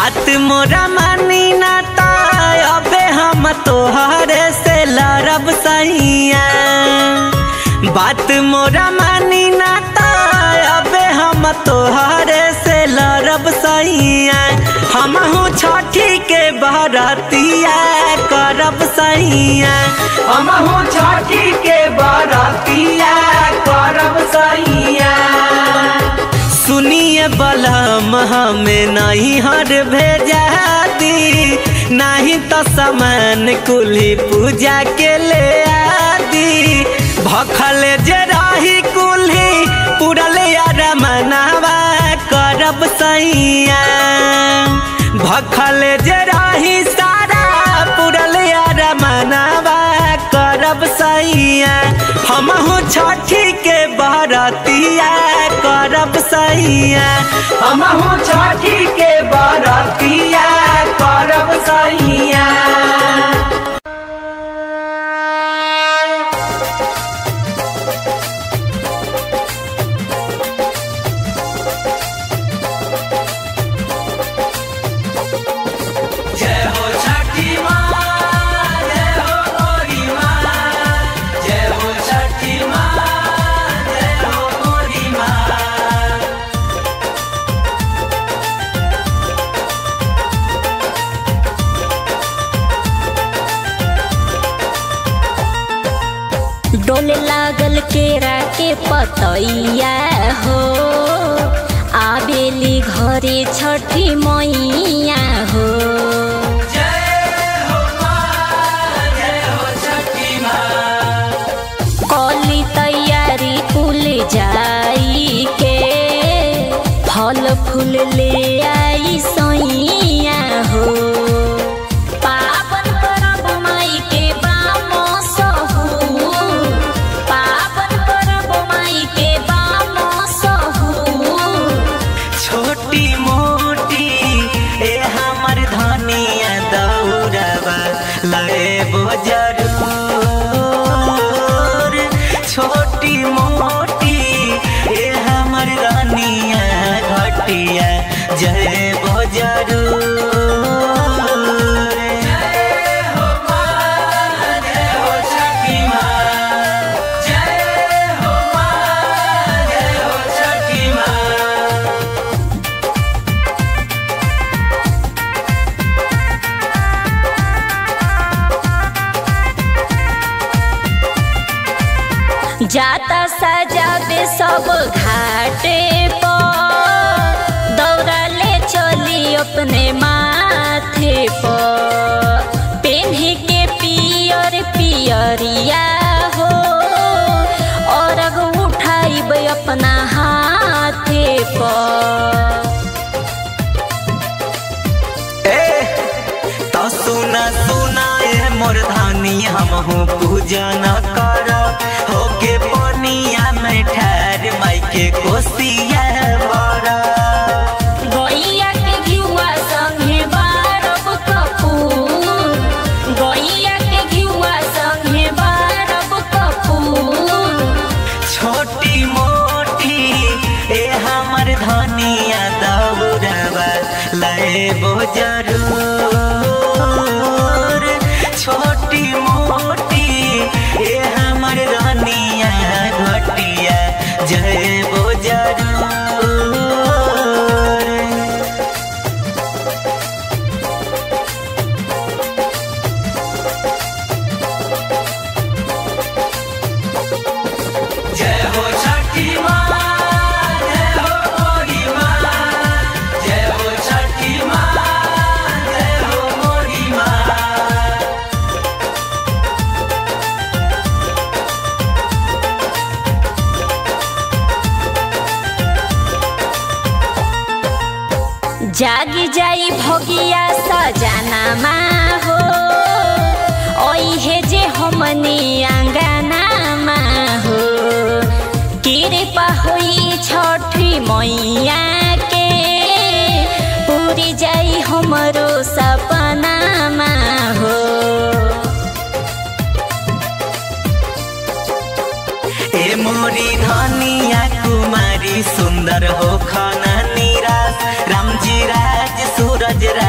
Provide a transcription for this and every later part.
बात मोरा मानी ना ता अबे हम तोहरे से लड़ब सैया बात मोरा मानी ना ता अबे हम तोहरे से लड़ब सैया हमहू छठी के बरतिया करब सैया हमहू छठी के बरतिया करब सैया सुनिए बलम हमें नहीं हर भेजा दी नहीं तो सामान कुली पूजा के ले आदि भखल जे रही कुल्ही पुरल यार मनावा करब सैया भखल जे रही सारा पुरल यार मनावा करब सैया हमहू छठी के बरतिया करब सैया हमहू छठी के बरतिया करब सैया जय हो छठी माँ जय हो मोरी माँ जय हो छठी माँ जय हो मोरी माँ डोले लागल केरा के पतैया हो आबेली घरे छठी मैया हो कली तैयारी कुल जाई के फल फूल ले आई सैया हो पावन परब माई के बामो सहू पावन परब माई के बामो सहू छोटी मोटी ए हमर धनिया दौड़बा लेबो जरूर छोटी मोटी ए हमर रानिया घटिया जयबो जरूर जय हो माँ जय हो छठी माँ जय हो माँ जय हो छठी माँ जाता सजाबे सब घाटे पर दौड़ा ले चली अपने माथे पर पेन्हे के पियर पियरिया हो और उठाइब अपना हाथे पर ए तो सुना सुना ए मोर धानी हमहू पूजन कर होके पनिया में ठहर माई के कोसिया बड़ा गैया के घिउवा संगे बारब कपूर गैया के घिउवा संगे बारब कपूर छोटी मोटी ए हमर धनिया दौड़बा लेबो जरूर छोटी मोटी ए हमर रानिया घटिया जयबो जरूर जय हो छठी माँ जय हो मोरी माँ जय हो छठी माँ जय हो मोरी माँ जागी जाई भोगिया सजनामा हो ओहे जे हमनी आंगनामा हो कृपा होई छठी मैया के पूरी जाई हमरो सपनामा हो ए मोरी धनिया कुमारी सुंदर हो खाना निराश रामजी राज सूरज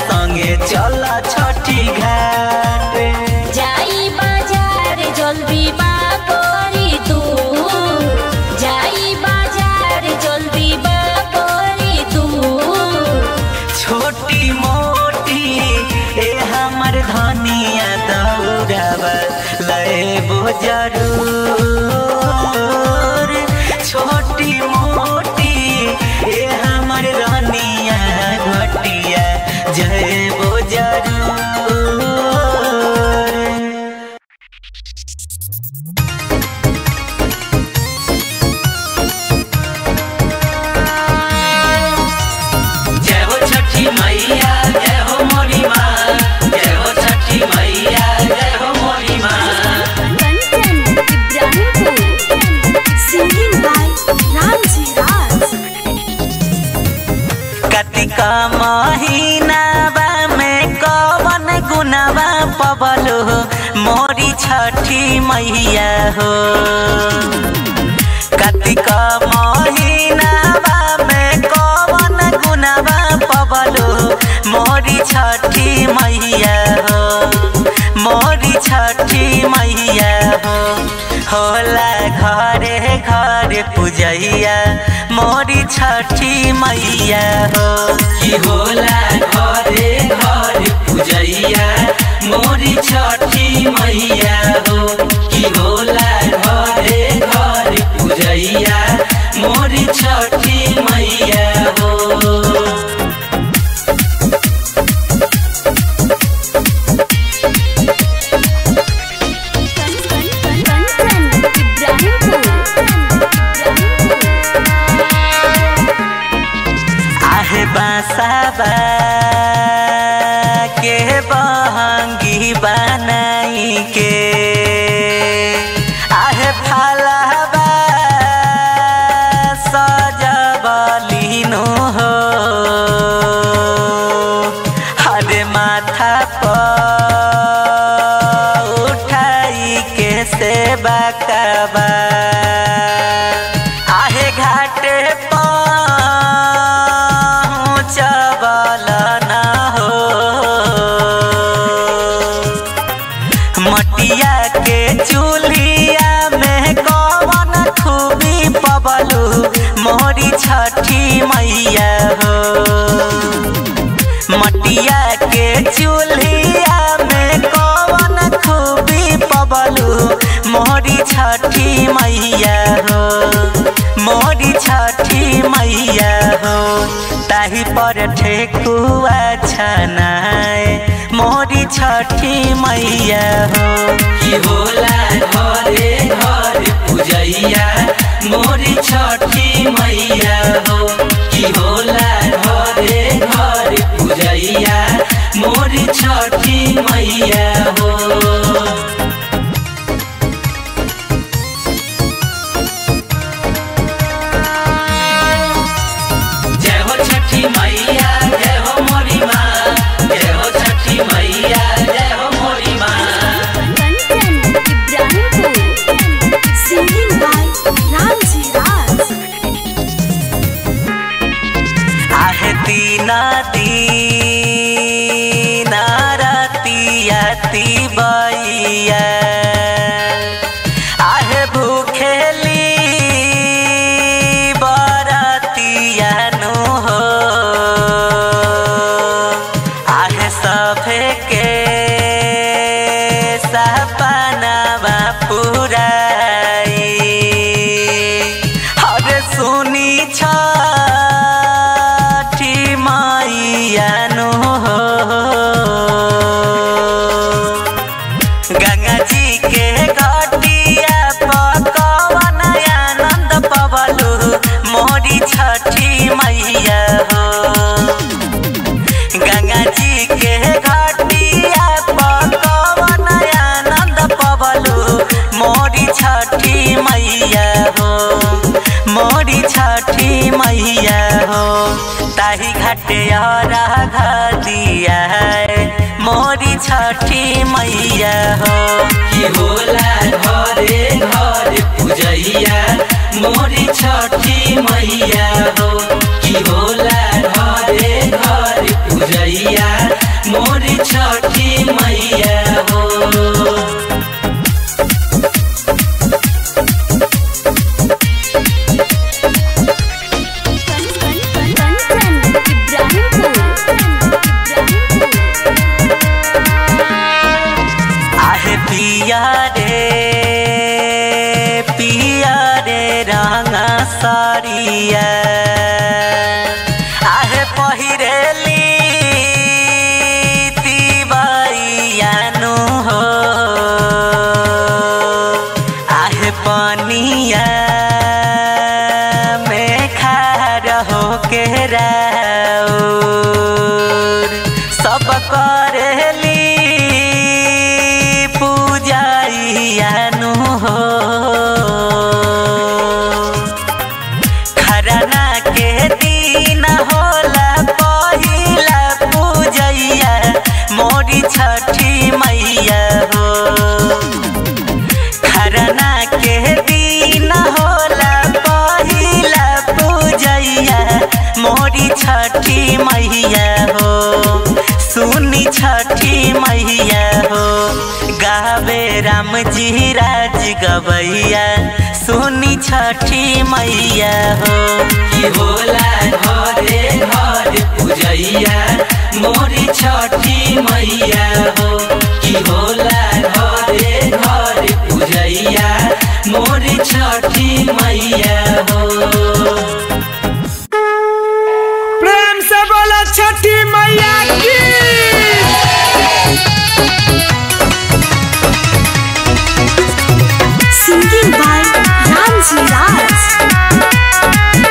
संगे चल छठी घाट जाई बाजार जल्दी बा करी तू जाई बाजार जल्दी बा करी तू छोटी मोटी ए हमर धनिया दौड़ावा लेबो जरूर छोटी मोटी ए हमर धनिया घटिया जयबो जरूर जय हो छठी मैया जय हो मोरी माँ जय हो छठी मैया जय हो मोरी माँ कंचन इब्राहिमपुर सिंगिंग बाय रामजी राज कतिका महीनावा में कवन गुनावा पबलो मोरी छठी मैया हो कतिका महीनावा में कवन गुनावा पबलो मोरी छठी मैया हो मोरी छठी मैया हो होला घरे घरे पूजैया मोरी छठी मैया हो कि होला घरे घरे पूजैया मोरी छठी मैया हो कि होला घरे घरे पूजैया मोरी छठी मैया हो कंचन इब्राहिमपुर आहे बासाबा के बहंगी बनाई के आहे फालाबा सजबलिनो हो हरे माथा पर उठाई के सेवा कबा आहे घाटे पहुँचबल न हो मटिया के चूल्हिया में कवन खूबी पबलू मोरी छठी मैया हो मटिया के चूल्हिया में कवन खूबी पबलू मोरी छठी मैया हो मोरी छठी मैया हो ताही पर ठेकुआ छनाए मोरी छठी मैया हो कि होला घरे घरे पूजैया मोरी छठी मैया हो कि होला घरे घरे पूजैया मोरी छठी मैया हो जय हो छठी मैया जय हो मोरी माँ जय हो छठी मैया जय हो मोरी माँ कंचन इब्राहिमपुर सिंगिंग बाय रामजी राज आहे दीना दीना रतिया बैया आहे भूखेली बरतिया नु हो आहे सभे के सपनावा पुराई हरे सुनी छठी मैया नु हो गंगा जी के घटिया पकवन आनंद पवलू मोरी छठी मैया हो गंगा जी के घटिया पकवन आनंद पवलू मोरी छठी मैया हो मोरी छठी मैया हो ताही घटिया दिया है मोरी छठी मैया हो कि होला घरे घरे पूजैया मोरी छठी मैया हो कि होला घरे घरे पूजैया मोरी छठी मैया हो आहे पिया रे पिया रे रंगा सारिया आहे पहिरेली तिबाइयानु हो आहे पनिया में खार हो के राउर सब करेली पूजाइयानु हो खरना के दिन होला पहिला पूजैया मोरी छठी मैया हो खरना के दिन होला पहिला पूजैया मोरी छठी मैया हो सुनी छठी मैया हो गावे राम जी राज गवैया सुनी छठी मैया हो की होला घरे घर पूजैया मोरी छठी मैया हो की होला घरे घर पूजैया मोरी छठी मैया हो प्रेम से बोला छठी मैया की Singing by Ramji Raj.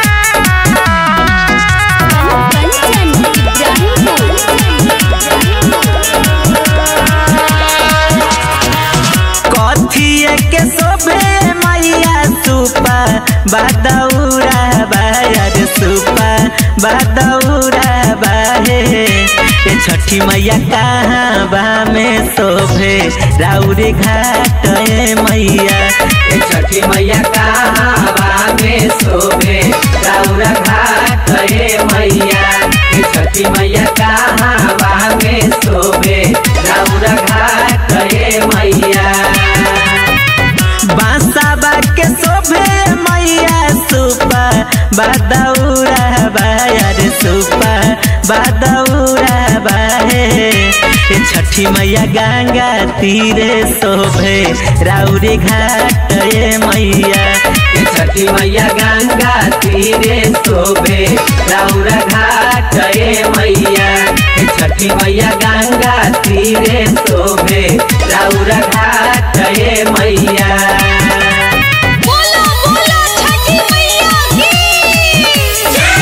कथिए के सोभे मैया सुपा बादौरा बायर सुपा बादौरा बाहे ए छठी मैया कहाँ बा में शोभे राउरे घाट ए मैया ए छठी मैया कहाँ बा में शोभे राउरा घाट ए मैया ए छठी मैया कहाँ बा में शोभे राउरा घाट ए मैया बांसा के शोभे मैया सुपा बादौरा बायर सुपा बादौरा बाहे ए छठी मैया गंगा तीरे शोभे राउरे घाट ए मैया ए छठी मैया गंगा तीरे शोभे राउरा घाट ए मैया ए छठी मैया गंगा तीरे शोभे राउरा घाट ए मैया बोलो बोलो छठी मैया की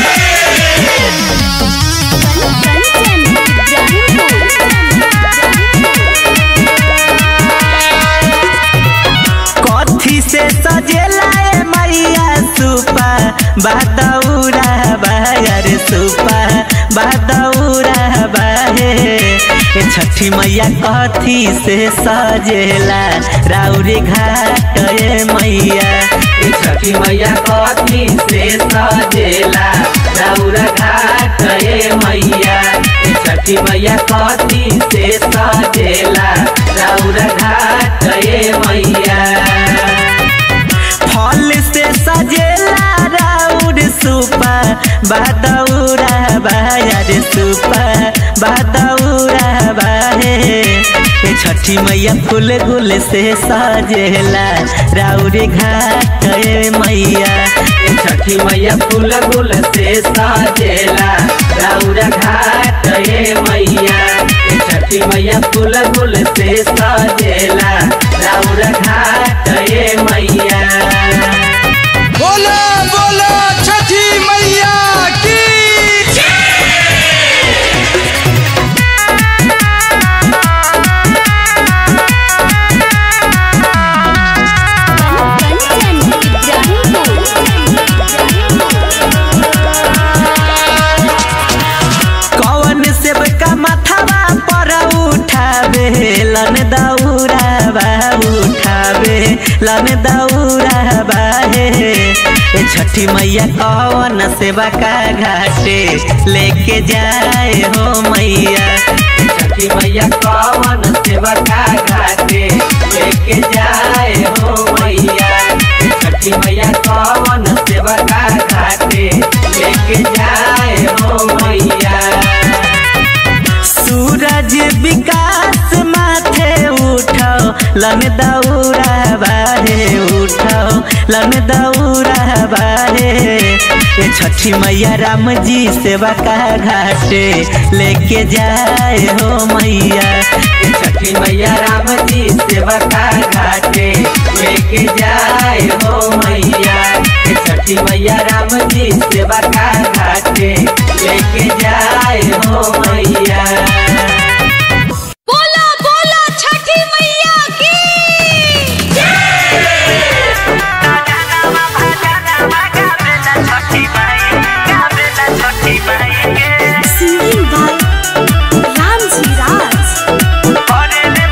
कथी से सजेला ए मैया सुपा बादौरा बायर सुपा बादौरा बाहे ए छठी मैया कथी से सजेला राउरे घाट ए मैया ए छठी मैया कथी से सजेला राउरा घाट ए मैया ए छठी मैया कथी से सजेला राउरा घाट ए मैया फल से सजेला राउर सुपा बादौरा बायर सुपा बादौरा बाहे ए छठी मैया फूल गुल से सजेला राउर घाट ए मैया ए छठी मैया फूल गुल से सजेला राउर घाट ए मैया ए छठी मैया फूल गुल से सजेला राउर घाट ए मैया बोलो बोलो छठी मैया की कौन सेब का माथावा पर उठावे लन दौरा बा उठावे लन दौरा बा हे ए छठी मैया कौन सेवा का घाटे लेके जाए हो मैया ए छठी सेवका घाटे लेके जाए हो मैया छठी मैया कवन सेवका घाटे लेके जाए हो मैया सूरज विकास माथे उठो लन दौरा बारे उठो लन दौरा बारे ए छठी मैया राम जी सेवा का घाटे लेके जाए हो मैया ए छठी मैया राम जी सेवका घाटे लेके जाए हो मैया ए छठी मैया राम जी सेवका घाटे लेके जाए हो मैया बोला बोला छठी मैया की सिंगिंग बाय रामजी राज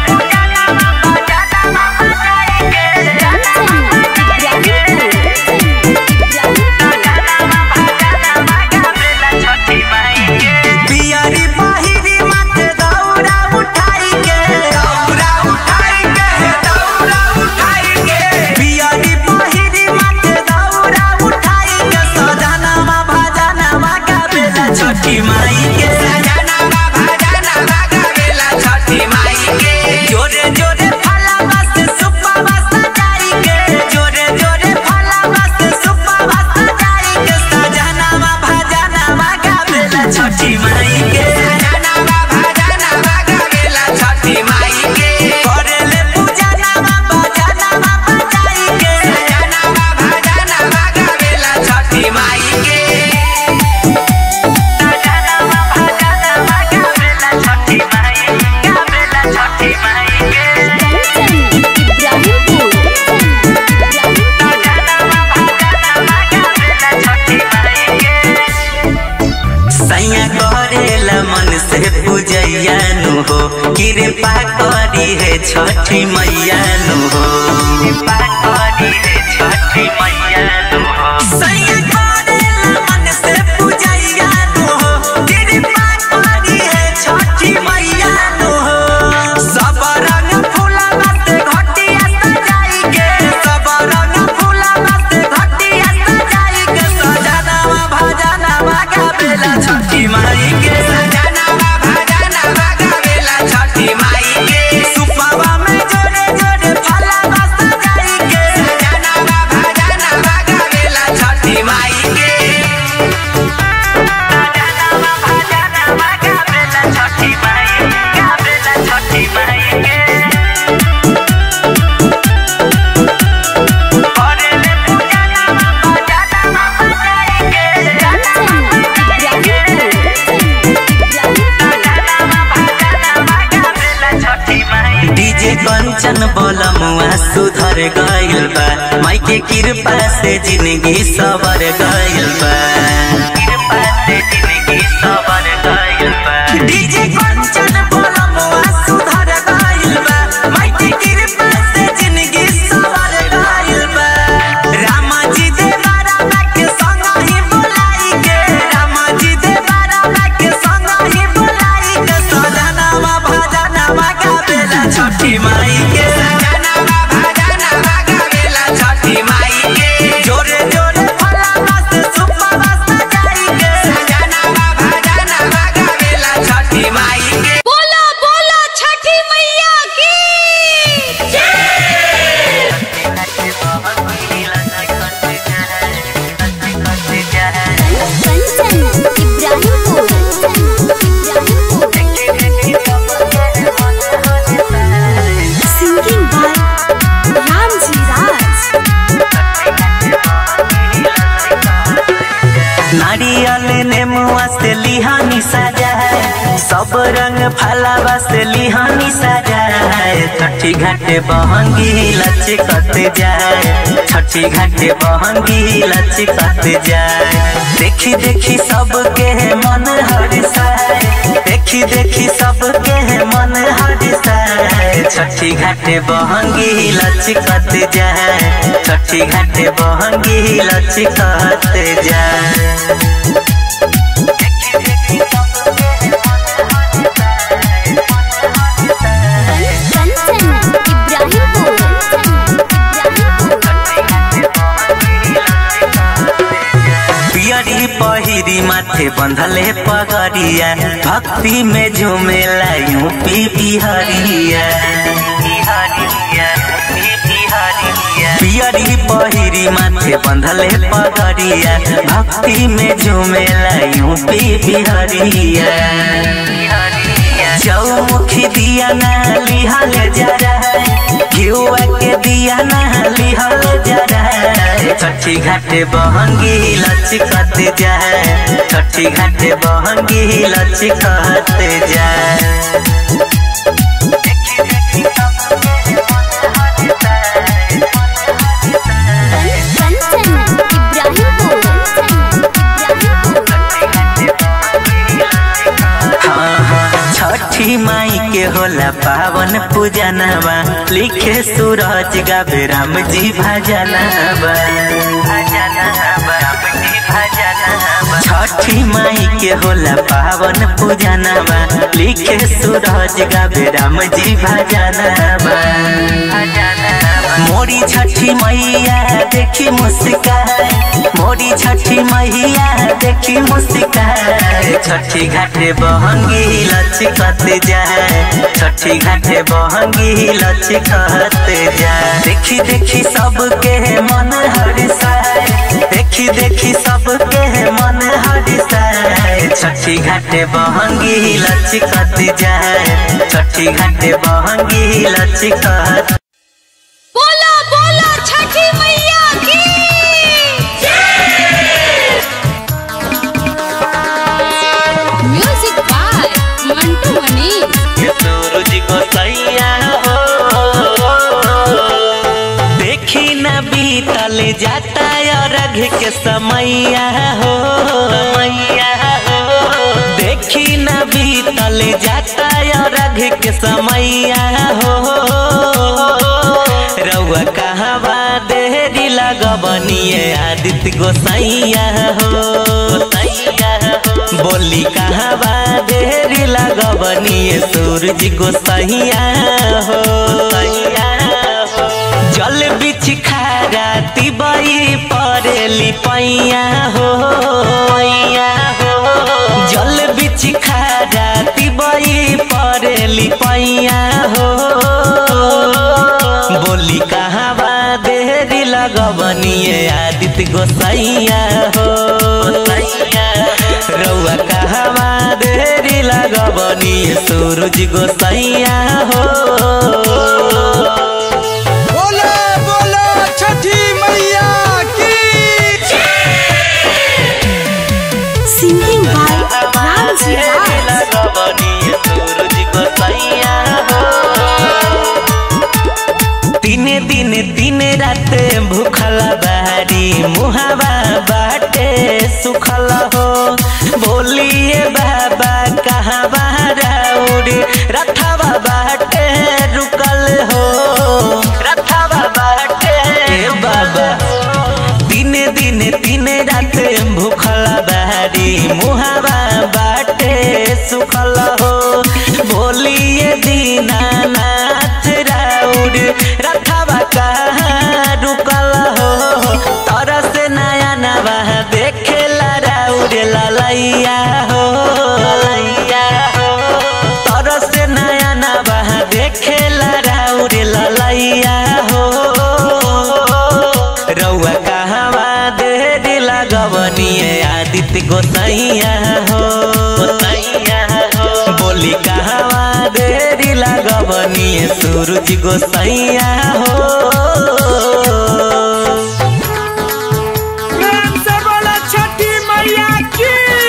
पियरी पहिरी माथे दौरा उठाई के दौरा उठाई के दौरा उठाई के पियरी पहिरी माथे दौरा उठाई के सजनावा भजनावा गावेला छठी माई के सजनावा भजनावा गावेला छठी माई के जोरे जोरे फलावा से सुप्पावा सजाई के जोरे जोरे फलावा से सुप्पावा सजाई के सजनावा भजनावा गावेला छठी माई के सजनावा भजनावा गावेला छठी माई के करेले पूजा नामा भजनावा बजाई के सजनावा भजनावा गावेला छठी माई के सजनावा भजनावा गावेला छठी माई गावेला छठी माई के सैया करेला मन से पूजैया नु हो कृपा करी है छठी मैया नु हो कृपा करी है छठी मैया नु हो सैया करेला मन से पूजैया नु हो कृपा करी है छठी मैया नु हो सब रंग फूलवा से घटिया सजाई के सब रंग फूलवा से घटिया सजाई के सजनावा भजनावा गावेला छठी माई के सजनावा भजनावा गावेला छठी माई के सुपवा में जोड़े जोड़े फलवा सजाई के सजनावा भजनावा गावेला छठी माई के सजनावा भजनावा गावेला छठी माई गावेला छठी माई के करेले पूजा नामा भजनावा बजाई के डीजे कंचन बोलमुआ सुधर गइल बा माई के कृपा से जिंदगी सवर गइल बा कृपा से जिंदगी सवर गइल बा डीजे कंचन बोलमुआ सुधर गइल बा माई के कृपा से जिंदगी सवर गइल बा रामा जी दे बारा के संग ही बुलाई के रामा जी दे बारा के संग ही बुलाई के सजनावा भजनावा गावेला छठी माई के सजनावा भजनावा गावेला छठी माई के जोरे जोरे फलावा से सुप्पावा सजाई के सजनावा भजनावा गावेला छठी माई के बोला बोला छठी मैया की कंचन इब्राहिमपुर सिंगिंग बाय रामजी राज नारियल नेमुआ से लिहानी सजा है सब रंग फलावा से लिहानी सजा है छठी घाटे बहंगी लचकत जाए छठी घाटे बहंगी लचकत जाए देखी देखी सबके मन हरिसाए देखी देखी सबके मन हरिसाए छठी घाटे बहंगी लचकत जाए छठी घाटे बहंगी लचकत जाए माथे बंधले पगड़िया भक्ति में झूमेला यूपी बिहारिया बिहारिया बिहारिया पियरी पहिरी माथे बंधले पगड़िया भक्ति में झूमेला यूपी बिहारिया चौमुखी दिया ना लिहल जरा घिउआ के दिया ना लिहल जरा छठी घाटे बहंगी लचकत जाए छठी घाटे बहंगी लचकत जाए कंचन हाँ, हाँ, छठी माई के होला पावन पूजनवा लिखे सूरज गावे राम जी भजनवा छठी माई के होला पावन पूजनवा लिखे सूरज गावे राम जी भजनवा मोरी छठी मैया देखी मुस्कान मोरी छठी मैया देखी मुस्कान छठी घाटे बहंगी लचकत जाए छठी घाटे बहंगी लचकत जाए देखी देखी सबके मन हरिसाए देखी देखी सबके मन हरिसाए छठी घाटे बहंगी लचकत जाए छठी घाटे बहंगी लचकत बोला बोला छठी मैया की म्यूजिक बाय मंटू मनी ये सूरज को सैया हो देखी न बीतल जाता और रघ के समैया हो समैया हो देखी न बीतल जाता और रघ के समैया हो रउआ कहवा देरी लगबनिए आदित्य गोसैया हो गोसैया हो बोली कहवा देरी लगबनिए सूरज गोसैया हो गोसैया हो जल बिछ खारा तिबई परेली पैया हो पैया हो जल बिछ खारा तिबई परेली पैया हो बोली कहवा देरी लगबनिए आदित्य गोसैया हो गोसैया रउआ कहवा देरी लगबनिए सूरज गोसैया हो बोलो बोलो छठी मैया की सिंगिंग बाय राम जी तीन दिन तीन रात भूखल बारी मुहावा बाटे सुखल हो बोलिए बाबा कहाँ बाराउर रथवा बाटे रुकल हो रथवा बाटे बाबा दिन दिन तीन रात भूखल बारी मुहावा बाटे सुखल हो बोलिए दीनानाथ राउर रथवा कहाँ रुकल हो तरह से नया नवा देखेला राउर ललैया हो ललैया हो तरह से नया नवा देखेला राउर ललैया हो रउआ कहवा देरी लगवनिए आदित्य गोसैया हो गोसैया हो बोली कहवा देरी लगवनिए सूरज गोसैया हो प्रेम से बोलो छठी मैया की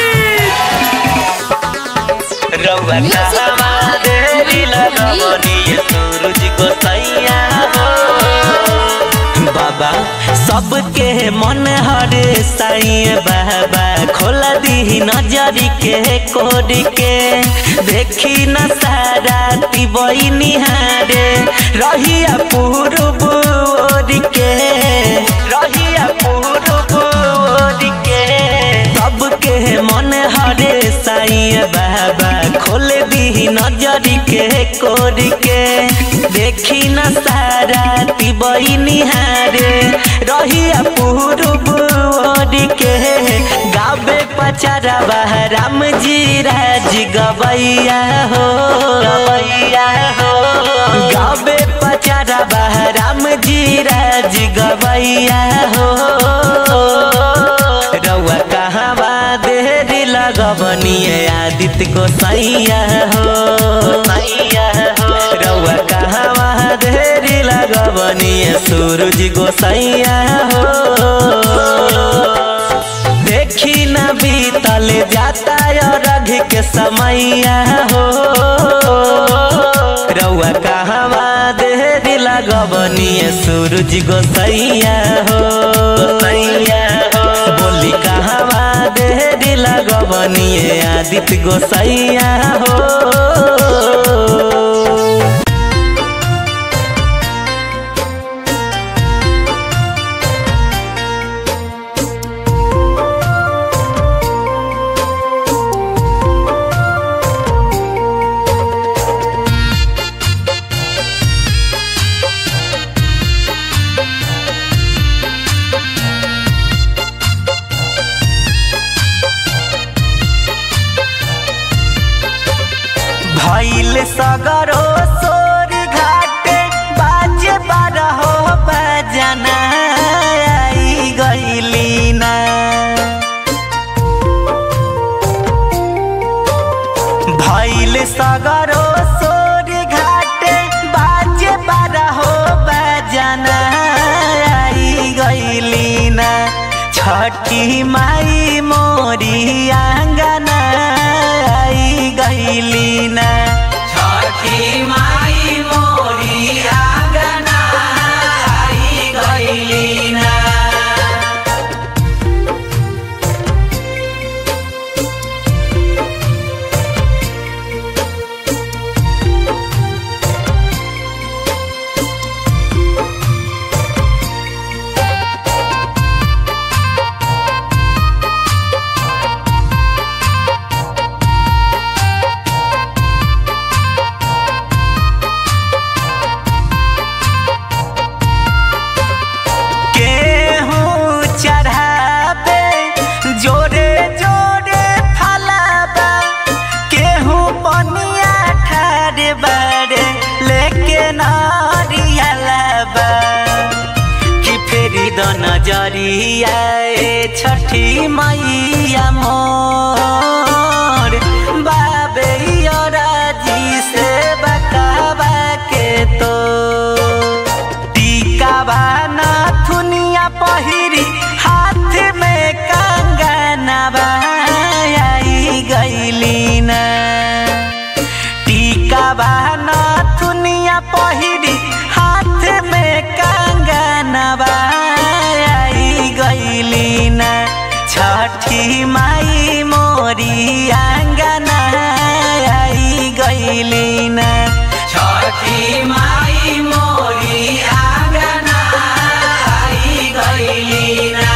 रउआ कहवा देरी लगवनिए सूरज गोसैया हो बाबा सबके मन हरे साईं बाबा खोला दी नजर के कोड के देखी न सारा तिबई निहारे रहिया पूरब ओर के रहिया पूरब ओर के सबके मन हरे साईं बाबा खोल दी नजर के कोर के देखी न सारा तिबई निहारे रहिया पूरब ओर के गाबे पचरा राम जी राज गवैया हो गवैया हो गावे पचरा राम जी राज गवैया हो रउआ कहवा देरी लगवनिए आदित्य को सैया हो सैया हो रउआ कहवा देरी लगवनिए सूरज को सैया हो देखी न बीतल जाता रघ के समैया हो रउआ कहवा देरी लगवनिए सूरज गोसैया हो गोसैया हो बोली कहवा देरी लगवनिए आदित्य गोसैया हो भैल सगरो सोर घाटे बाजे बारहो बजना आई गईली ना भैल सगरो सोर घाटे बाजे बारहो बजना आई गईली ना छठी माई मोरी आंगना आई गईली ना छठी माई मोरी आंगना आई गईली ना केहूँ चढ़ाबे जोरे जोरे फलाबा केहूँ पनिया ठार बारे लेके नारियलबा कि फेरी द नजरिया ए छठी मैया मोर बाबे राजी से बकाबा के तो टीका बाना थुनिया पहिरी हाथ में कंगना आई गईली ना टीका बाना थुनिया पहिरी हाथ में कंगना आई गईली ना छठी माई मोरी आंगना आई गईली ना छठी माई मोरी आंगना आई गईली ना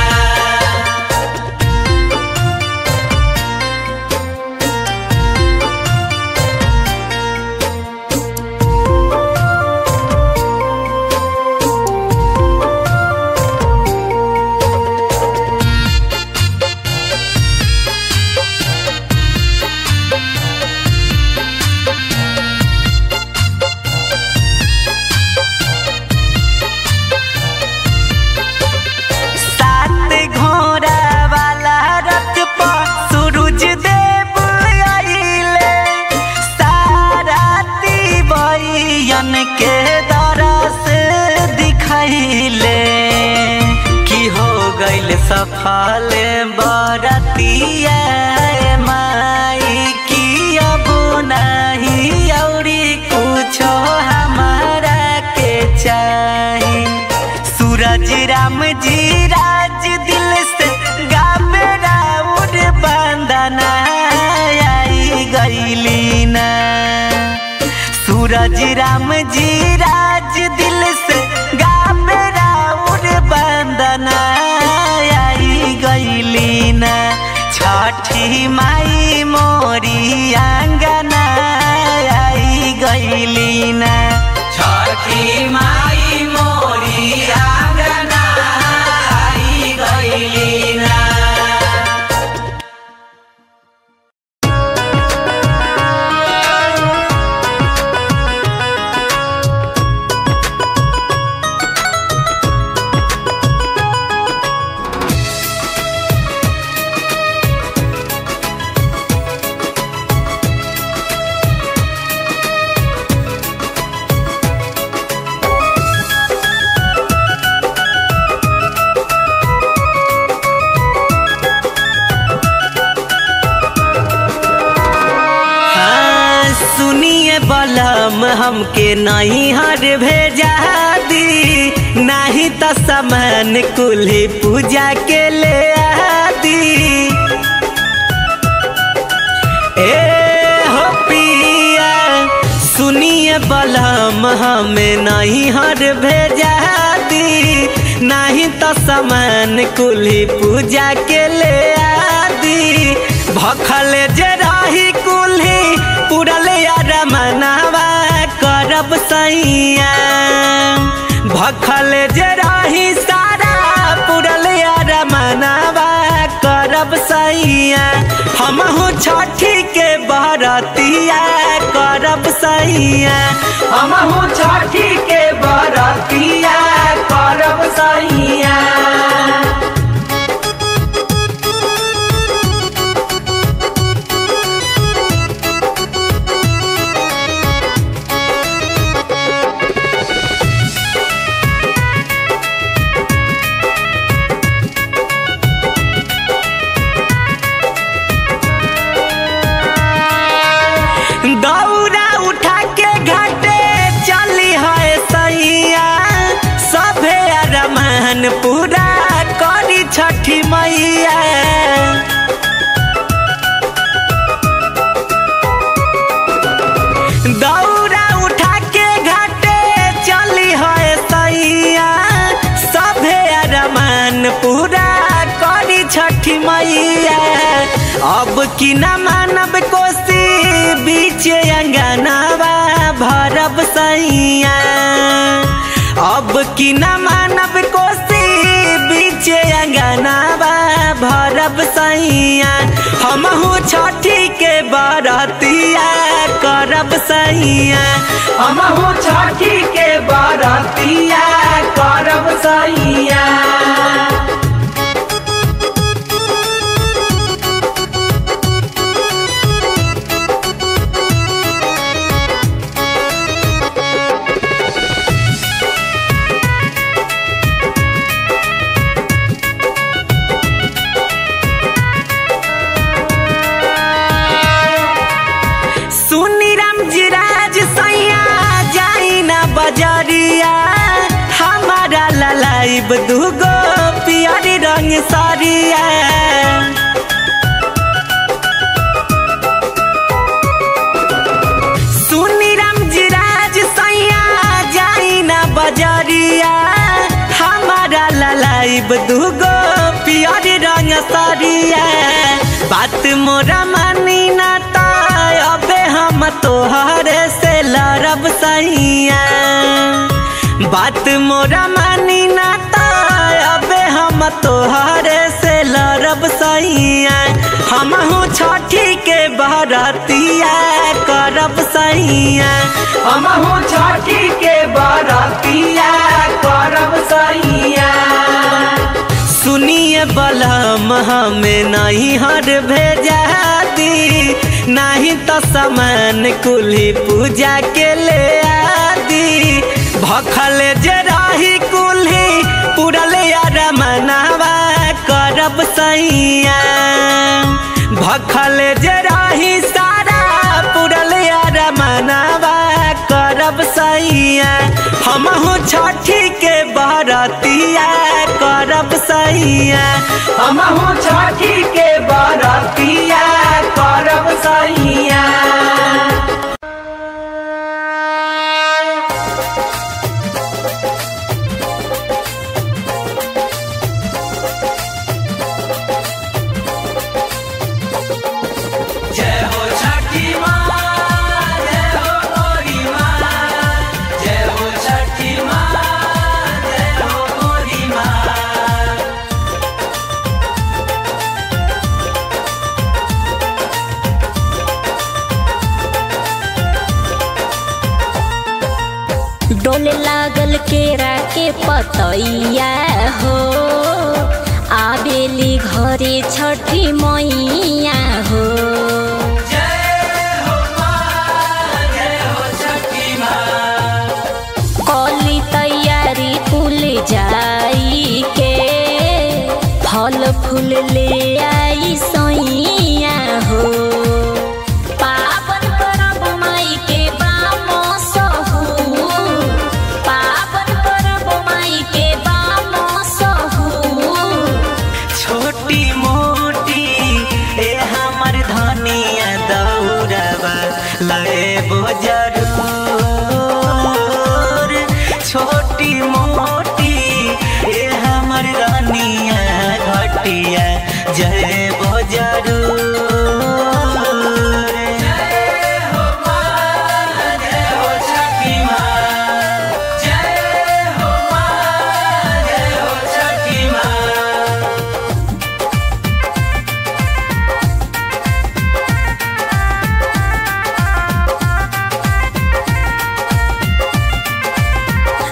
सात घोड़ा वाला रथ पर सूरज देव आइले साराती बयन के दरस दिखैले की हो गइल सफल बरतिया माई की अब नहीं औरी कुछो हमारा के चाही सूरज राम जी राज दिल से गावे राउर बंदना आई गईली ना सूरज राम जी राज दिल से गावे राउर बंदना आई गईली ना छठी माई मोरी आंगना आई गईली ना छठी माई मोरी आंगना आई गईली ना बलम हमके नहीं हर भेजा दी नहीं तो सामान कुल्ही पूजा के ले आदी ए हो पिया सुनिए बलम हमें नहीं हर भेजा दी नहीं तो सामान कुल्ही पूजा के ले आदी भखल जे रही कुल्ही पुरल यार मनावा करब सैया भखल जे रही सारा पुरल यार मनावा करब सैया हमहू छठी के बरतिया करब सैया हमहू छठी के बरतिया करब सैया दौरा उठा के घाटे चली है सैया सभे रमान पूरा करी छठी मैया दौरा उठा के घाटे चली है सैया सभे रमान पूरा करी छठी मैया अब की न मानब कोसी बीच अंगनावा भरब सैया अब की न मानब कोसी बीच अंगनावा भरब सैया हमहू छठी के बरतिया करब सैया हमहू छठी के बरतिया करब सैया सुनी राम जी राज सैया जाई ना बजरिया हमारा ललाइब दूगो पियरी रंग सरिया सुनी राम जी राज सैया जाई ना बजरिया हमारा ललाइब दूगो पियरी रंग सरिया बात मोरा मानी ना ता अबे हम तोहरे से लड़ब सैया बात मोरा मानी ना ता अबे हम तोहरे से लड़ब सैया हमहू छठी के बरतिया करब सैया हमहू छठी के बरतिया करब सैया सुनिए बलम हमें नहीं हर भेजा दी नहीं तो सामान कुल्ही पूजा के ले आदी भखल जे रही कुल्ही पुरल यार मनावा करब सैया भखल जे रही सारा पुरल यार मनावा करब सैया हमहू छठी के बरतिया करब सैया हमहू छठी के बरतिया करब सैया जय हो छठी माँ जय हो गोरी माँ जय हो छठी माँ जय हो गोरी माँ डोले लागल केरा के पतैया हो आबेली घरे छठी मैया हो कली तैयारी कुल जाई के फल फूल ले आई सैया हो पावन परब माई के बाम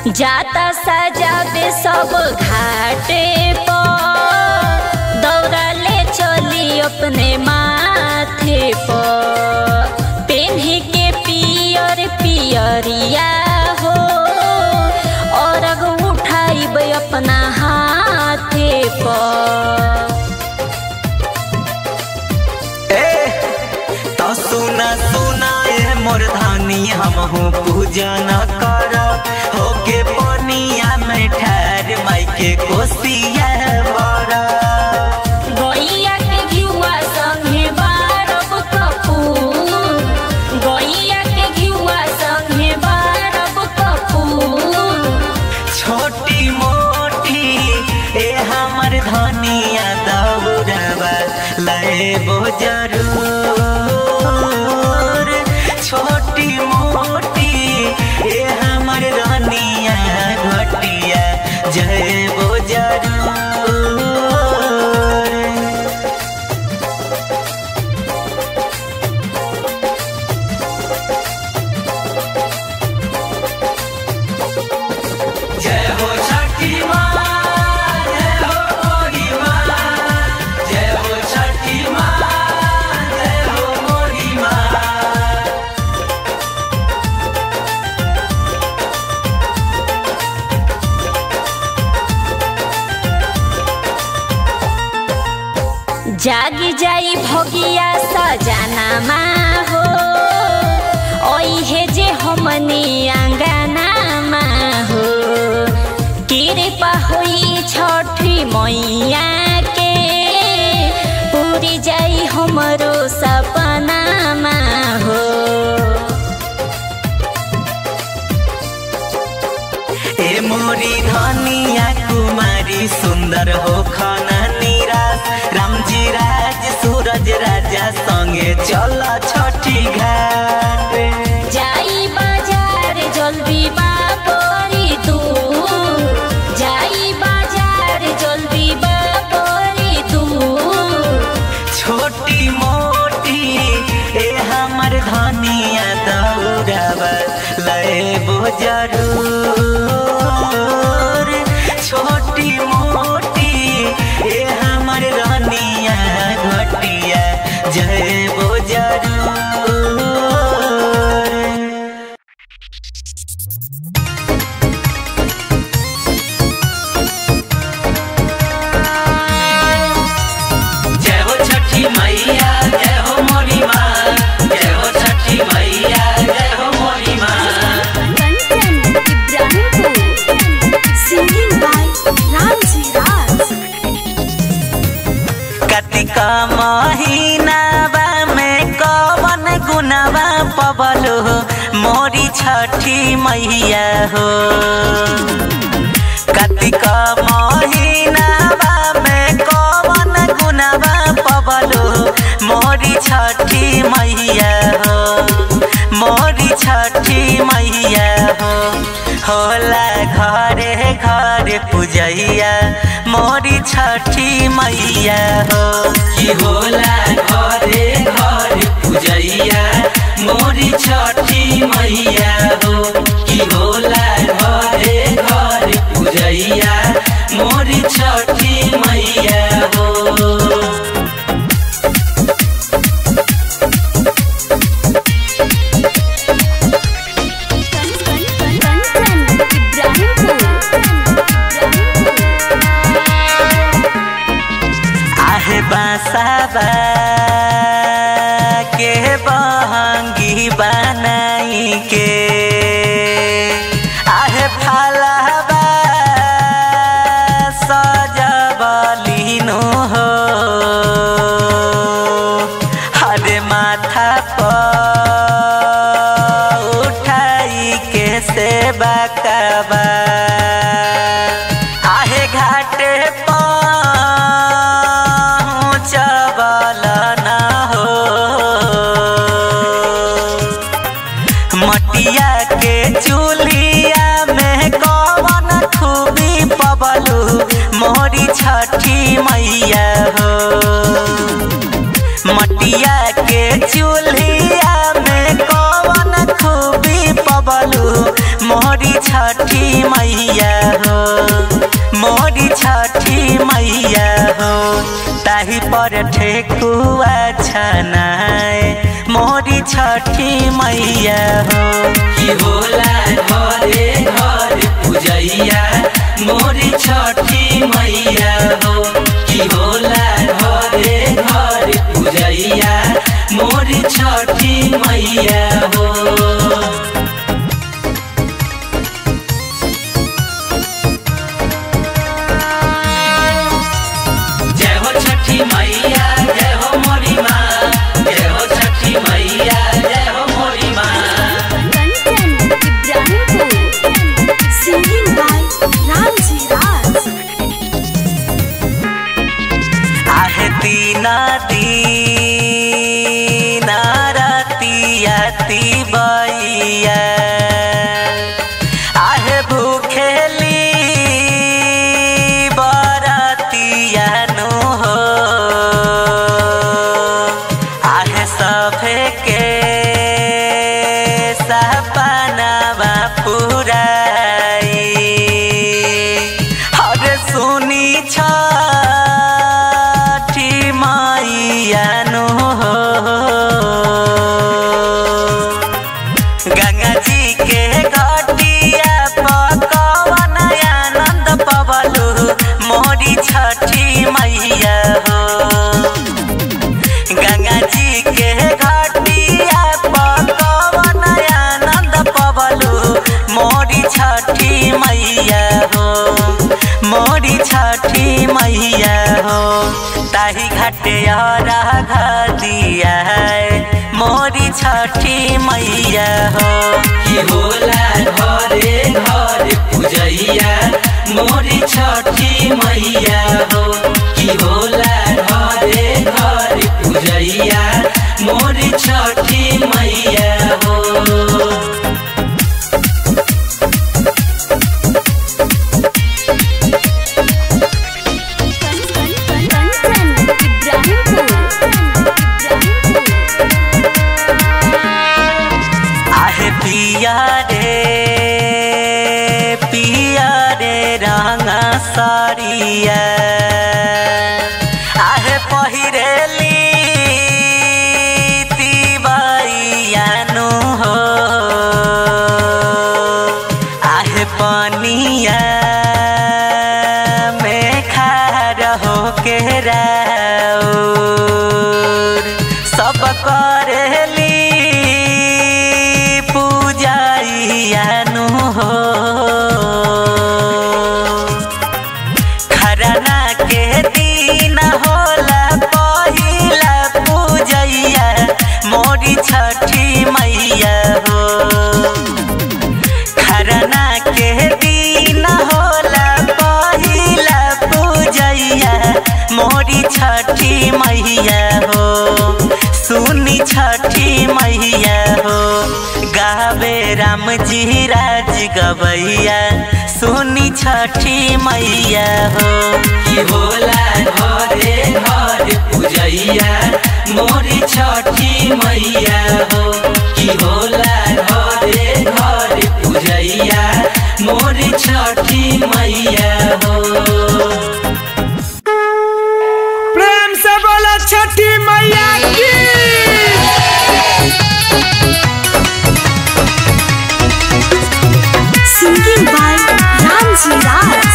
जाता सजाबे सब घाटे पर दौड़ा ले चली अपने माथे पर पेन्हे के पियर पियरिया हो और अग उठाइब अपना हाथे पर ए तो सुना सुना ए मोर धानी हमहू पूजन कर होके पनिया में ठहर माई के कोसिया बड़ा गैया के घिउवा संगे बारब कपूर गैया के घिउवा संगे बारब कपूर छोटी मोटी ए हमर धनिया दौड़बा लेबो जरूर छोटी मोटी ए हमर धनिया घटिया जयबो जरूर जय हो छठी माँ जय हो मोरी माँ जय हो छठी माँ जय हो मोरी माँ जागी जाई भोगिया सजाना हो ओहे जे हमनी आंगना हो कृपा होई छठी मैया के पूरी जाई हमरो सपना हो ए मोरी धनिया कुमारी सुंदर हो खाना निराश रामजी राज सूरज राजा संगे चल छठी घाट जाई बाजार जल्दी बापरी तू जाई बाजार जल्दी बापरी तू छोटी मोटी ए हमर धनिया दौड़ब लेबो जरूर छोटी मोटी ए हमर धनिया घटिया जयबो जरूर जय हो छठी मैया जय हो मोरी माँ जय हो छठी मैया जय हो मोरी माँ कंचन इब्राहिमपुर सिंगिंग बाय रामजी राज कतिका महीनावा में कवन गुनावा पबलो मोरी छठी मैया हो कतिका महीनावा में कवन गुनावा पबलो मोरी छठी मैया हो मोरी छठी मैया हो होला घरे घरे पूजैया मोरी छठी मैया हो कि होला घरे घरे पूजैया मोरी छठी मैया हो कि होला घरे घरे पूजैया मोरी छठी मैया हो कंचन इब्राहिमपुर आहे बासाबा के बहंगी बनाई के आहे फालाबा सजबलिनो हो हरे माथा पर उठाई के सेवा कबा आहे घाटे पहुँचबल न हो मटिया के चूल्हिया में कवन खूबी पबलू मोरी छठी मैया हो मटिया के चूल्हिया में कवन खूबी पबलू मोरी छठी मैया हो मोरी छठी मैया हो ताही पर ठेकुआ छनाए मोरी छठी मैया हो की होला घरे घर पूजैया मोरी छठी मैया हो की होला घरे घर पूजैया मोरी छठी मैया हो जय हो छठी मैया जय हो मोरी माँ जय हो छठी मैया जय हो मोरी माँ कंचन इब्राहिमपुर सिंगिंग बाय रामजी राज आहे दीना दीना रतिया तिबैया आहे भूखेली बरतिया नु हो आहे सभे के सपनावा पुराई हरे सुनी छठी मैया नु हो गंगा जी के घटिया पकवन आनंद पवलु मोरी छठी मैया हो गंगा जी के घटिया पकवन आनंद पवलु मोरी छठी मैया हो मोरी छठी मैया हो ताही घाटे दिया है मोरी छठी मैया हो की होला घरे घर पूजैया मोरी छठी मैया हो की होला घरे घर पूजैया मोरी छठी मैया हो कंचन इब्राहिमपुर आहे पिया रे पिया रे रंगा साड़िया आहे पहिरेली तिबैया नु हो आहे पनिया में खार हो के राउर सब करेली पूजाइया नु हो खरना के दिन होला पहिला पूजैया मोरी छठी मैया हो खरना के दिन होला पहिला पूजैया मोरी छठी मैया हो सुनी छठी मैया हो गावे राम जी राज गवैया सुनी छठी मैया हो की होला घरे घर पूजैया मोरी छठी मैया हो की होला घरे घर पूजैया मोरी छठी मैया हो प्रेम से बोला छठी मैया की सिंगिंग बाय रामजी राज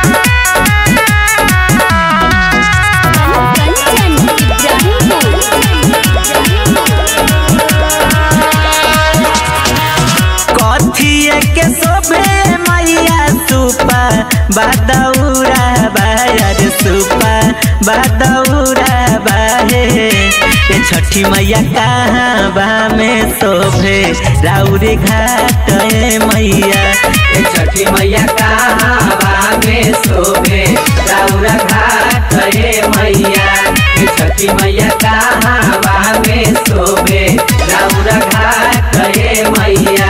कंचन इब्राहिमपुर कथिए के शोभे मैया सुपा बादौरा बायर सुपा बादौरा बाहे ये छठी मैया कहाँ बा में शोभे राउरे घाट ए मैया ए छठी मैया कहाँ में शोभे राउरा घाट हे मैया ए छठी मैया कहाँ में शोभे राउरा घाट हे मैया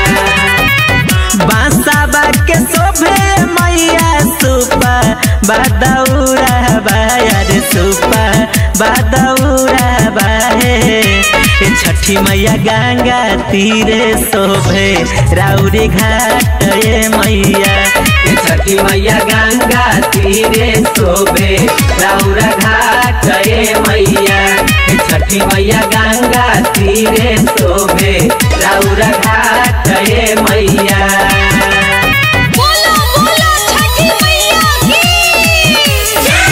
बांसा के शोभे मैया सुपा बादौरा बायर सुपा बादौरा बाहे ए छठी मैया गंगा तीरे शोभे राउरी घाट ए मैया ए छठी मैया गंगा तीरे शोभे राउरा घाट ए मैया ए छठी मैया गंगा तीरे शोभे राउरा घाट ए मैया बोलो बोलो छठी मैया की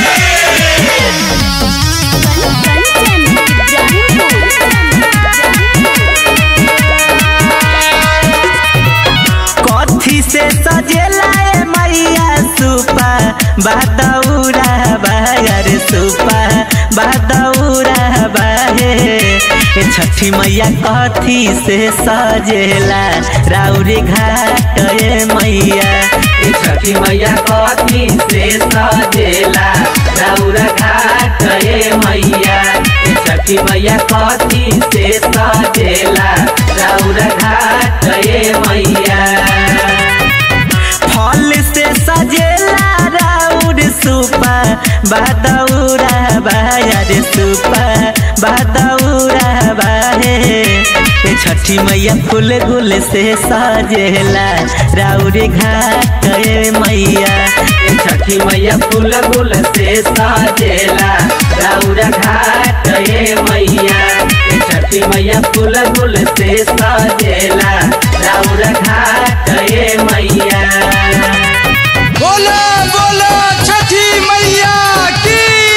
कथी से सजेला ए मैया सुपा बादौरा बायर सुपा बादौरा बाहे ए छठी मैया कथी से सजेला राउरी घाट ए मैया ए छठी मैया कथी से सजेला राउरा घाट ए मैया ए छठी मैया कथी से सजेला राउरा घाट ए मैया फल से सजेला राउर सुपा बादौरा बायर सुपा बादौरा बाहे ए छठी मैया फूल गुल से सजेला राउर घाट ए मैया ए छठी मैया फूल गुल से सजेला राउर घाट ए मैया ए छठी मैया फूल गुल से सजेला राउर घाट ए मैया बोलो बोलो छठी मैया की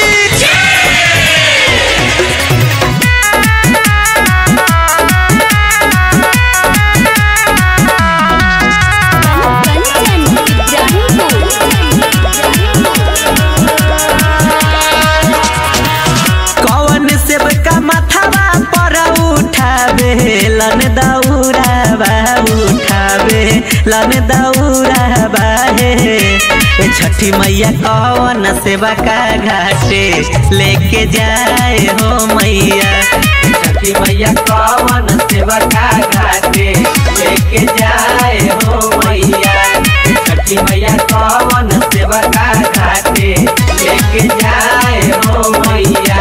कौन सेब का माथावा पर उठावे लन दौरा बा उठावे लन दौरा बाहे ए छठी मैया कौन सेवा का घाटे लेके जाए हो मैया ए छठी मैया कौन सेवा का घाटे लेके जाए हो मैया ए छठी मैया कौन सेवा का घाटे लेके जाए हो मैया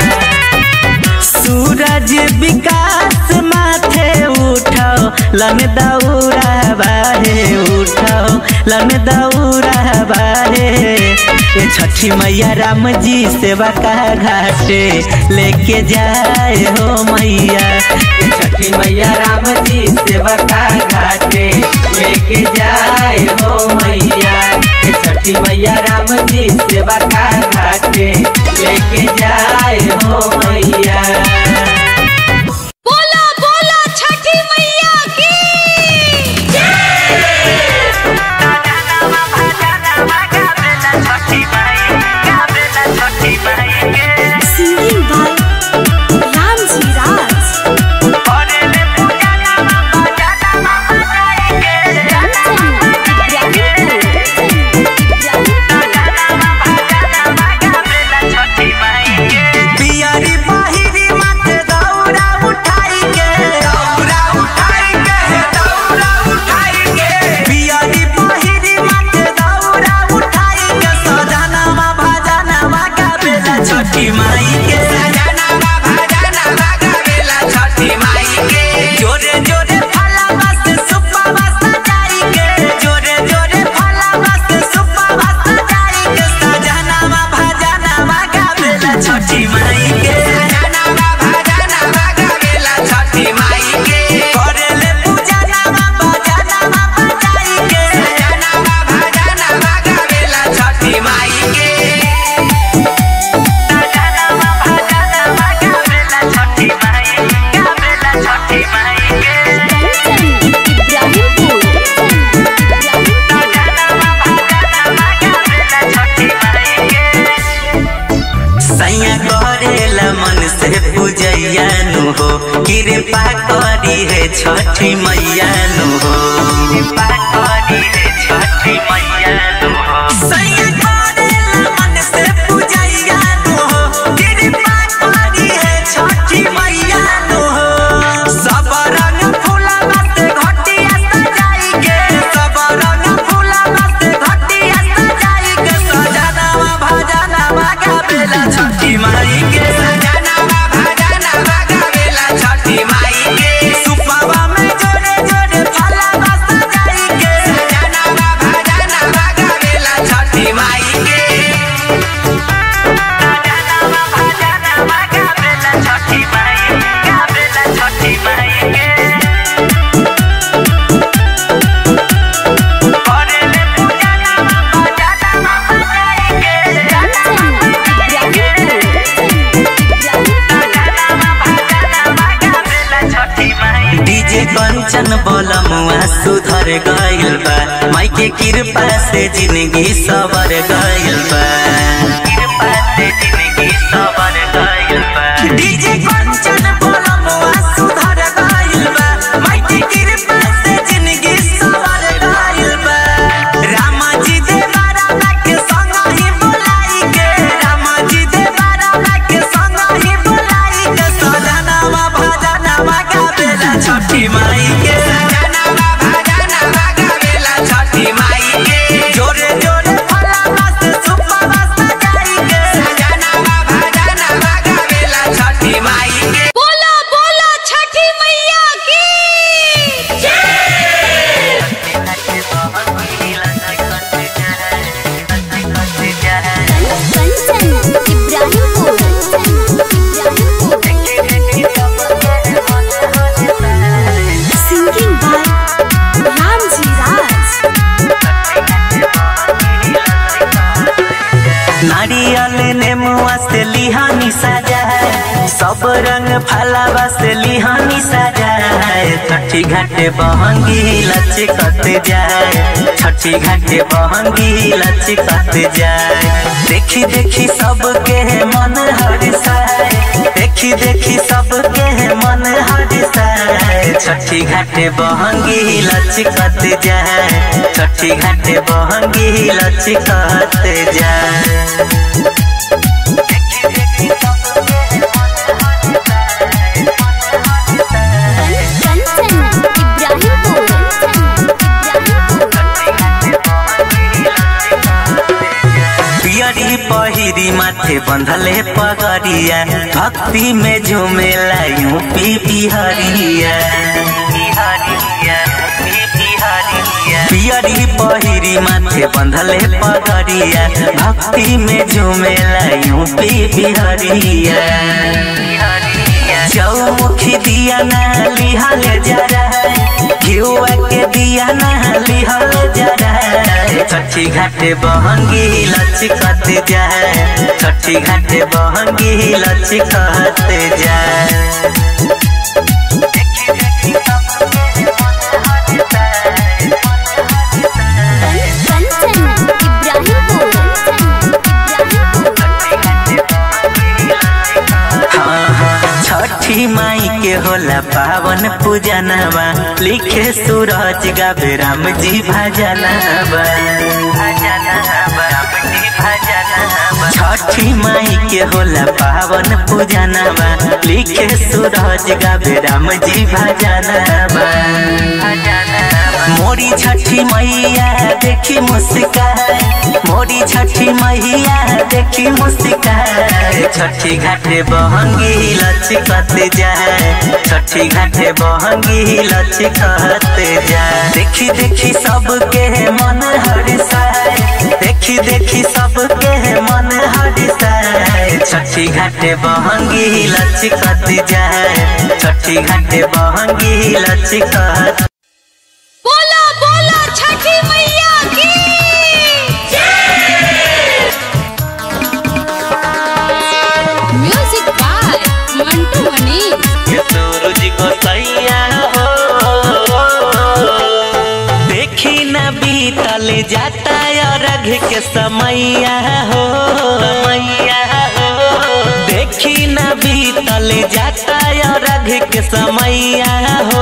सूरज विकास माथे उठो लन दौरा बाहे उठो लन दौरा बाहे ए छठी मैया राम जी सेवा का घाटे लेके जाए हो मैया ए छठी मैया राम जी सेवा का घाटे लेके जाए हो मैया ए छठी मैया राम जी सेवा का घाटे लेके जाए हो मैया बोलो बोलो छठी मैया की सिंगिंग बाय रामजी राज पियरी बाहिरी माथे दौरा उठाई के दौरा उठाई के दौरा उठाई के पियरी बाहिरी माथे दौरा उठाई के सजनामा भजनामा गावेला छठी माई के सजनामा भजनामा गावेला छठी माई के जोरे जोरे फलावा से सुप्पा सजाई के जोरे जोरे फलावा से सुप्पा सजाई के सजनामा भजनामा गावेला छठी माई के सजनामा भजनामा गावेला छठी माई के करेले पूजा नामा भजनामा बजाई के सजनामा भजनामा गावेला छठी माई के सजनामा भजनामा गावेला छठी माई गावेला छठी माई के सैया करेला मन से पूजैया नु हो कृपा करी है छठी मैया नु हो कृपा करी है छठी मैया नु हो सैया करेला मन से पूजैया नु हो कृपा करी है छठी मैया नु हो सब रंग फूलवा से घटिया सजाई के सब रंग फूलवा से घटिया सजाई के सजनावा भजनावा गावेला छठी माई के भर गइल बा माई के कृपा से जिंदगी सबर गइल बा कृपा से जिंदगी सबर गइल बा डीजे कंचन बोलमुआ सुधर गइल बा माई के कृपा से जिंदगी सबर गइल बा रामा जी दे बारा के संग ही बुलाई के रामा जी दे बारा के संग ही बुलाई के सजनावा भजनावा गावेला छठी माई के सजनावा भजनावा गावेला छठी माई के जोरे जोरे फला मस्त सुपा मस्त जाई के सजनावा भजनावा गावेला छठी माई के बोला बोला छठी मैया की कंचन इब्राहिमपुर सिंगिंग बाय रामजी राज नारियल नेमुआ से लिहानी सजा है सब रंग फलावा से लिहानी सजा है छठी घाटे बहंगी लचकत जाए छठी घाटे बहंगी लचकत जाए देखी देखी सबके मन हरिसाए देखी देखी सबके मन हरिसाए छठी घाटे बहंगी लचकत जाए छठी घाटे बहंगी लचकत जाए कंचन पियरी पहिरी माथे बंधले पगड़िया भक्ति में झूमेला यूपी बिहरिया पियरी पहिरी माथे बंधले पगड़िया भक्ति में झूमेला यूपी बिहरिया चौमुखी दिया ना लिहल जरा घिउआ के दिया ना लिहल जरा छठी घाटे बहंगी लचकत जाए छठी घाटे बहंगी लचकत जाए हाँ, हाँ, छठी माई के होला पावन पूजनवा लिखे सूरज गावे राम जी भजनवा छठी माई के होला पावन पूजनवा लिखे सूरज गावे राम जी भजनवा मोरी छठी मैया देखी मुस्कान मोरी छठी मैया देखी मुस्कान छठी घाटे बहंगी लचकत जाए छठी घाटे बहंगी लचकत जाए देखी देखी सबके मन हरिसाए देखी देखी सबके मन हरिसाए छठी घाटे बहंगी लचकत जाए छठी घाटे बहंगी लचकत बोला बोला छठी मैया की म्यूजिक बाय मंटू मनी ये सूरज को सैया हो देखी न बीतल जाता रघ के समैया हो समैया हो देखी न बीतल जाता रघ के समैया हो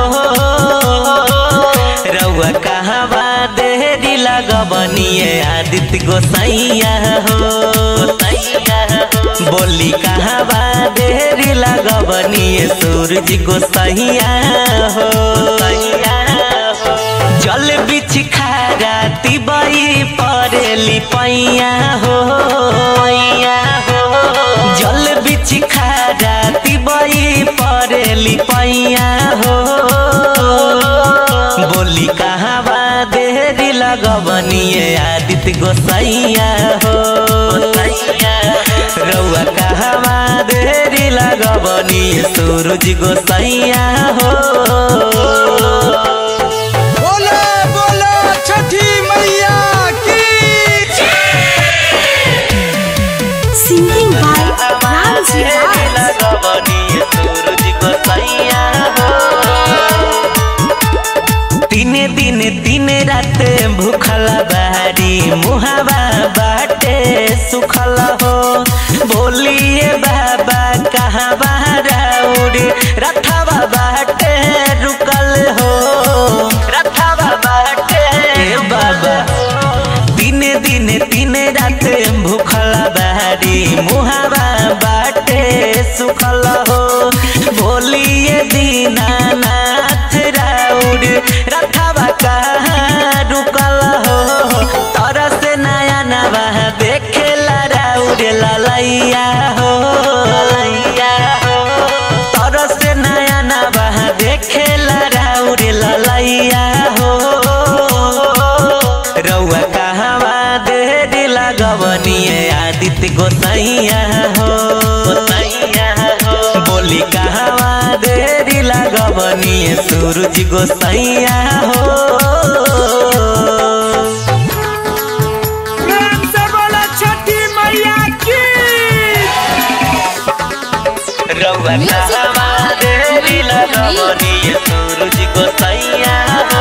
रउआ कहवा देरी लगबनिए आदित्य गोसैया हो गोसैया हो बोली कहवा देरी लगबनिए सूरज गोसैया हो गोसैया हो जल बिछ खारा तिबई परेली पैया हो पैया हो जल बिछ खारा तिबई परेली पैया हो बोली कहवा देरी लगबनिए आदित्य गोसैया हो गोसैया रउआ कहवा देरी लगबनिए सूरज गोसैया हो बोलो बोलो छठी मैया की सिंगिंग बाय रामजी राज तीन दिन दिन रात भूखल बारी मुहावा बाटे सुखल हो बोलिए बाबा कहाँ बाराउर रथवा बाटे रुकल हो रथवा बाटे बाबा दिन दिन दिन रात भूखल बारी मुहावा बाटे सुखल हो बोलिए दीनानाथ राउर रथवा कहाँ रुकल हो तरस नया नवा देखेला राउर ललैया हो ललैया हो तरस नया नवा देखेला राउर ललैया हो रउआ कहवा देरी लगवनिए आदित्य गोसैया हो गोसैया हो बोली कहवा देरी लगवनिए सूरज गोसैया हो प्रेम से बोला छठी मैया की रउआ कहवा देरी लगवनिए सूरज गोसैया हो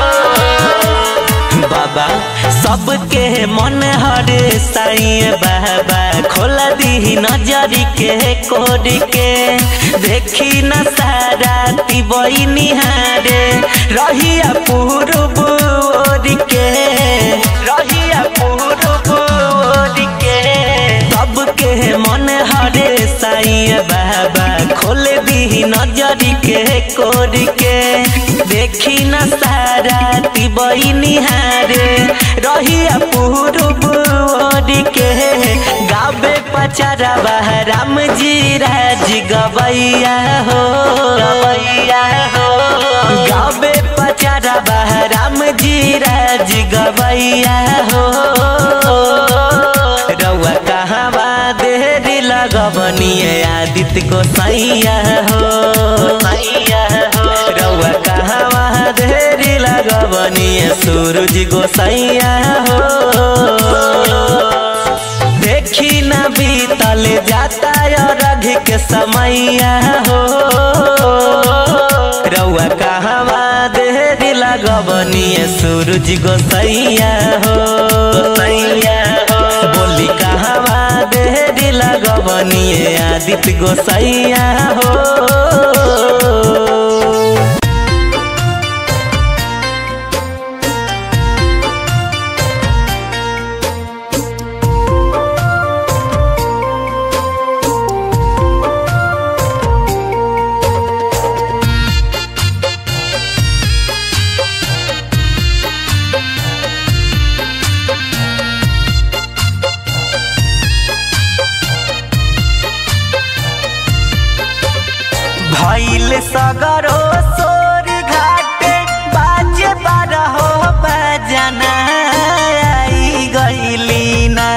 बाबा सबके मन हर साई बाबा खोल दी नजरी के कोड के देखी न सारा तिबई निहारे रहिया पूरब ओर के रहिया पूरब ओर के सबके मन हरे साई बाबा खोल दी नजरी के कोड के देखी न सारा तिबई निहारे रहिया पूरब ओर के गावे पचरवा राम जी राज गवैया हो गवैया हो गावे पचरवा राम जी राज गवैया हो रउआ कहवा देरी लगवनिए आदित्य को सैया हो सैया हो रउआ कहवा देरी लगवनिए सूरज गोसैया हो देखी न बीतल जाता रघ के समैया हो रउआ कहवा देरी लगवनिए सूरज गोसैया हो गोसैया हो बोली कहवा देरी लगवनिए आदित्य गोसैया हो भैल सगरो सोर घाटे बाजे बारहो बजना आई गईली ना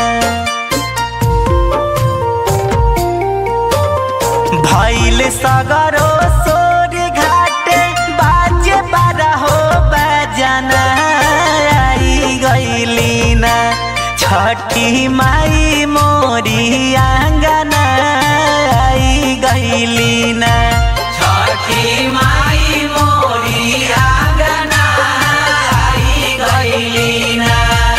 भैल सगरो सोर घाटे बाजे बारहो बजना आई गईली ना छठी माई मोरी आंगना आई गईली ना छठी माई मोरी आंगना आई गईली ना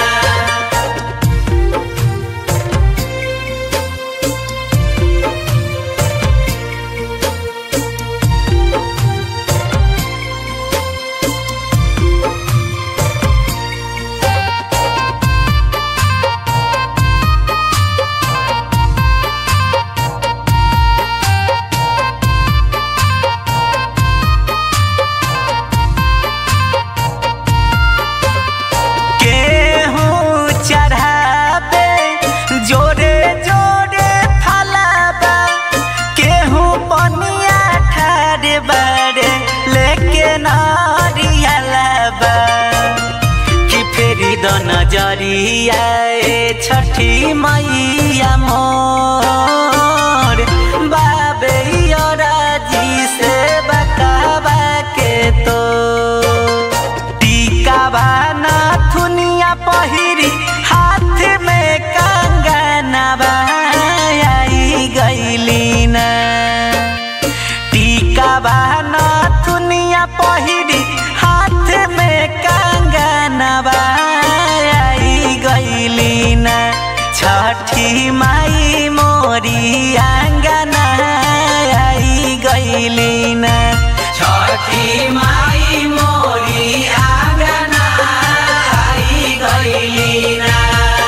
गेहूं चढ़ाबे जोरे जोरे फलाबा गेहूं पनिया ठार बारे लेके नारियलाबा कि फेरी द नजरिया ए छठी मैया मोर बाबे राजी से बकाबा के तो टीका बाना थुनिया पहिरी हाथ में कंगनवा आई गईली ना टीका बाना थुनिया पहिरी हाथ में कंगनवा छठी माई मोरी आंगना आई गईली ना छठी माई मोरी आंगना आई गईली ना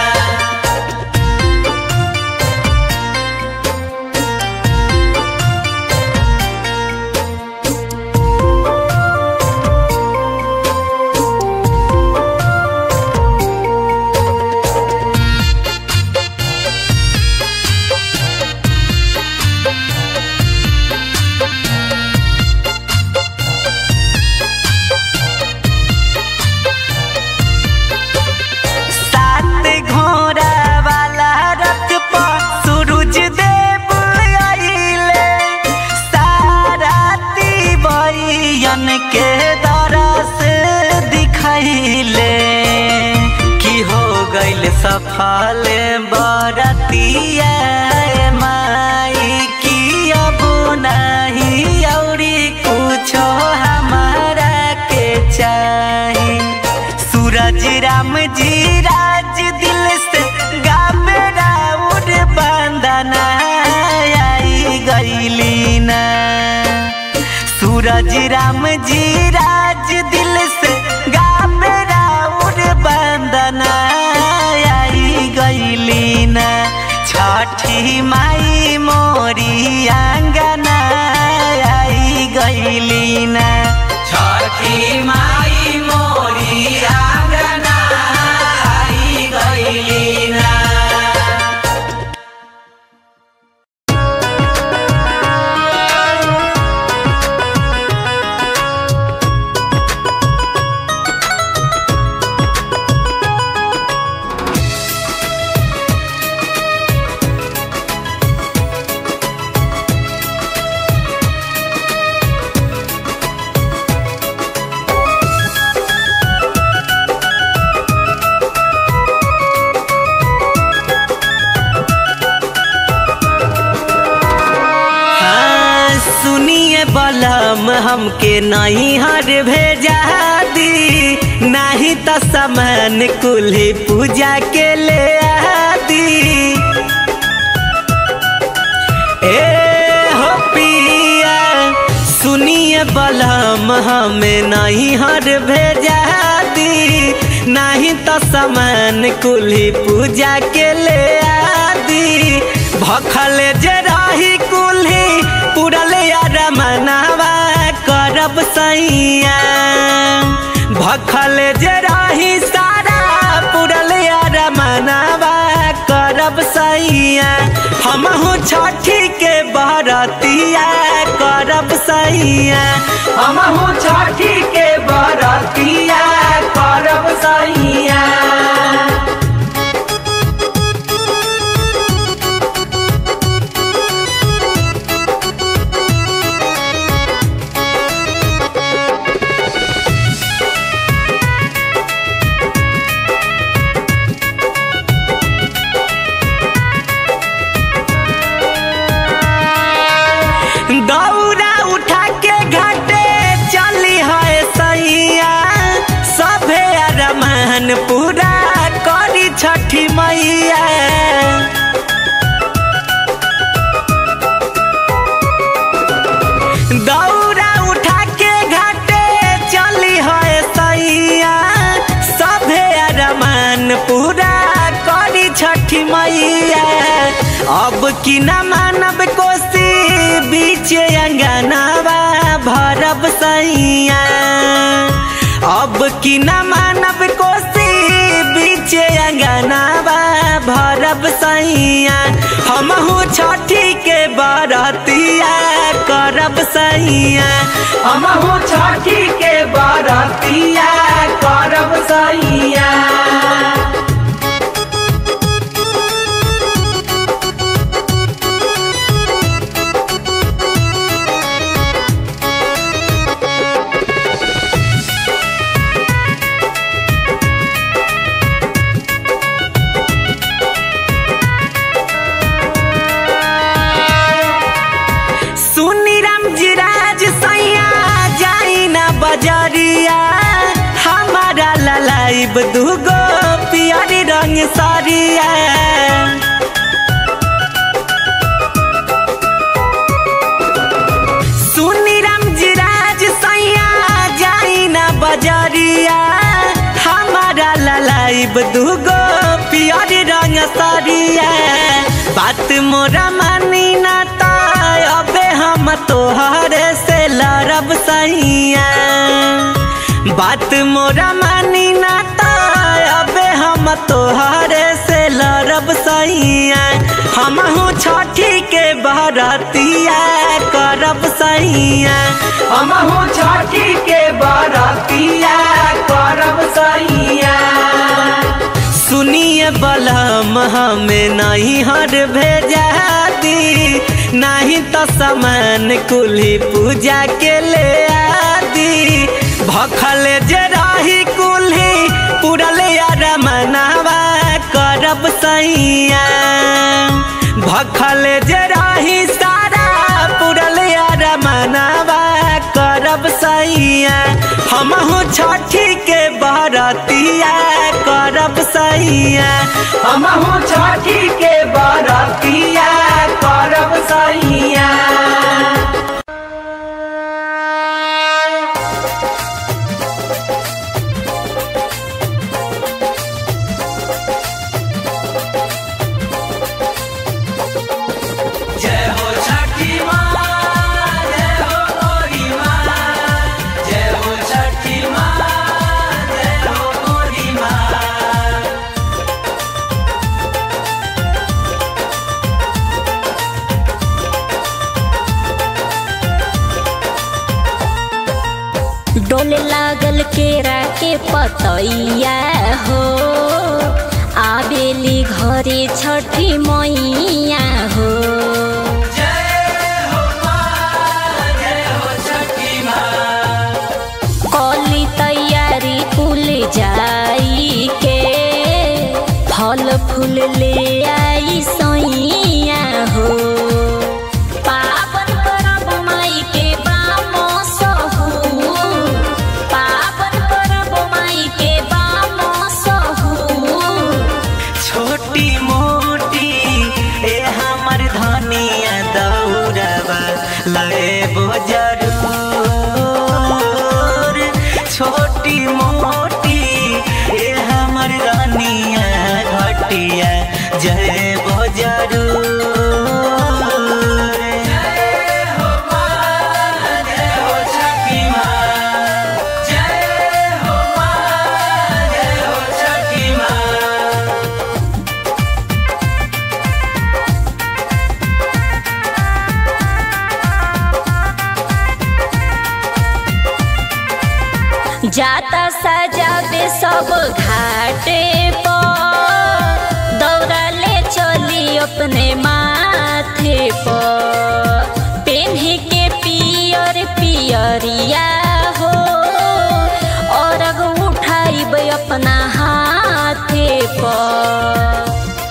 सात घोड़ा वाला रथ पर सूरज देव आइले साराती बयन के दरस दिखैले की हो गइल सफल बरतिया माई की अब नहीं औरी कुछो हमारा के चाही सूरज राम जी राज दिल से गावे राउर बंदना आई गईली ना सूरज राम जी राज दिल से गावे राउर बंदना आई गईली ना छठी माई मोरी आंगना आई गईली ना छठी माई मोरी आंगना आई गईली ना हाँ, सुनिए बलम हमके नहीं हर भेजा दी नहीं तो सामान कुल्ही पूजा के ले आदी ए हो पिया सुनिए बलम हमें नहीं हर भेजा दी नहीं तो सामान कुल्ही पूजा के ले आदी भखल जे रही कुल्ही पुरले रमनावा करब सैया भखल जे रही सारा पुरले रमनावा करब सैया हमहू छठी के बरतिया करब सैया हमहू छठी के बरतिया करब सैया दौरा उठा के घाटे चली है सैया सभे अरमान पूरा करी छठी मैया दौरा उठा के घाटे चली है सैया सभे अरमान पूरा करी छठी मैया अब की न मानब कोसी बीच अंगनावा भरब सैया अब की न मानब कोसी बीच अंगनावा भरब सैया हमहू छठी के बरतिया करब सैया हमहू छठी के बरतिया करब सैया सुनी राम जी राज सैया जाई ना बजरिया हमारा ललाइब दूगो पियरी रंग सरिया लाइब दूगो पियर रंग साड़िया बात मोरा मानी ना ता अबे हम तोहरे से लड़ब सैया बात मोरा मानी ना ता अबे हम तोहरे से लड़ब सैया हमहू छठी के बरतिया करब सैया हमहू छठी के बरतिया करब सैया सुनिए बलम हमें नहीं हर भेजा दी नहीं तो सामान कुली पूजा के ले आदि भखल जे रही कुल्ही पुरल यार मनावा करब सैया भखल जे रही सारा पुरल यार मनावा करब सैया हमहू छठी के बरतिया करब सैया हमहू छठी के बरतिया करब सैया जय हो छठी माँ जय हो गोरी माँ जय हो छठी माँ जय हो गोरी माँ डोल लागल केरा के पतैया हो आबेली घरे छठी मैया हो कली तैयारी कुल जाई के फल फूल ले आई सैया हो पावन परब माई के बामो सहू पावन परब माई के बामो सहू छोटी मोटी ए हमर धनिया दौड़बा लेबो जरूर छोटी मोटी ए हमर धनिया घटिया जयबो जरूर जय हो माँ जय हो छठी माँ जय हो माँ जय हो छठी माँ जाता सजाबे सब घाटे पर दौड़ा ले चली अपने माथे पर पेन्हे के पियर पियरिया हो और उठाइब अपना हाथे पर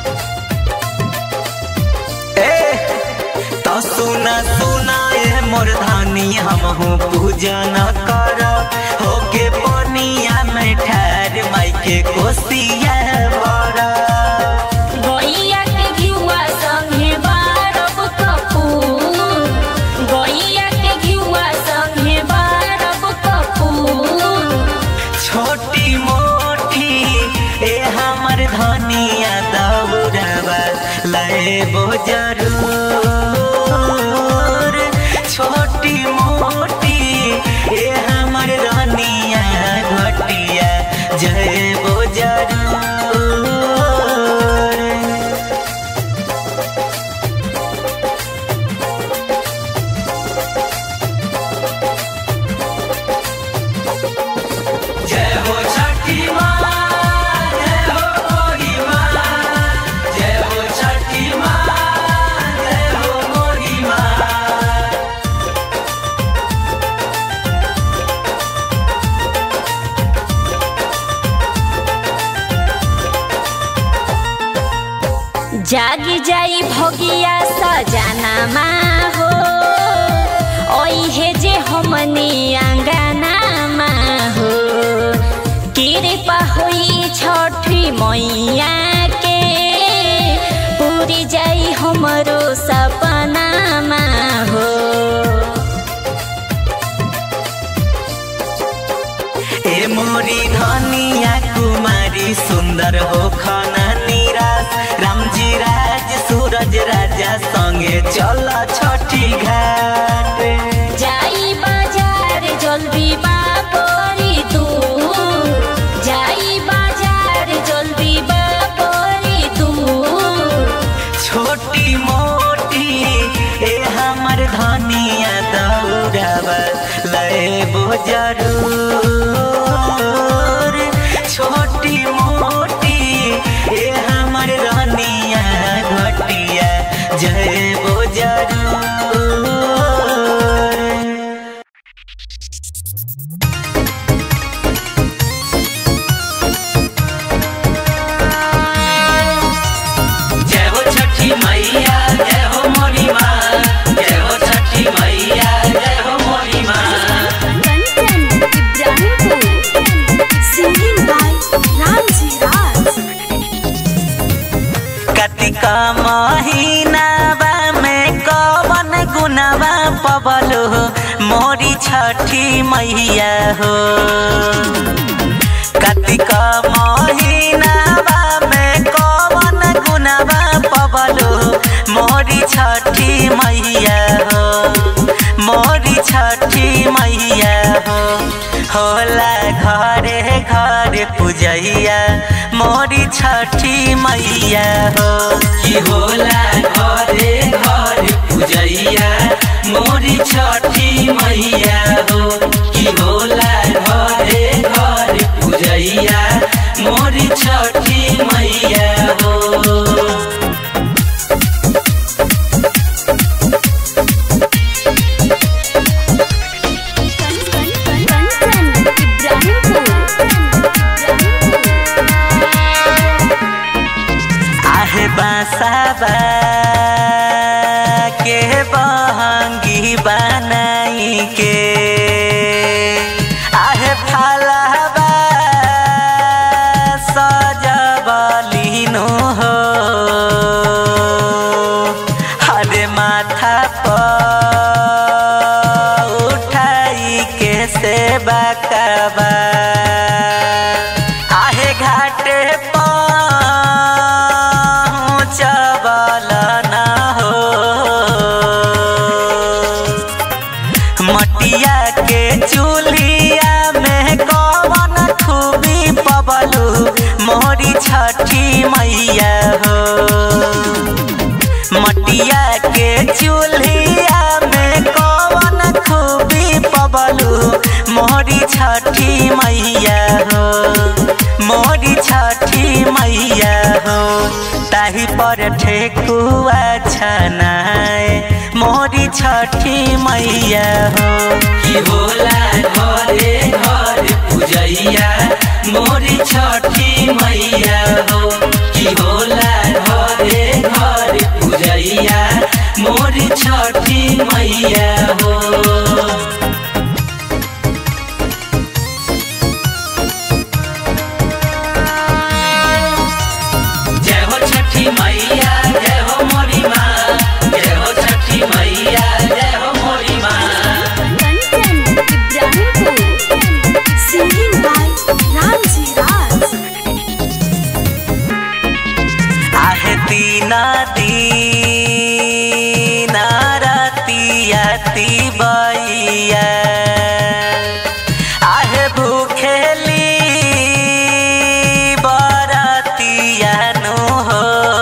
ए तो सुना सुना ए मोर धानी हमहू पूजन कर होके पनिया में ठहर माई के कोसिया भर गैया के घिउवा संगे बारब कपूर गैया के घिउवा संगे बारब कपूर छोटी मोटी ए हमर धनिया दौड़बा लेबो जरूर छोटी मोटी ए हमर धनिया घटिया जयबो जरूर जय हो छठी माँ जय हो गोरी माँ जय हो छठी माँ जय हो गोरी माँ जागी जाई भगिया सजाना मा हो ओहे जे हमनी आंगना मा हो कृपा होई छठी मैया के पूरी जाई हमरो सपना मा हो ए मोरी धनिया कुमारी सुन्दर सुंदर हो खाना निराश राम जी राज सूरज राजा संगे चल छठी घाट जाई बाजार जल्दी बापरी तू जाई बाजार जल्दी बापरी तू छोटी मोटी ए हमर धनिया दौड़ावा लेबो जरूर छोटी मोटी ए हमर धनिया घटिया जयबो जरूर जय हो छठी मैया जय हो मोरी माँ जय हो छठी मैया जय हो मोरी माँ कंचन इब्राहिमपुर सिंगिंग बाय रामजी राज कतिका महीनावा में कवन गुनावा पबलो मोरी छठी मैया हो कतिका महीनावा में कवन गुनावा पबलो मोरी छठी मैया हो मोरी छठी मैया हो होला घरे घरे पूजैया मोरी छठी मैया हो की होला घरे घर पूजैया मोरी छठी मैया हो की होला घरे घर पूजैया मोरी छठी मैया हो कंचन इब्राहिमपुर आहे बासाबा के बहंगी बनाई के आहे फालाबा सजबलिनो हो हरे माथा पर उठाई के सेवा कबा आहे घाटे पहुँचबल न हो मटिया के चूल्हिया में कवन खूबी पबलू मोरी छठी मैया हो मटिया के चूल्हिया में कवन खूबी पबलू मोरी छठी मैया हो मोरी छठी मैया हो ताही पर ठेकुआ छनाए मोरी छठी मैया हो की होला घरे घर पूजैया मोरी छठी मैया हो की होला घरे घर पूजैया मोरी छठी मैया हो जय हो छठी मैया जय हो मोरी माँ जय हो छठी मैया जय हो मोरी माँ कंचन इब्राहिमपुर सिंगिंग बाय रामजी राज आहे दीना दीना रतिया बैया आहे भूखेली बरतिया नु हो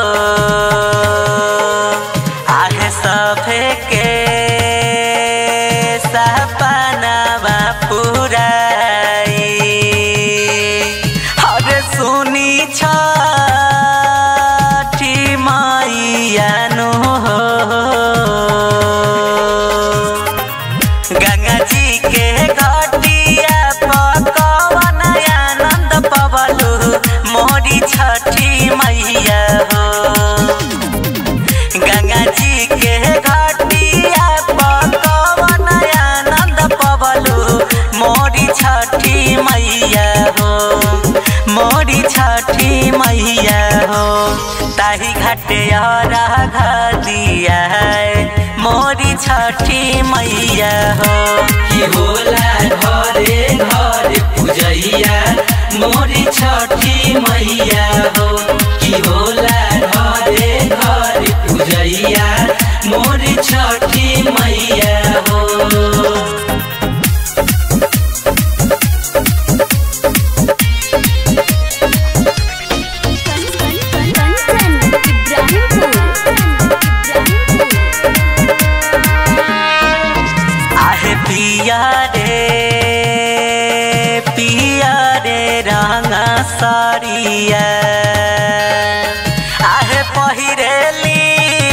आहे सभे के सपनावा पुराई हरे सुनी छठी मैया नु हो गंगा जी के घटिया पकवन आनंद पवलू मोरी छठी मैया हो गंगा जी के घटिया पकवन आनंद पवलू मोरी छठी मैया हो मोरी छठी मैया हो ताही घाटे घलिया मोरी छठी मैया हो की होला घरे घर पूजैया मोरी छठी मैया मैया हो कि होला घरे घर पूजैया मोर छठी मैया हो आहे पिया रे पिया रे रंगा साड़िया आहे पहिरेली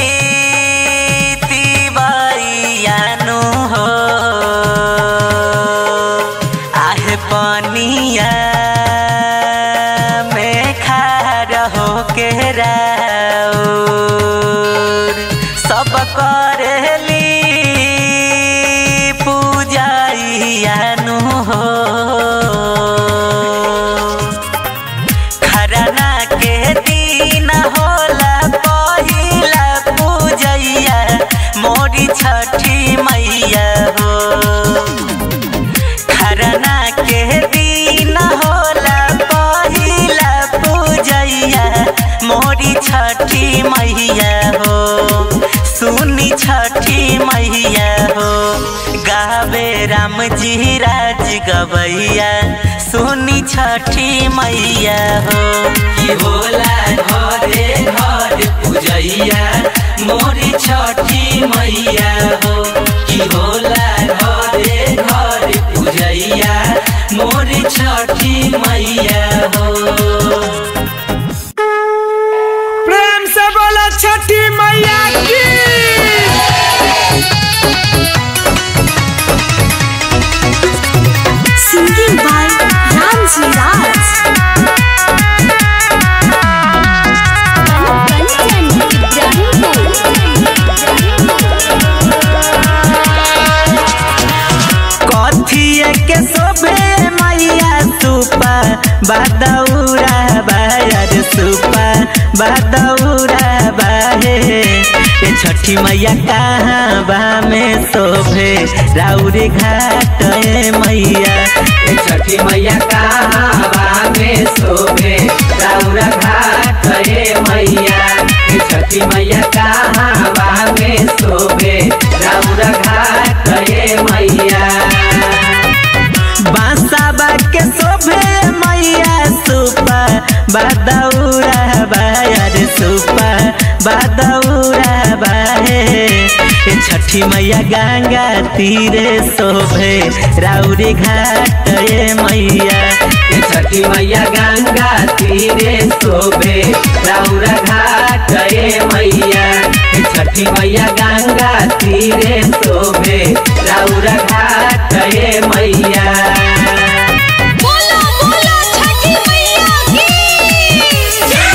तिवारियानु हो आहे पनिया में खार हो के राउर सब करेली पूजाइयानु हो खरना के दिन होला पहिला पूजैया मोरी छठी मैया हो खरना के दिन होला पहिला पूजैया मोरी छठी मैया हो सुनी छठी मैया हो गावे राम जी राज गवैया सुनी छठी मैया हो कि होला घरे घर पूजैया मोरी छठी मैया हो कि होला घरे घर पूजैया मोरी छठी मैया हो प्रेम से बोलो छठी मैया की Singing by Ramji Raj. कथिए के सोबे मैया सुपा बादौरा बायर सुपा बादौरा बाहे ए छठी मैया कहाँ बा में शोभे राउरी घाट ए मैया ए छठी मैया कहाँ बा में शोभे राउरा घाट हे मैया ए छठी मैया कहाँ बा में शोभे राउरा घाट हे मैया बांसाबा के शोभे मैया सुपा बादौरा बायर सुपा बादौरा बाहे ए छठी मैया गंगा तीरे शोभे राउरी घाट ए मैया ए छठी मैया गंगा तीरे शोभे राउरा घाट हे मैया ए छठी मैया गंगा तीरे शोभे राउरा घाट हे मैया बोलो बोलो छठी मैया की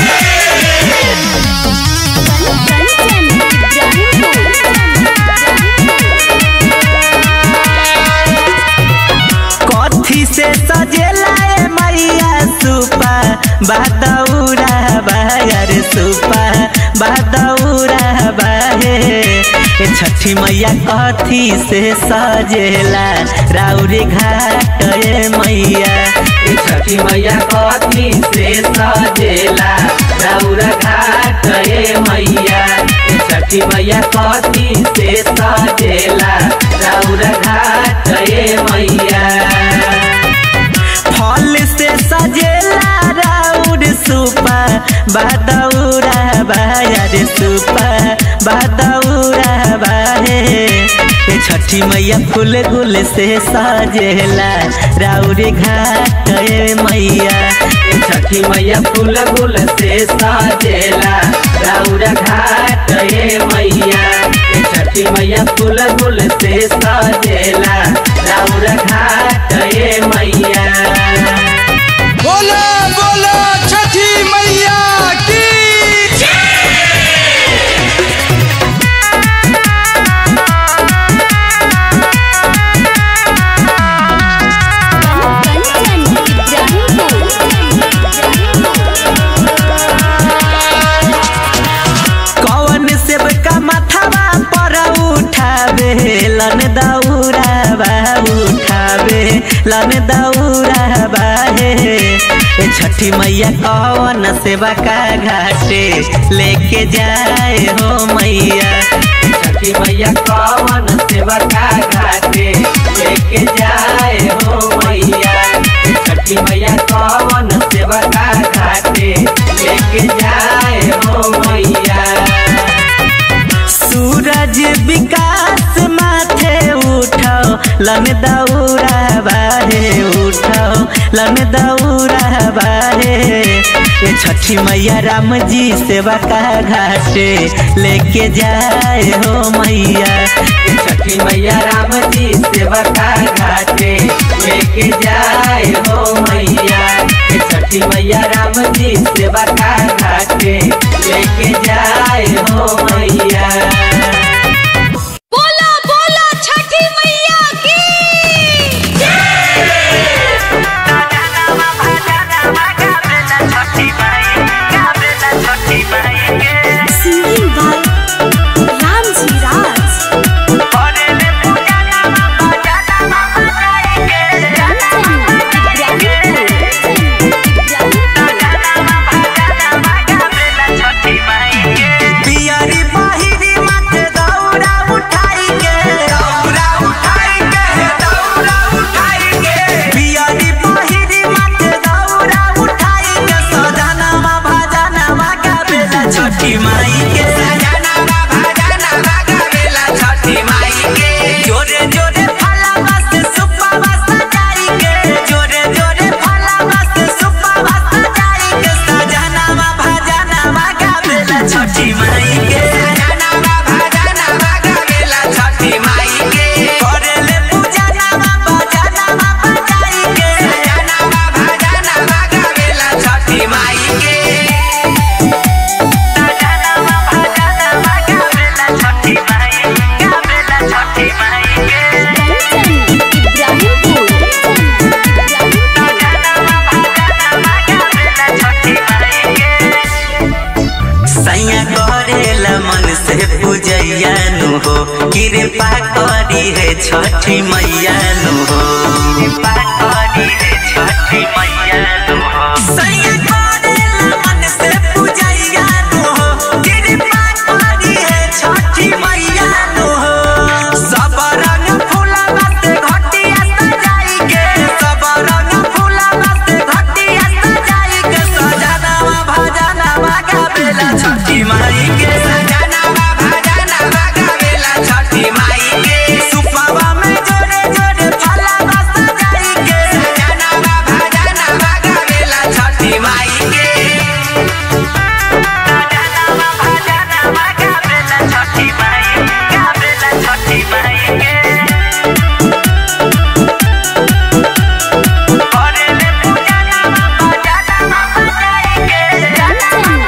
कथी से सजेला ए मैया सुपा बादौरा बायर सुपा बादौरा बाहे ए छठी मैया कथी से सजेला राउरी घाट ए मैया ए छठी मैया कथी से सजेला राउरा घाट हे मैया ए छठी मैया कथी से सजेला राउरा घाट हे मैया फल से सजेला राउर सुपा बादौरा बायर सुपा बादौरा बाहे ए छठी मैया फूल गुल से सजेला राउर घाट ए मैया ए छठी मैया फूल गुल से सजेला राउरा घाट हे मैया ए छठी मैया फूल गुल से सजेला राउरा घाट हे मैया बोलो बोलो छठी मैया की कौन सेब का माथावा पर उठावे लन दौरा बा उठावे लन दौरा बाहे ए छठी मैया कौन सेवा का घाटे लेके जाए हो मैया छठी मैया कौन सेवा का घाटे लेके जाए हो मैया छठी मैया कौन सेवा का घाटे लेके जाए हो मैया सूरज विकास माथे उठाओ लन दौरा बाहे उठाओ लन दौरा बाहे ये छठी मैया राम जी सेवा का घाटे लेके जाए हो मैया ये छठी मैया राम जी सेवा का घाटे लेके जाए हो मैया ये छठी मैया राम जी सेवा का घाटे लेके जाए हो मैया बोला बोला छठी मैया की सिंगिंग बाय रामजी राज पियरी बाहिरी माथे दौरा उठाई के दौरा उठाई के दौरा उठाई के पियरी बाहिरी माथे दौरा उठाई के सजनवा भजनवा गावेला छठी माई के सजनवा भजनवा गावेला छठी माई के जोरे जोरे फलवा से सुपवा सजाई के जोरे जोरे फलवा से सुपवा सजाई के सजनवा भजनवा गावेला छठी माई के सजनवा भजनवा गावेला छठी माई के करेले पूजनवा भजनवा बजाई के सजनवा भजनवा गावेला छठी माई के सजनवा भजनवा गावेला छठी माई गावेला छठी माई के सैया करेला मन से पूजैया नु हो कृपा करी है छठी मैया नु हो कृपा करी है छठी मैया नु हो सैया करेला मन से पूजैया नु हो कृपा करी है छठी मैया नु हो सब रंग फूलवा से घटिया सजाई के सब रंग फूलवा से घटिया सजाई के सजनवा भजनवा गावेला छठी माई के सजनवा भजनवा गावेला छठी माई के सुपवा में जोरे जोरे फलवा सजाई के सजनवा भजनवा गावेला छठी माई के सजनवा भजनवा गावेला छठी माई गावेला छठी माई के करेले पूजनवा भजनवा बजाई के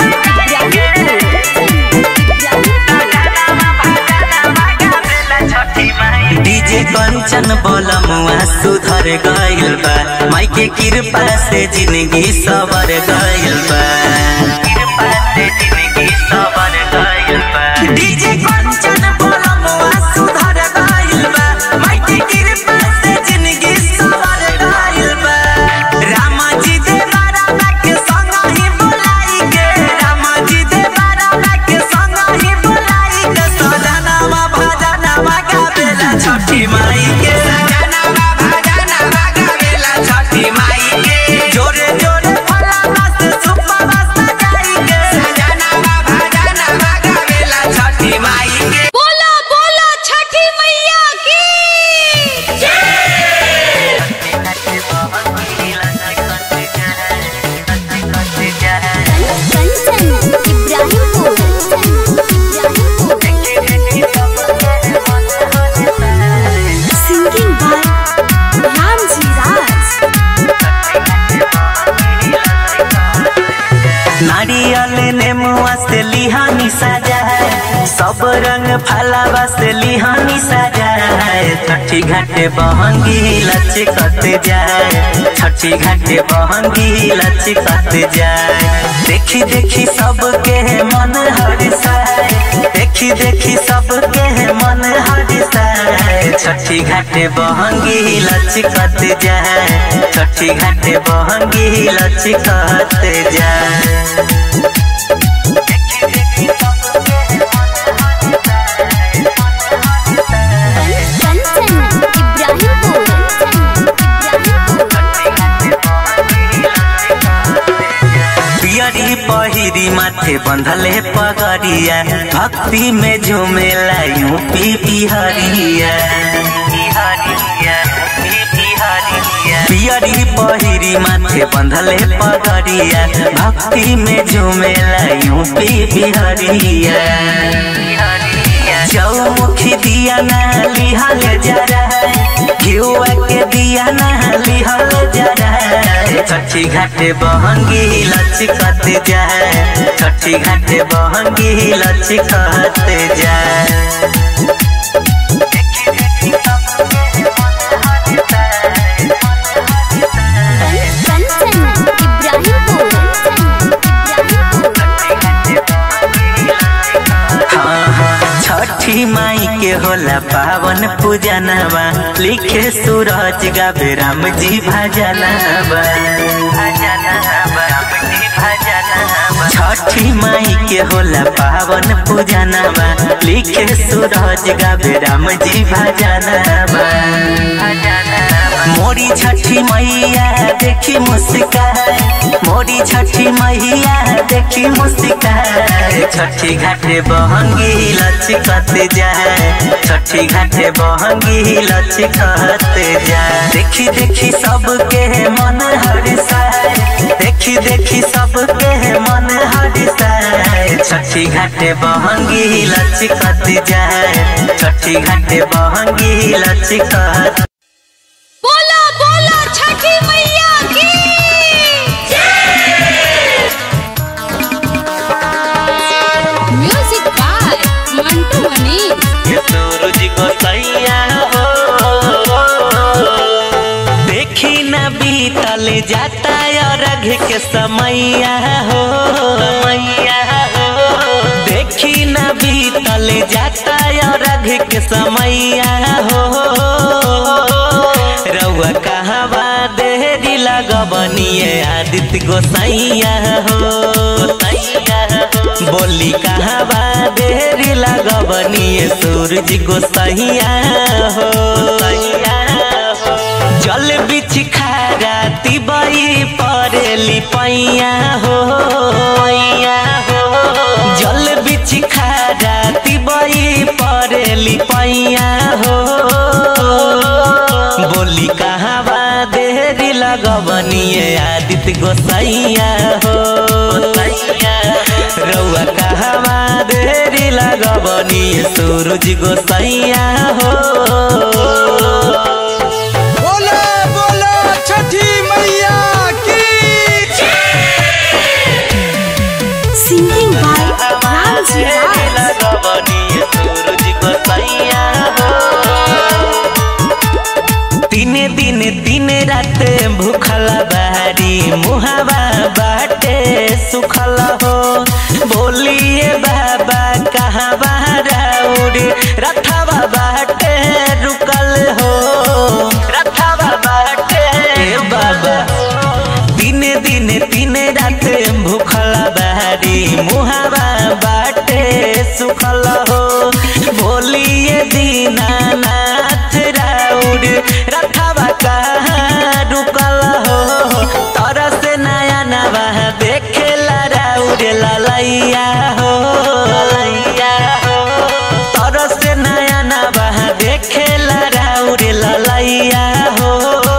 डीजे कंचन बोलमुआ सुधर गइल बा माई के कृपा से जिंदगी सवर गइल बा कृपा से जिंदगी सवर गइल बा डीजे कंचन बोलमुआ सुधर गइल बा माई के कृपा से जिंदगी सवर गइल बा रामा जी दे बारा के संग ही बुलाई के रामा जी दे बारा के संग ही बुलाई के सजनवा भजनवा गावेला छठी माई के सजनवा भजनवा गावेला छठी माई के जोरे जोरे फलवा से सुपवा सजाई के सजनवा भजनवा गावेला छठी माई के बोला बोला छठी मैया की कंचन इब्राहिमपुर सिंगिंग बाय रामजी राज नारियल नेमुआ से लिहानी सजा है सब रंग फलावा से लिहानी सजा है छठी घाटे बहंगी लचकत जाए छठी घाटे बहंगी लचकत जाए देखी देखी सबके मन हरिसाए देखी देखी सबके मन हरिसाए छठी घाटे बहंगी लचकत जाए छठी घाटे बहंगी लचकत जाए कंचन इब्राहिमपुर पियरी पहिरी माथे बंधले पगड़िया भक्ति में झूमेला यूपी बिहरिया पियरी पहिरी माथे बंधले पगड़िया भक्ति में झूमेला यूपी बिहरिया चौमुखी दिया ना लिहल जरा घिउआ के दिया ना लिहल जरा छठी घाटे बहंगी लचकत जाए छठी घाटे बहंगी लचकत जाए कंचन इब्राहिमपुर हाँ, हाँ, छठी माई के होला पावन पूजनवा लिखे सूरज गावे राम जी भजनवा छठी माई के होला पावन पूजनवा लिखे सूरज गावे राम जी भजनवा मोरी छठी मैया देखी मुस्कान मोरी छठी मैया देखी मुस्कान छठी घाटे बहंगी लचकत जाए छठी घाटे बहंगी लचकत जाए देखी देखी सबके मन हरिसाए देखी देखी सबके मन हरिसाए छठी घाटे बहंगी लचकत जाए छठी घाटे बहंगी लचकत बोला बोला छठी मैया की म्यूजिक बाय मंटू मनी ये सूरज को सैया हो देखी न बीतल जाता और अघ के समैया हो मैया हो देखी न बीतल जाता और अघ के समैया हो रउआ कहवा देरी लगबनिए आदित्य गोसैया हो गोसैया हो बोली कहवा देरी लगबनिए सूरज गोसैया हो गोसैया हो जल बिछ खारा तिबई परेली पैया हो पैया हो जल बिछ खारा तिबई परेली पैया हो बोली कहवा देरी लगबनिए आदित्य गोसैया हो गोसैया रउआ कहवा देरी लगबनिए सूरज गोसैया हो बोलो बोलो छठी मैया की सिंगिंग बाय रामजी राज तीन दिन तीन रात भूखल बारी मुहावा बाटे सुखल हो बोलिए बाबा कहाँ बाराउर रथवा बाटे रुकल हो रथवा बाटे बाबा दिन दिन तीन रात भूखल बारी मुहावा बाटे सुखल हो बोलिए दीनानाथ राउर रथवा कहाँ रुकल हो तरस नया नवा देखेला राउर ललैया हो ललैया हो तरस नया नवा देखेला राउर ललैया हो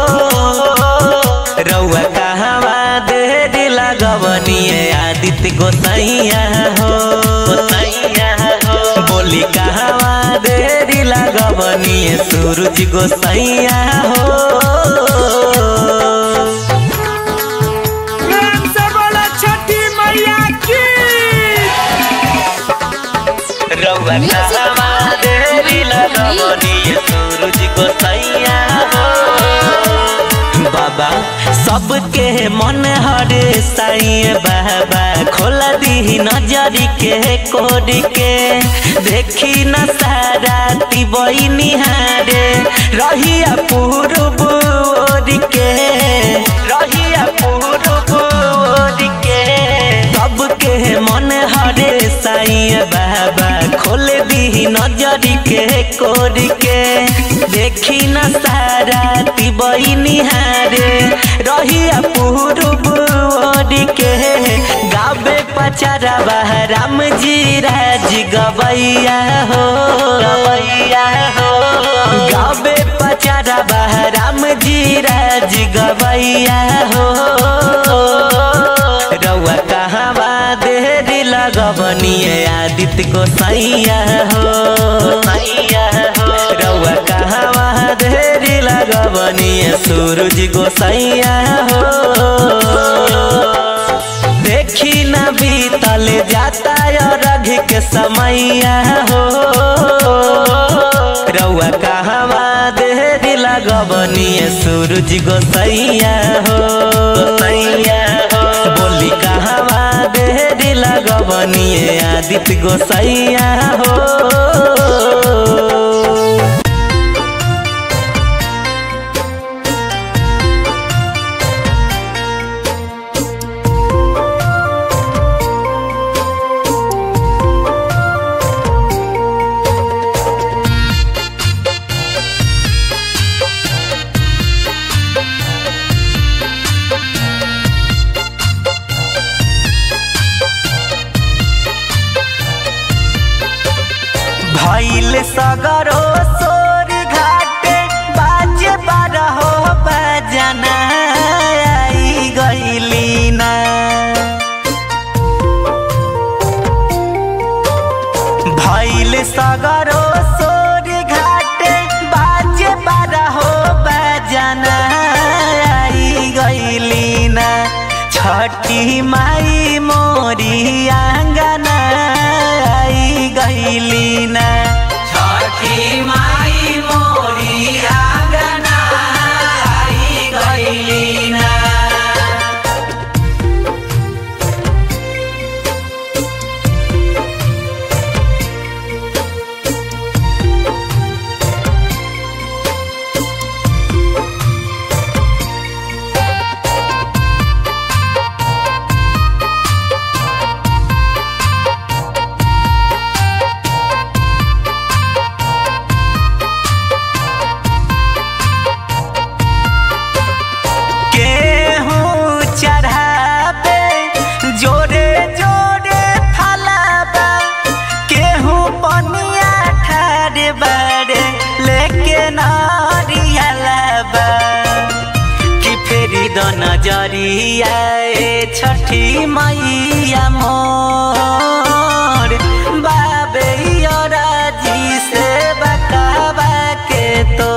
रउआ कहवा देरी लगवनिए आदित्य गोसैया हो गोसैया हो बोली कहवा देरी लगवनिए सूरज गोसैया हो प्रेम से बोलो छठी मैया की रउआ कहवा देरी लगवनिए सूरज गोसैया हो बाबा सबके मन हरे साईं बाबा खोला दी दी नजरी के कोड के देखी न सारा तिबई निहारे रहिया पूर्व ओर के रहिया पूर्व ओर के सबके मन हरे साईं बाबा खोल दी नजरी के कोड के देखी न सारा तिबई निहारे रहिया पूर्व ओर के गाबे पचारा राम जी राज गवैया हो गवैया हो गाबे पचारा राम जी राज गवैया हो रउआ कहवा देरी लगवनिए आदित्य गोसैया हो सैया हो रउआ कहवा देरी लगवनिए सूरज गोसैया हो देखी न बीतल जाता रघ के समैया हो रउआ कहवा देरी लगवनिए सूरज गोसैया हो सैया हो बोली कहवा देरी लगवनिए आदित्य गोसैया हो भैल सगरो सोर घाटे बाजे बारहो बजना आई गईली ना भैल सगरो सोर घाटे बाजे बारहो बजना आई गईली ना छठी माई मोरी आंगना आई गईली ना छठी माई मोरी आंगना आई गईली ना केहूँ चढ़ाबे जोरे जोरे फलाबा केहूँ पनिया ठारे बारे लेके नारियलाबा कि फेरी द नजरिया ए छठी मैया मोर बाबे राजी से बकावा के तो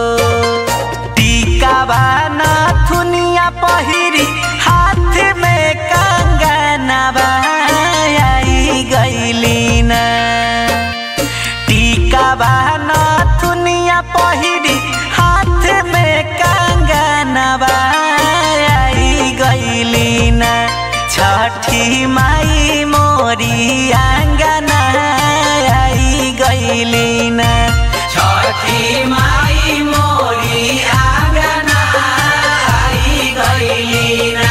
टीका बाना थुनिया पहिरी हाथ में कंगना आई गईली ना टीका बाना थुनिया पहिरी हाथ में कंगना आई गईली ना छठी माई मोरी आंगना आई गईली ना छठी माई मोरी आंगना आई गईली ना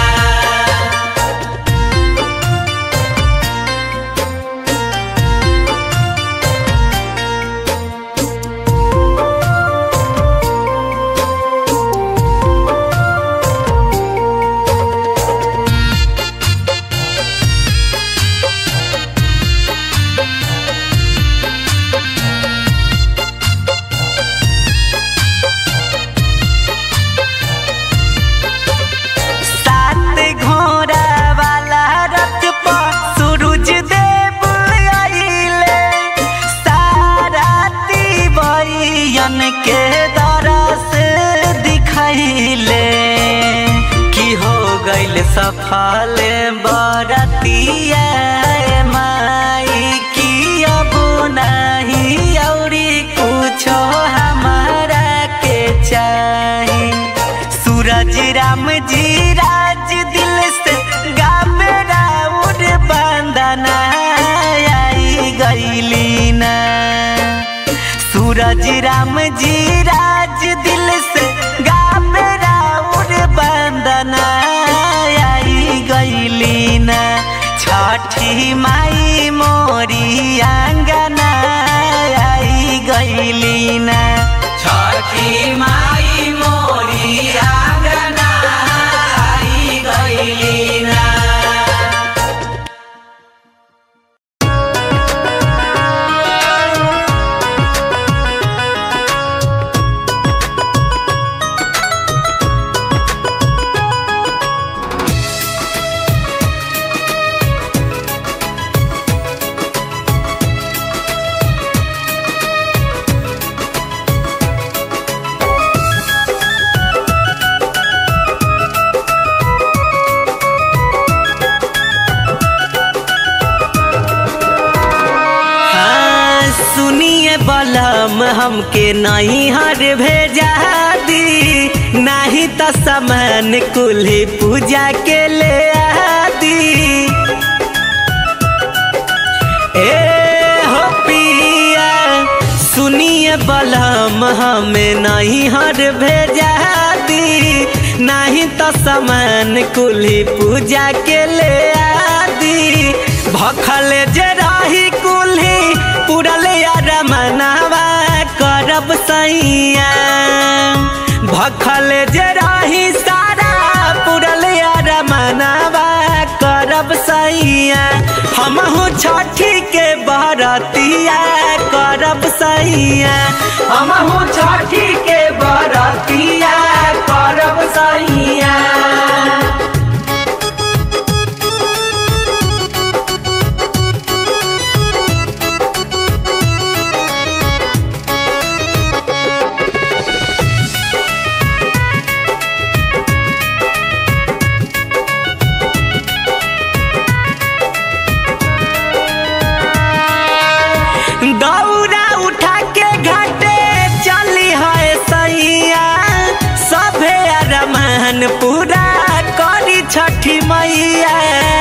सात घोड़ा वाला रथ पर सूरज देव आइले सारा तिबैयन के दरस दिखैले की हो गइल सफल बरतिया माई की अब नहीं औरी कुछो हमारा के चाही सूरज राम जी राज दिल से गावे राउर बांदा सूरज राम जी राज दिल से गावे राउर बंदना आई गईली ना छठी माई मोरी आंगना आई गईली ना छठी माई मोरी आंगना आई गईली ना हाँ, सुनिए बलम हमके नहीं हर भेजा दी नहीं तो सामान कुल्ही पूजा के ले आदी ए हो पिया सुनिए बलम हमें नहीं हर भेजा दी नहीं तो सामान कुल्ही पूजा के ले आदी भखल जे रही कुल्ही पुरल यार मनावा करब सैया भखल जे रही सारा पुरल यार मनावा करब सैया हमहू छठी के बरतिया करब सैया हमहू छठी के बरतिया करब सैया दौरा उठा के घाटे चली है सैया सभे अरमान पूरा करी छठी मैया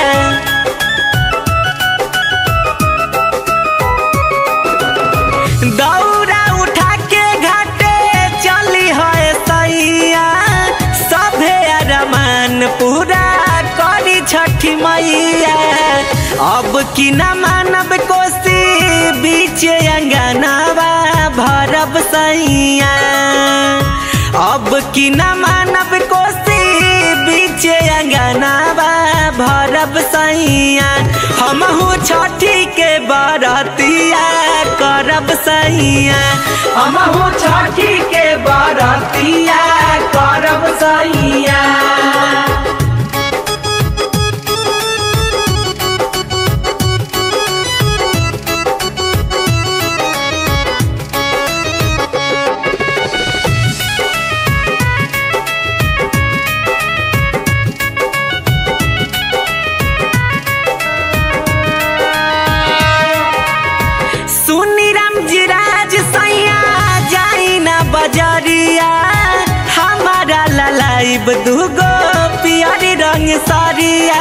दौरा उठा के घाटे चली है सैया सभे अरमान पूरा करी छठी मैया अब की न मानब कोसी बीच अंगनावा भरब सैया अब की न मानब कोसी बीच अंगनावा भरब सैया हमहू छठी के बरतिया करब सैया हमहू छठी के बरतिया करब सैया सुनी राम जी राज सैया जाई ना बजरिया हमारा ललाइब दूगो पियरी रंग सरिया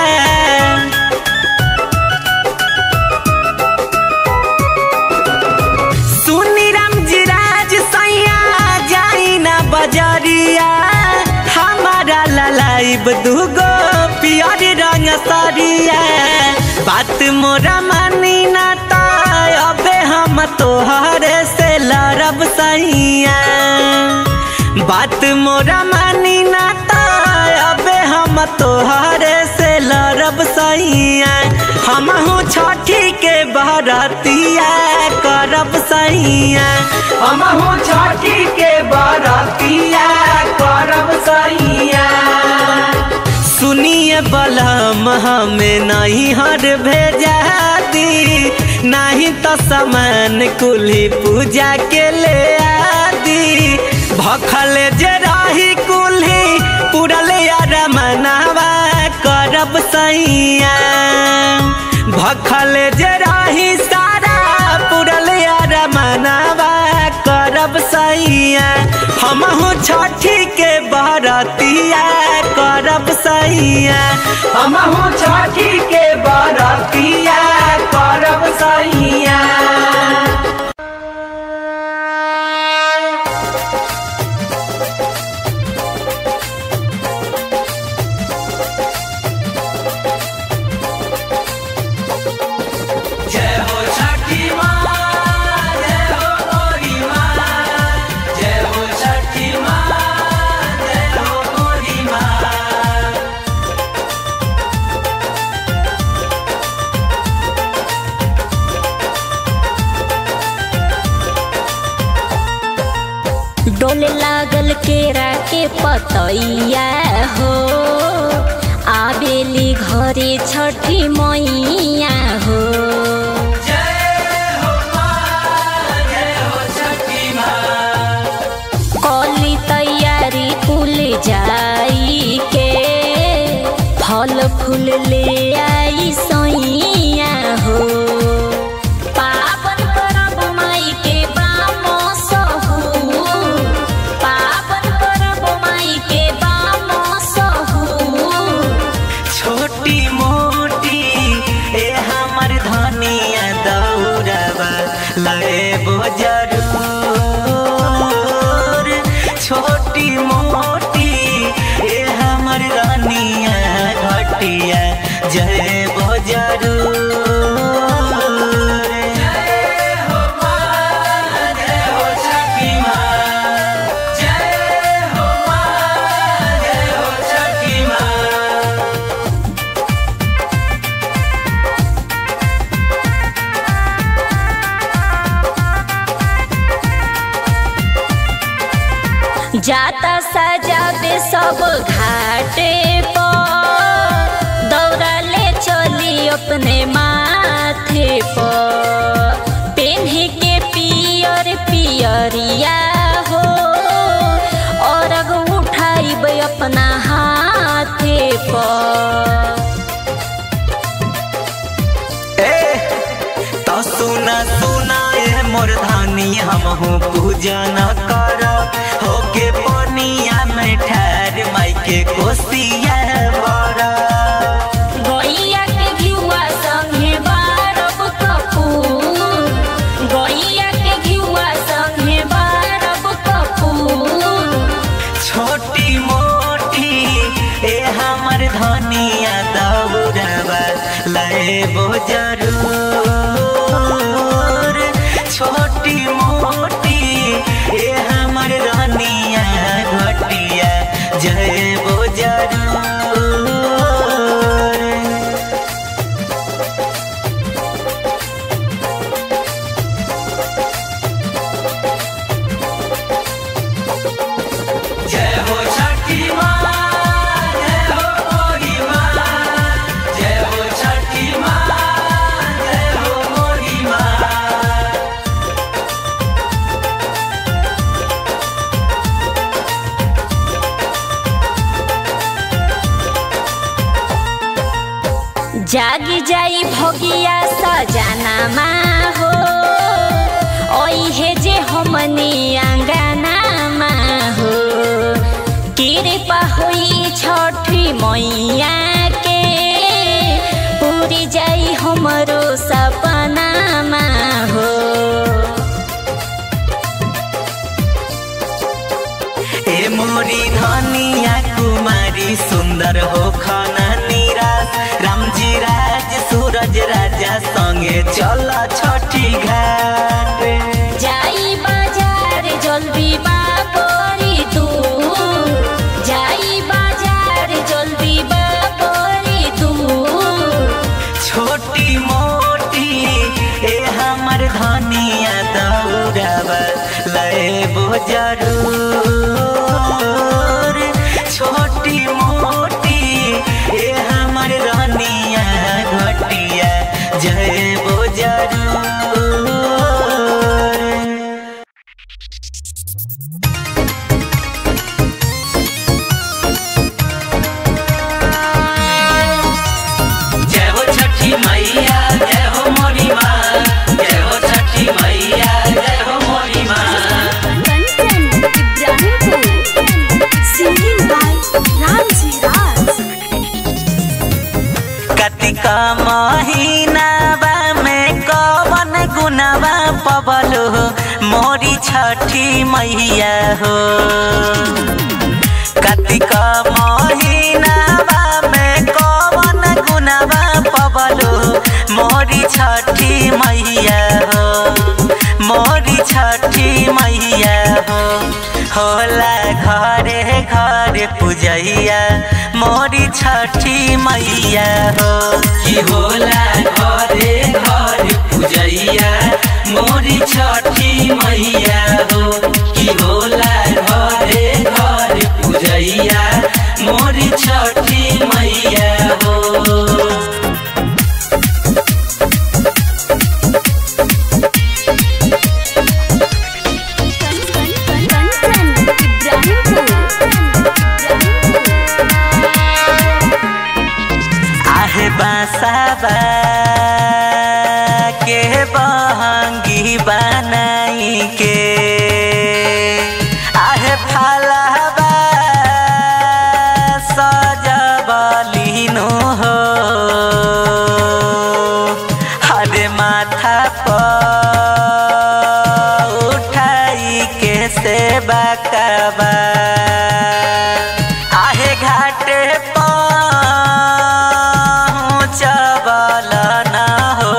सुनी राम जी राज सैया जाई ना बजरिया हमारा ललाइब दूगो पियरी रंग सरिया बात मोरा मानी ना तो अबे हम तोहरे से लड़ब सैया बात मोरा मानी ना तो अबे हम तोहरे से लड़ब सैया हमहू छठी के बरतिया करब सैया हमहू छठी के बरतिया करब सैया सुनिए बलम हमें नहीं हर भेजा दी नहीं तो सामान कुल्ही पूजा के ले आदी भखल जे रही कुल्ही पुरल यार मनावा करब सैया भखल जे रही सारा पुरल यार मनावा करब सैया हमहू छठी के बरतिया करब सैया हमहू छठी के बरतिया करब सैया दैया हो आबेली घरे छठी मैया हो कली तैयारी कुल जाई के फल फूल ले आई सैया हो पावन परब माई के बाम सहू पावन परब माई के बाम सहू छोटी मोटी ए हमर धनिया दौड़बा लेबो जरूर छोटी मोटी ए हमर रानिया घटिया जयबो जरूर जय हो माँ जय हो छठी माँ जय हो माँ जय हो छठी माँ जाता सजावे सब घाटे पर दौड़ा ले चली अपने माथे पर पेन्हे के पियर पियरिया हो और उठाइब अपना हाथे पर ए तो सुना सुना ए मोर धानी हमहू पूजन कर होके पनिया में ठहर माई के कोसिया बड़ा गैया के घिउवा संगे बारब कपूर गैया के घिउवा संगे बारब कपूर छोटी मोटी ए हमर धनिया दौड़बा लेबो जरूर छोटी मोटी ए हमर रानिया घटिया जयबो जरूर जय हो छठी माँ जय हो मोरी माँ जय हो छठी माँ जय हो मोरी माँ जागी जाई भगिया सजाना हो ओहे जे हमनी आंगना हो कृपा होई छठी मैया के पूरी जाई हमरो सपना हो ए मोरी धनिया कुमारी सुंदर हो खाना निराश रामजी राज सूरज राजा संगे चल छठी घाट जाई बाजार जल्दी बापरी तू जाई बाजार जल्दी बापरी तू छोटी मोटी ए हमर धनिया दौड़बा लेबो जरूर छोटी मोटी ए हमर रानिया घटिया जयबो जरूर जय हो छठी मैया जय हो मोरी माँ जय हो छठी मैया जय हो मोरी माँ कतिका महीनावा में कवन गुनावा पबलो मोरी छठी मैया हो कतिका महीनावा में कवन गुनावा पबलो मोरी छठी मैया हो मोरी छठी मैया हो होला घरे घरे पूजैया मोरी छठी मैया हो कि होला घरे घरे पूजैया मोरी छठी मैया हो कि होला घरे घरे पूजैया के आहे फलबा सजबलिनो हो हरे माथा पर उठाई के सेवा कबा आहे घाटे पहुँचबल न हो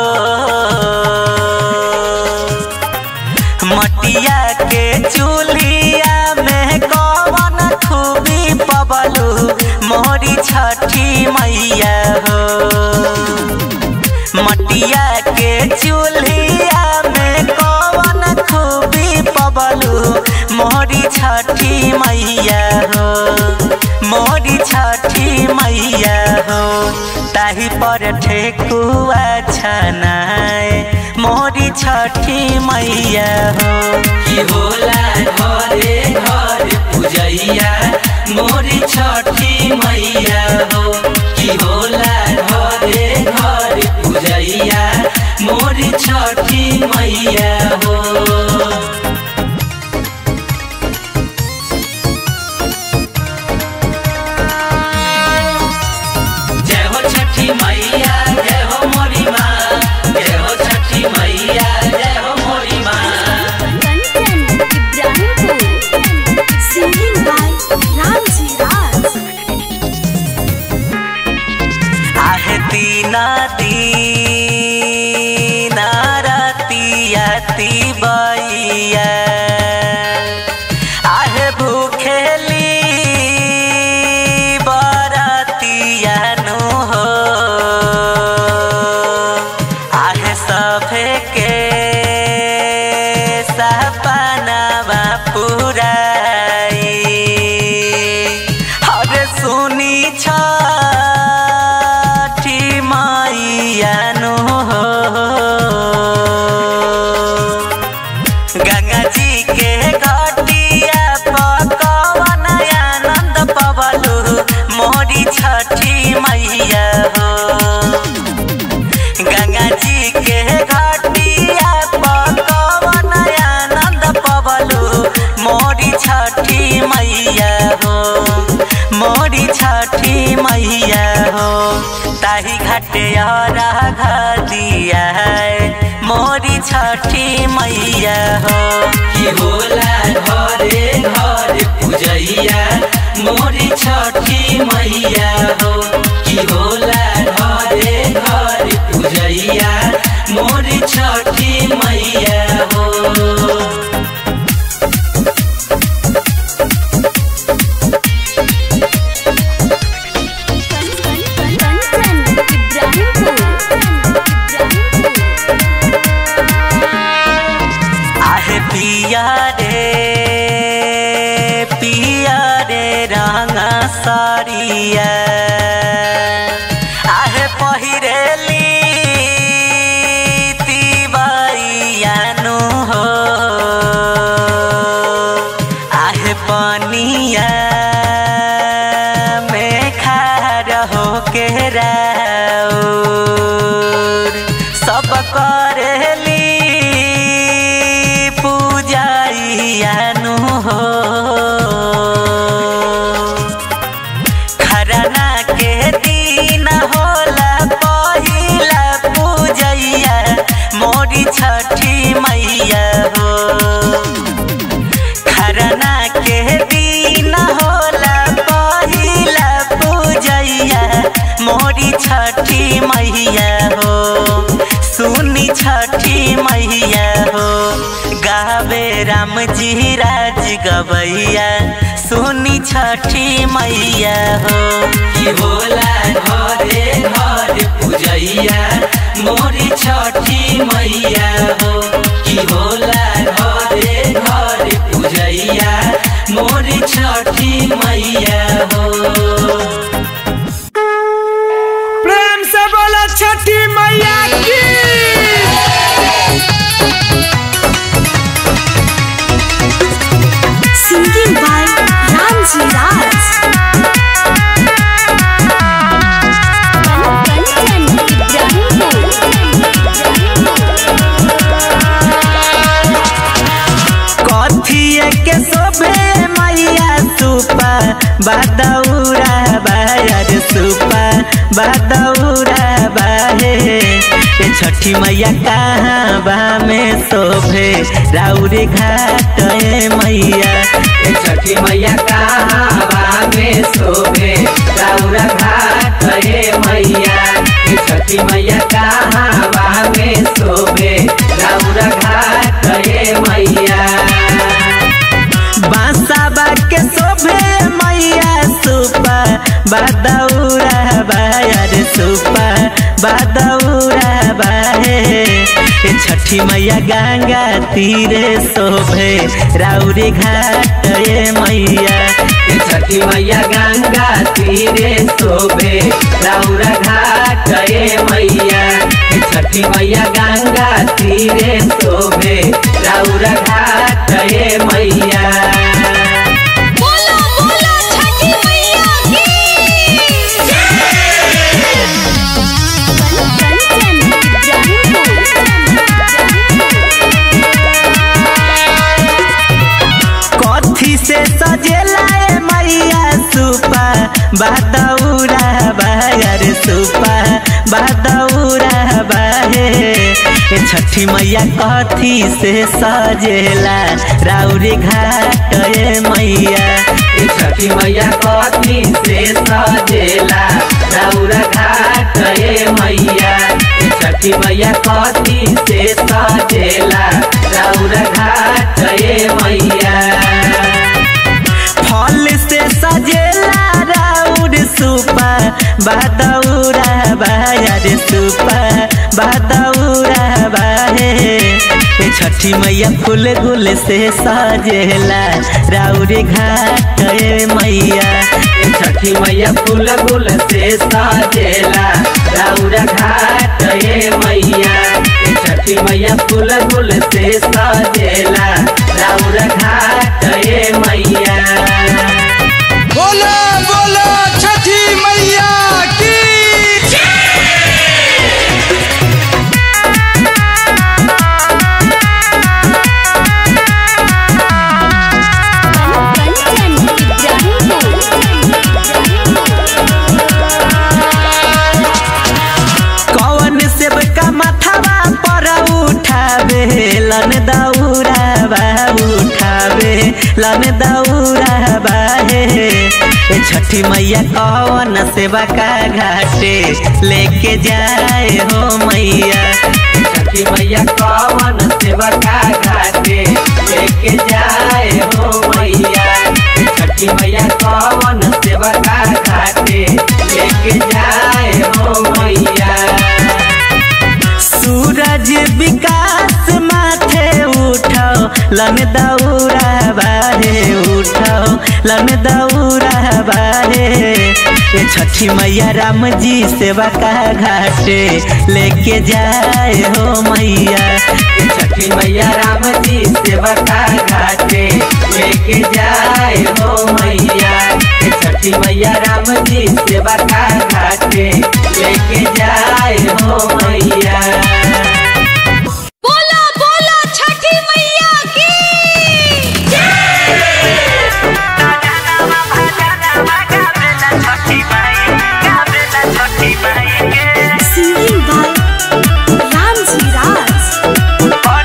मटिया के चूल्हिया में कवन खूबी पबलू मोरी छठी मैया हो मटिया के चूल्हिया में कवन खूबी पबलू मोरी छठी मैया हो मोरी छठी मैया हो ताही पर ठेकुआ छनाए मोरी छठी मैया हो की होला घरे घर पूजैया मोरी छठी मैया हो की होला घरे घर पूजैया मोरी छठी मैया हो जय हो छठी मैया जय हो मोरी माँ जय हो छठी मैया जय हो मोरी माँ कंचन इब्राहिमपुर सिंगिंग बाय रामजी राज आहे दीना दीना रतिया बैया आहे भूखेली बरतिया नु हो आहे सभे के सपनावा पुराई हरे सुनी छठी मैया नु हो गंगा जी के घटिया पकवन आनंद पवलू मोरी छठी मैया हो गंगा जी के घटिया पकवन आनंद पवलू मोरी छठी मैया हो मोरी छठी मैया हो ताही घाटे दिया है मोरी छठी मैया हो की होला घरे घर पूजैया मोरी छठी मैया हो की होला घरे घर पूजैया मोरी छठी मैया हो कंचन इब्राहिमपुर आहे पिया रे पिया रे रंगा साड़िया आहे पहिरेली तिवैया नु हो आहे पनिया में खार हो के राउर सब करेली पूजाइया नु हो खरना के दिन होला पहिला पूजैया मोरी छठी मैया हो खरना के दिन होला पहिला पूजैया मोरी छठी मैया हो सुनी छठी मैया हो गावे राम जी राज गवैया सुनी छठी मैया हो की होला घरे घर पूजैया मोरी छठी मैया हो की होला घरे घर पूजैया मोरी छठी मैया हो प्रेम से बोला छठी मैया की सिंगिंग बाय रामजी राज कंचन इब्राहिमपुर बादौरा बायर सुपा बादौरा बाहे ए छठी मैया कहाँ बा में शोभे राउरी घाट ए मैया ए छठी मैया कहाँ बा में शोभे राउरा घाट रे मैया ए छठी मैया कहाँ बा में शोभे राउरा घाट रे मैया बांसा बाके शोभे मैया सुपा बादौरा बायर सुपा बादौरा बाहे ए छठी मैया गंगा तीरे शोभे राउरी घाट ए मैया ए छठी मैया गंगा तीरे शोभे राउरा घाट रे मैया ए छठी मैया गंगा तीरे शोभे राउरा घाट रे मैया बोलो बोलो छठी मैया की कथी से सजेला ए मैया सुपा बादौरा बायर सुपा बादौरा बाहे ए छठी मैया कथी से सजेला राउरी घाट ए मैया ए छठी मैया कथी से सजेला राउरा घाट रे मैया ए छठी मैया कथी से सजेला राउरा घाट रे मैया फल से सजेला राउर सुपा बादौरा बायर सुपा बादौरा बाहे ए छठी मैया फूल गुल से सजेला राउर घाट ए मैया ए छठी मैया फूल गुल से सजेला राउरा घाट रे मैया ए छठी मैया फूल गुल से सजेला राउरा घाट रे मैया बोलो बोलो छठी मैया की कौन सेब का माथावा पर उठावे लन दौरा बा उठावे लन दौरा बाहे ए छठी मैया कौन सेवा का घाटे लेके जाए हो मैया छठी मैया कवन सेवा का घाटे लेके जाए हो मैया छठी मैया कवन सेवा का घाटे लेके जाए हो मैया सूरज विकास माथे उठाओ लन दौरा बाहे उठाओ लन दौरा बाहे ए छठी मैया राम जी सेवा का घाटे लेके जाए हो मैया ए छठी मैया राम जी सेवा का घाटे लेके जाए हो मैया ए छठी मैया राम जी सेवा का घाटे लेके जाए हो मैया बोलो बोलो छठी मैया की सिंगिंग बाय रामजी राज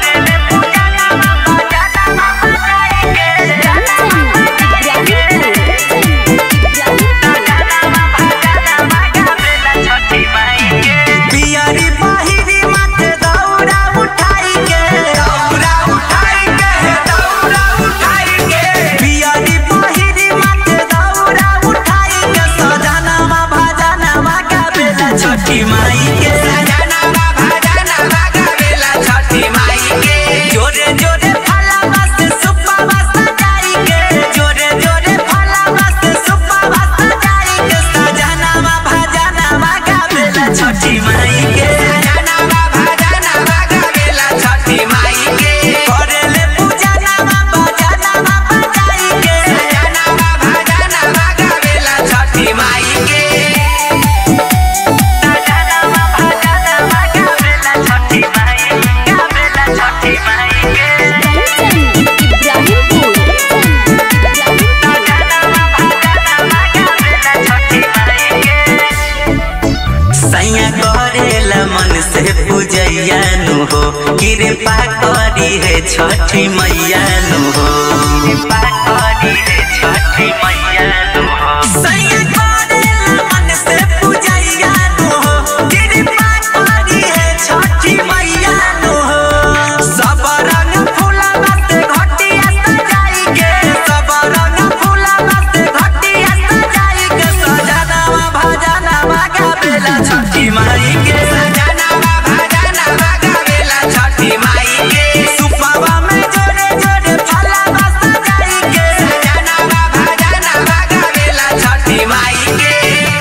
पियरी बाहिरी पूजैया नु हो कृपा करी है छठी मैया नु हो कृपा करी है छठी मैया नु हो सैया करेला मन से पूजैया नु हो कृपा करी है छठी मैया नु हो सब रंग फूलवा से घटिया सजाई के सब रंग फूलवा से घटिया सजाई के सजनवा भजनवा गावेला छठी माई के सजनवा भजनवा गावेला छठी माई के सुपवा में जोड़े जोड़े फलवा सजाई के सजनवा भजनवा गावेला छठी माई के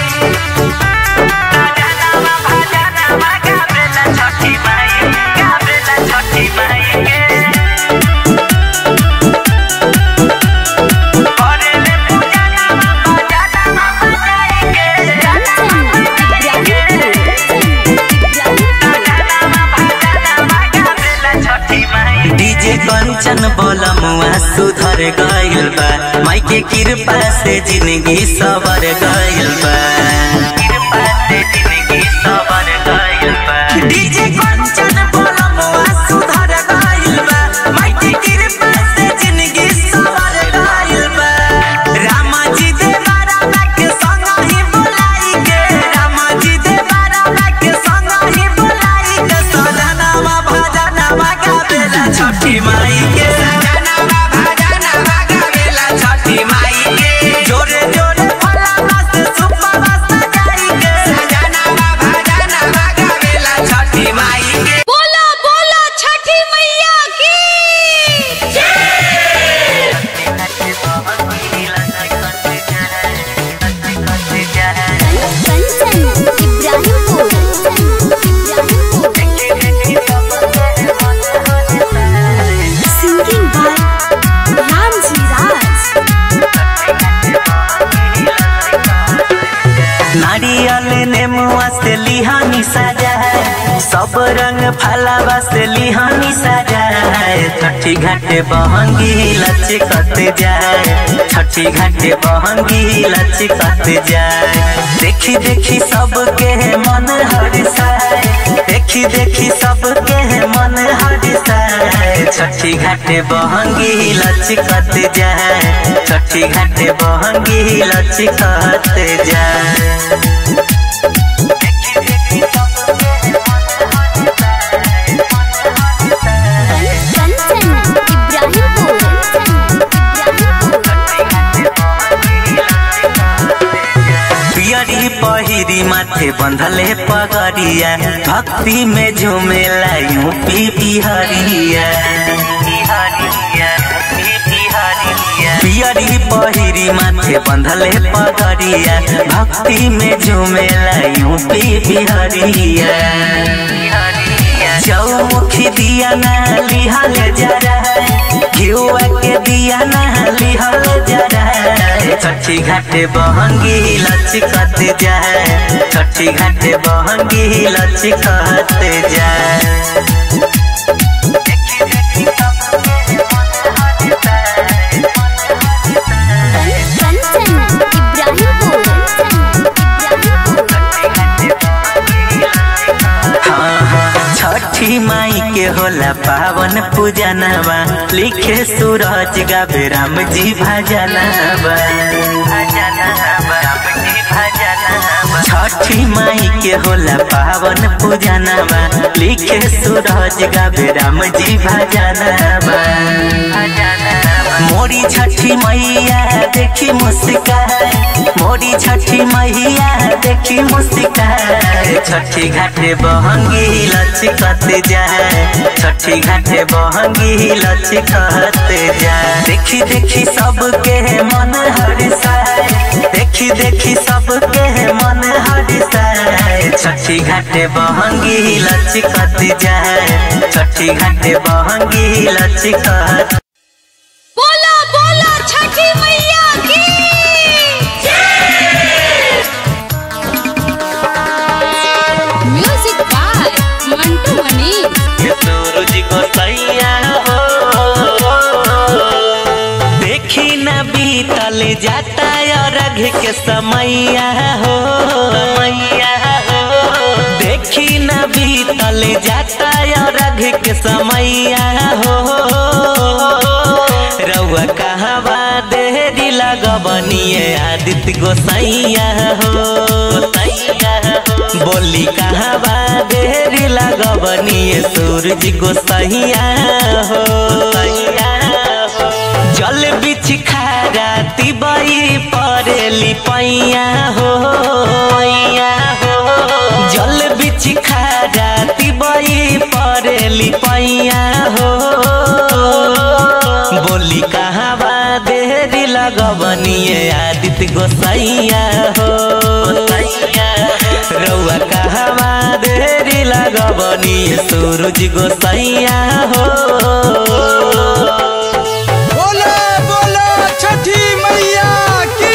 सजनवा भजनवा गावेला छठी माई गावेला छठी माई के करेले पूजनवा भजनवा बजाई के डीजे कंचन बोलमुआ सुधर गइल बा माई के कृपा से जिंदगी सवर गइल बा कृपा से जिंदगी सवर गइल बा डीजे कंचन बोलमुआ सुधर गइल बा माई के कृपा से जिंदगी सवर गइल बा रामा जी दे बारा के संग ही बुलाई के रामा जी दे बारा के संग ही बुलाई के सजनवा भजनवा गावेला छठी माई के सजनवा भजनवा गावेला छठी माई के जोरे जोरे फलवा से सुपवा सजाई के सजनवा भजनवा गावेला छठी माई के बोलो बोलो छठी मैया की कंचन इब्राहिमपुर सिंगिंग बाय रामजी राज नारियल नेमुआ से लिहानी सजा है सब रंग फलावा से लिहानी सजा है छठी घाटे बहंगी लचकत जाए छठी घाटे बहंगी लचकत जाए देखी देखी सबके मन हरिसाए देखी देखी सबके मन हरिसाए छठी घाटे बहंगी लचकत जाए छठी घाटे बहंगी लचकत जाए कंचन इब्राहिमपुर पियरी पहिरी माथे बंधले पगड़िया भक्ति में झूमेला यूपी बिहरिया पियरी पहिरी माथे बंधले पगड़िया भक्ति में झूमेला यूपी बिहरिया चौमुखी दिया ना लिहल जरा घिउआ के दिया ना लिहल जरा छठी घाटे बहंगी लचकत जाए छठी घाटे बहंगी लचकत जाए कंचन इब्राहिमपुर हाँ, हाँ, छठी माई के होला पावन पूजनवा लिखे सूरज गावे राम जी भजनवा छठी माई के होला पावन पूजनवा लिखे सूरज गावे राम जी भजनवा मोरी छठी मैया देखी मुस्कान मोरी छठी मैया देखी मुस्कान छठी घाटे बहंगी लचकत जाए छठी घाटे बहंगी लचकत जाए देखी देखी सबके मन हरिसाए देखी देखी सबके मन हरिसाए छठी घाटे बहंगी लचकत जाए छठी घाटे बहंगी लचकत बोलो बोलो छठी मैया की म्यूजिक बाय मंटू मनी ये सूरज को सैया हो देखी न बीतल जाता और अघ के समैया हो समैया हो देखी न न बीतल जाता रघ के समैया हो रउआ कहवा देरी लगबनिए आदित्य गोसैया हो गोसैया हो। बोली कहवा देरी लगबनिए सूरज गोसैया हो गोसैया हो। जल बिछ खारा तिबई परेली पैया हो पैया हो जल बिछ खारा तिबई परेली पैया हो बोली कहवा देरी लगबनिए आदित्य गोसैया हो गोसैया हो। रउआ कहवा देरी लगबनिए सूरज गोसैया हो बोलो बोलो छठी मैया की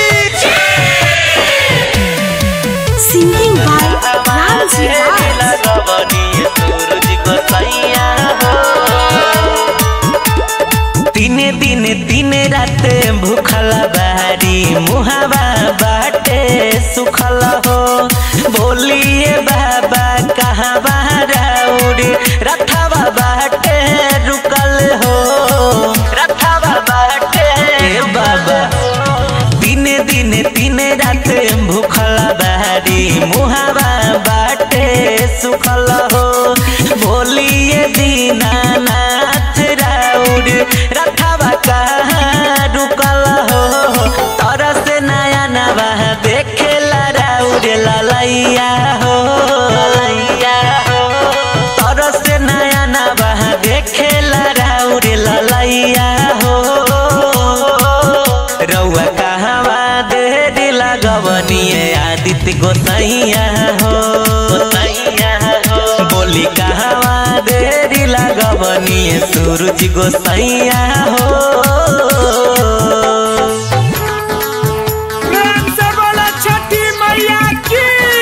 Singing by Ramji Raj. दिने दिने दिने रात भूखल बारी मुहावा बाटे सुखल हो बोलिए बाबा कहाँ बाराउर रथवा बाटे रुकल हो रथवा बाटे बाबा दिने दिने दिने रात भूखल बारी मुहावा बाटे सुखल हो बोलिए दीनानाथ राउर रथवा कहाँ रुकल हो तरस नया नवा देखेला राउर ललैया हो ललैया हो तरस नया नवा देखेला राउर ललैया हो रउआ कहवा देरी लगवनिए आदित्य गोसैया हो गोसैया हो बोली कहवा देरी लगवनिए सूरज गोसैया हो प्रेम से बोलो छठी मैया की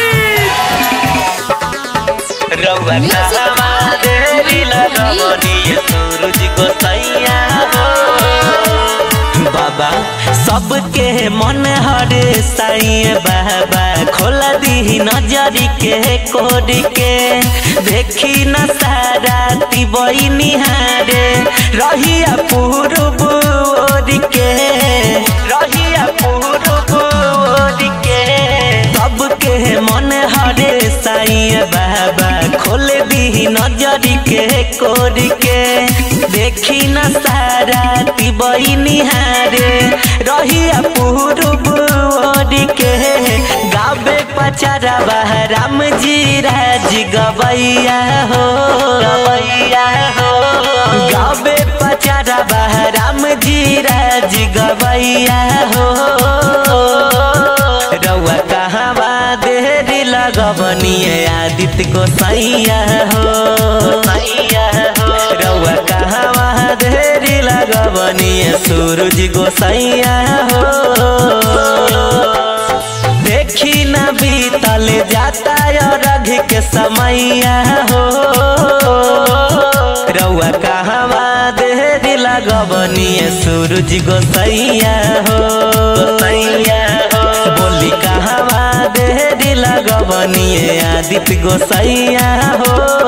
रउआ कहवा देरी लगवनिए सूरज गोसैया हो बाबा सबके मन हरे साईं बाबा खोला दी नजरी के कोड के देखी न सारा तिबई निहारे रहिया पूरब ओर के रहिया पूरब ओर के सबके मन हरे साईं बाबा खोल दी नजरी के कोर के देखी न सारा तिबई निहारे रहिया पूरब ओर के गावे पचारा राम जी राज गवैया हो गवैया हो गावे पचारा राम जी राज गवैया हो रउआ कहवा देरी लगबनिए आदित्य को सैया हो सैया हो रउआ कहवा देरी लगबनिए सूरज गोसैया हो देखी न बीतल जाता रघ के समैया हो रउआ कहवा देरी लगबनिए सूरज गोसैया हो गोसैया हो बोली कहवा देरी लगबनिए आदित्य गोसैया हो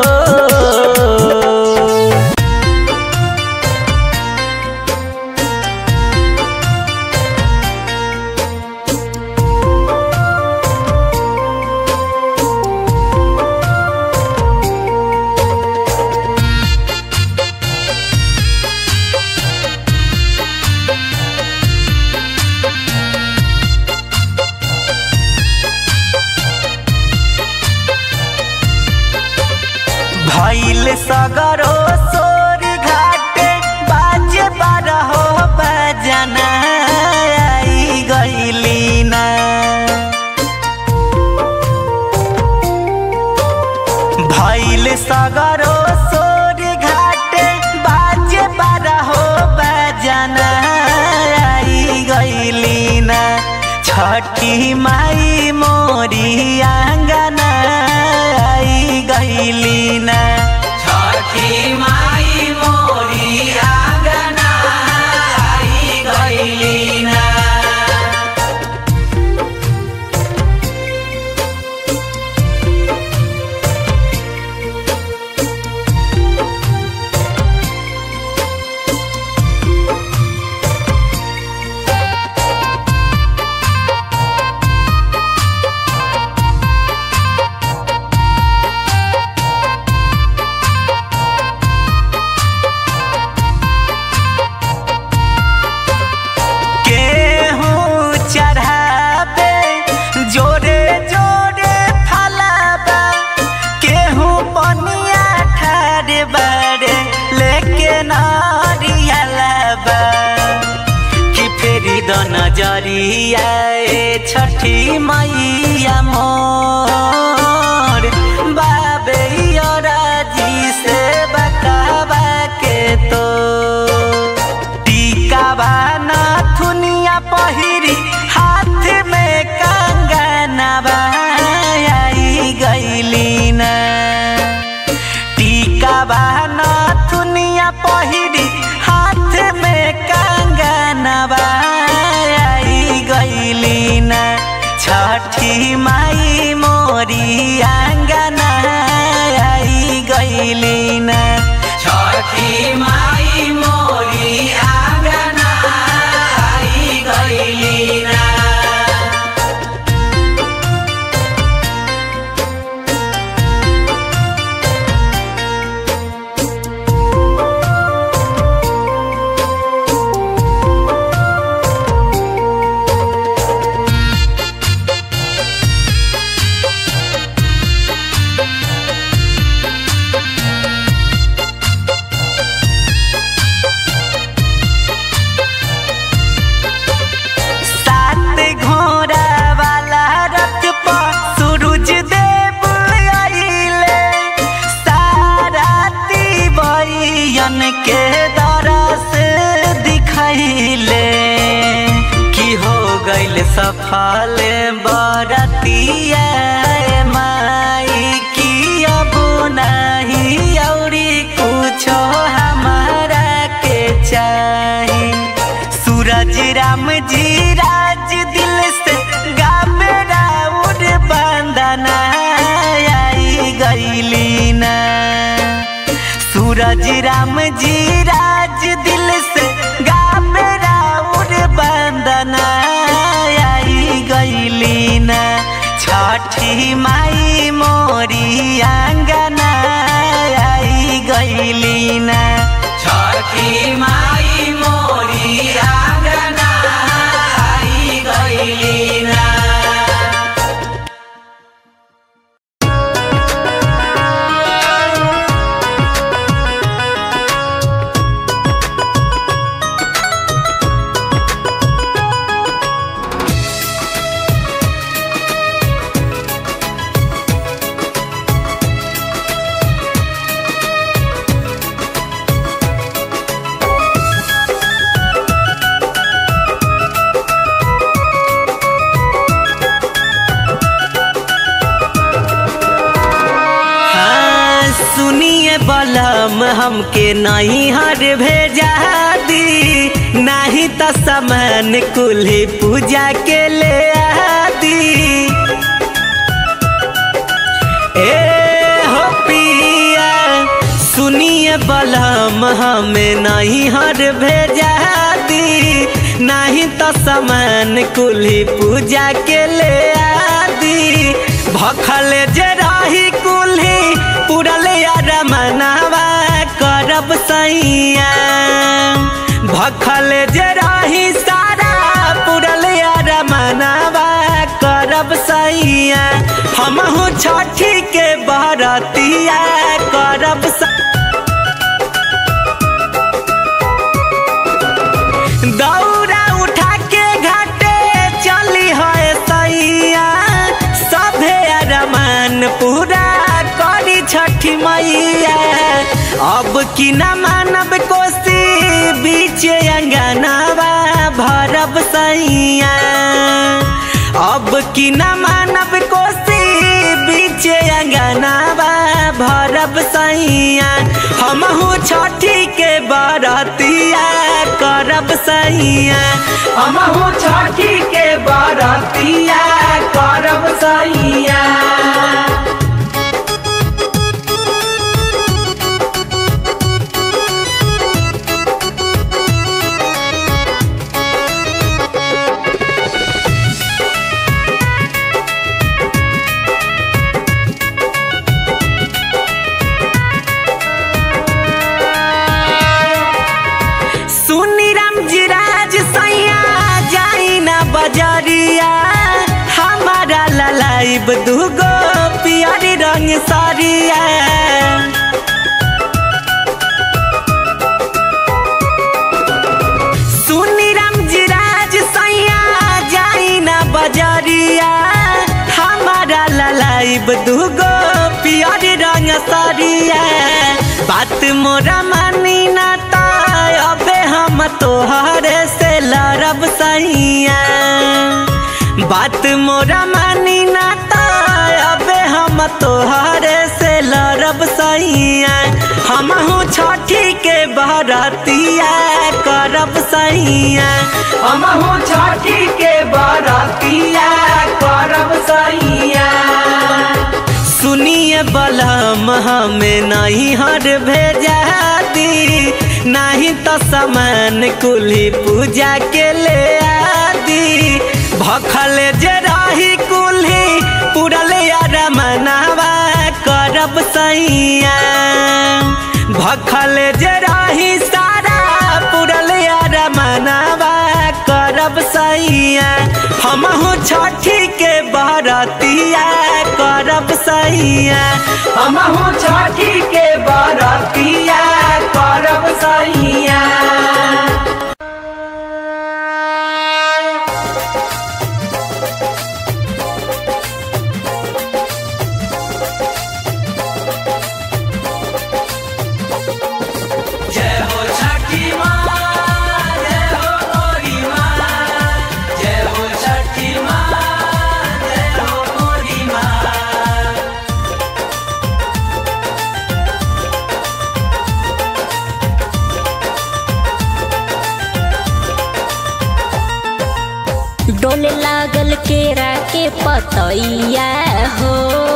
भैल सगरो सोर घाटे बाजे बारहो बजना आई गईली ना भैल सगरो सोर घाटे बाजे बारहो बजना आई गईली ना छठी माई मोरी आंगना आई गईली ना छठी माई मोरी आंगना आई गईली ना बड़े लेके नारियलबा कि फेरी द नजरिया ए छठी मैया मोर बाबे जी से बकावा के तो टीका बाना थुनिया पहिरी हाथ में कंगनवा आई गईली ना टीका बाना थुनिया पहिरी हाथ में कंगनवा आई गईली ना छठी माई मोरी आंगना आई गईली ना छठी माई मोरी आंगना आई गईली ना सात घोड़ा वाला रथ पर सूरज देव आइले साराती बयन के दरस दिखैले की हो गइल सफल बरतिया माई की अब नहीं औरी कुछो हमारा के चाही सूरज राम जी राज दिल से गावे राउर बंदना आई गईली ना सूरज राम जी राज दिल से गावे राउर बंदना आई गईली ना छठी माई मोरी आंगना आई गईली ना छठी माई मोरी आंगना आई गईली ना हाँ, सुनिए बलम हमके नहीं हर भेजा दी नहीं तो सामान कुल्ही पूजा के ले आदी ए हो पिया सुनिए बलम हमें नहीं हर भेजा दी नहीं तो सामान कुल्ही पूजा के ले आदी भखल जे रही कुल्ही पुरल यार मनावा करब सैया भखल जे रही सारा पुरल यार मनावा करब सैया हमहू छठी के बरतिया करब स- दौरा उठा के घाटे चली है सैया सभे अरमान पूरा करी छठी मैया अब की न मानब कोसी बीच अंगनावा भरब सैया अब की न मानब कोसी बीच अंगनावा भरब सैया हमहू छठी के बरतिया करब सैया हमहू छठी के बरतिया करब सैया सुनी राम जी राज सैया जाई ना बजरिया हमारा ललाइब दूगो पियरी रंग सरिया बात मोरा मानी ना ताय अबे हम तोहरे से लड़ब सैया बात मोरा मानी ना ताय अबे हम तोहरे से लड़ब सैया हमहू छठी के बरतिया करब सैया हमहू छठी के बरतिया करब सैया सुनिए बलम हमें नहीं हर भेजा दी नहीं तो सामान कुली पूजा के ले आदि भखल जे रही कुली पुरल यार मनावा करब सैया भखल जे रही सारा पुरल यार मनावा करब सैया हमहू छठी के बरतिया करब सैया हमहू छठी के बरतिया करब सैया जय हो छठी माँ जय हो मोरी माँ जय हो छठी माँ जय हो मोरी माँ डोले लागल केरा के पतैया हो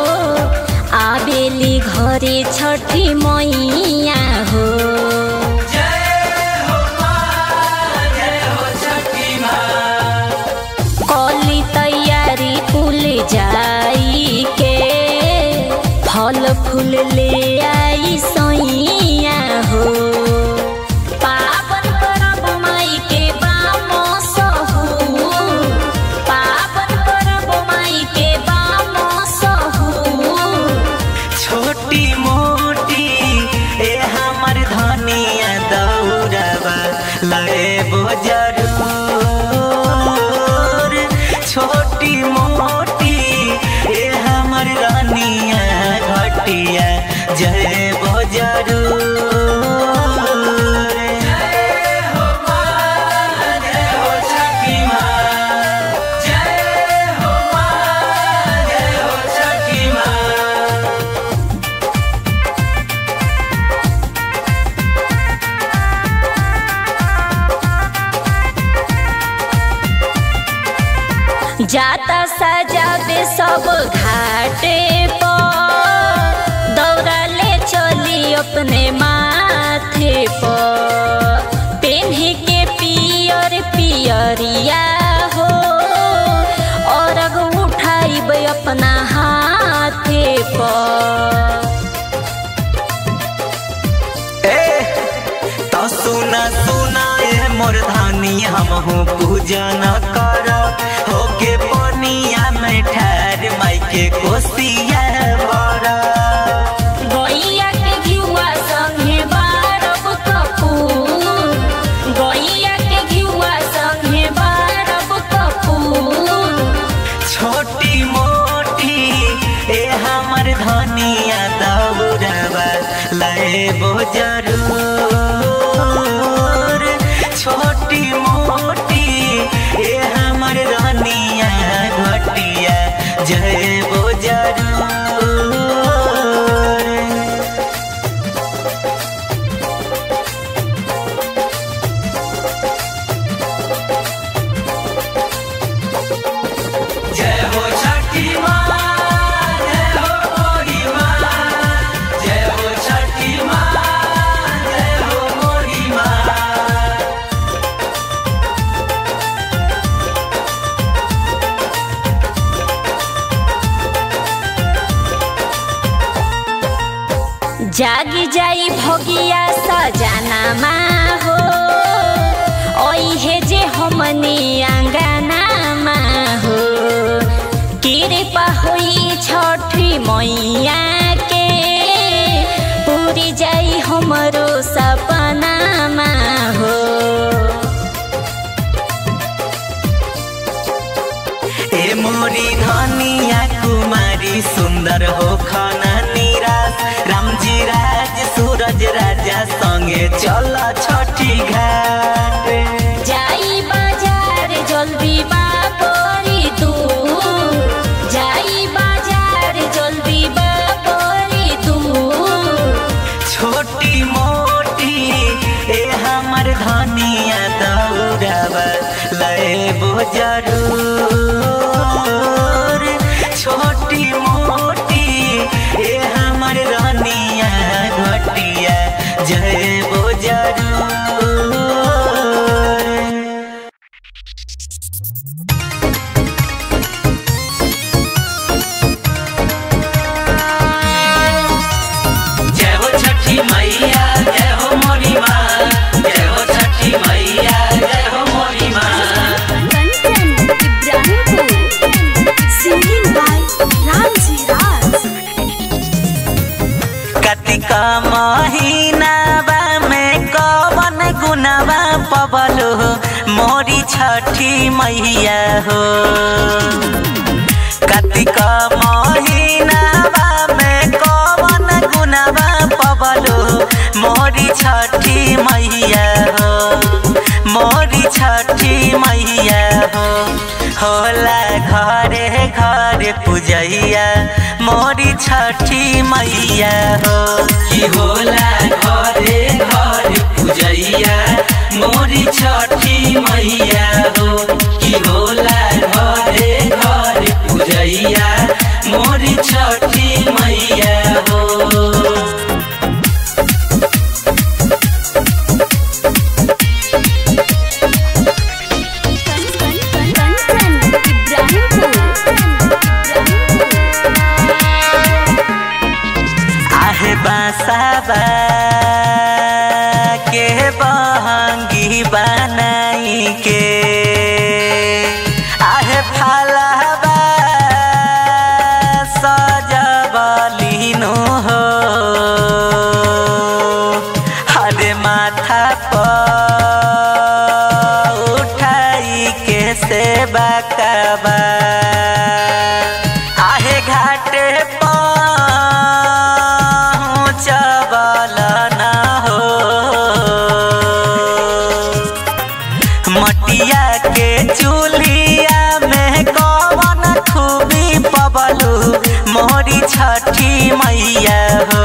आबेली घरे छठी मैया हो जय हो माँ जय हो छठी माँ कली तैयारी कुल जाई के फल फूल ले आई सैया हो पावन करब माई के बाम सहू पावन करब माई के बाम सहू छोटी मोटी ए हमर धनिया दौड़बा लेबो जरूर छोटी मोटी ए हमर रानिया घटिया जयबो जरूर जय हो माँ जय हो छठी माँ जय हो माँ जय हो छठी माँ जाता सजाबे सब घाटे पर दौड़ा ले चली अपने माथे पर पेन्हे के पियर पियरिया हो और उठाइब अपना हाथे पर ए तो सुना सुना ए मोर धानी हमहू पूजा न कर होके पनिया में ठहर माई के कोसिया बड़ा गैया के घिउवा संगे बारब कपूर गैया के घिउवा संगे बारब कपूर छोटी मोटी ए हमर धनिया दौड़बा लेबो जरूर छोटी मोटी ए हमर रानिया घटिया जयबो जरूर जय हो छठी माँ जय हो मोरी माँ जय हो छठी माँ जय हो मोरी माँ जागी जाई भगिया सजनामा हो ओहे जे हमनी आंगनामा हो कृपा होई छठी मैया के पूरी जाई हमरो सपनामा हो ए मोरी धनिया कुमारी सुंदर हो खाना निराश रामजी राज सूरज सूरज राजा संगे चल छठी घाट जाई बाजार जल्दी बापरी तू जाई बाजार जल्दी बापरी तू छोटी मोटी ए हमर धनिया दौड़ब लेबो जरूर छोटी मोटी ए हमर रानिया घटिया जयबो जरूर जय हो छठी मैया जय हो मोरी माँ जय हो छठी मैया जय हो मोरी माँ कंचन इब्राहिमपुर सिंगिंग बाय रामजी राज कतिका महीनावा में कवन गुनावा पबलो मोरी छठी मैया हो कतिका महीनावा में कवन गुनावा पबलो मोरी छठी मैया हो मोरी छठी मैया हो होला घरे घरे पूजैया मोरी छठी मैया हो की होला घरे घरे पूजैया मोरी छठी मैया हो की होला घरे घरे पूजैया मोरी छठी मैया हो कंचन इब्राहिमपुर आहे बासाबा के बहंगी बनाई के आहे फालाबा सजबलिनु हो हरे माथा पर उठाई के सेवा कबा आहे घाटे पहुँचबल न हो मटिया के चूल्हिया में कवन खूबी पबलू मोरी छठी मैया हो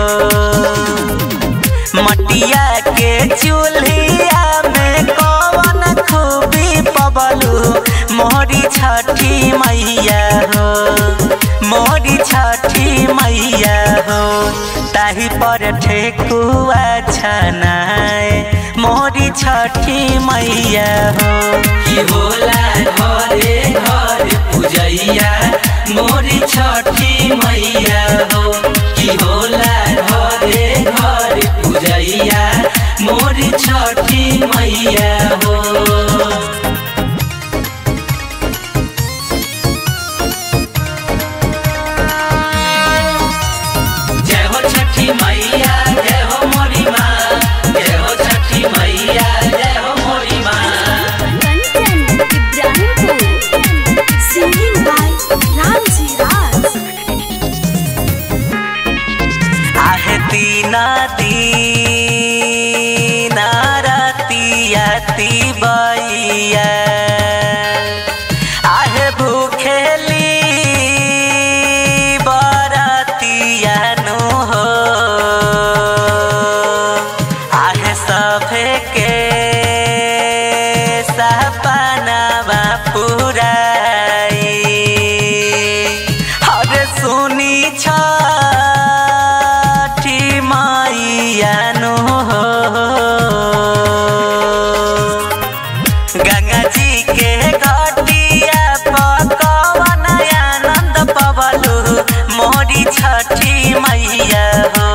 मटिया के चूल्हिया में कवन खूबी पबलू मोरी छठी मैया हो मोरी छठी मैया हो ताही पर ठेकुआ छनाए मोरी छठी मैया हो की होला घरे घरे पूजैया मोरी छठी मैया हो की होला घरे घरे पूजैया मोरी छठी मैया हो जय हो छठी मैया जय हो मोरी माँ जय हो छठी मैया जय हो मोरी माँ कंचन इब्राहिमपुर सिंगिंग बाय रामजी राज आहे तीना दीना रतिया तिबैया आहे भूखेली बरतिया नु हो आहे सभे के सपनावा पुराई हरे सुनी छठी मैया नु हो गंगा जी के घटिया पकवन आनंद पवलू मोरी छठी मैया हो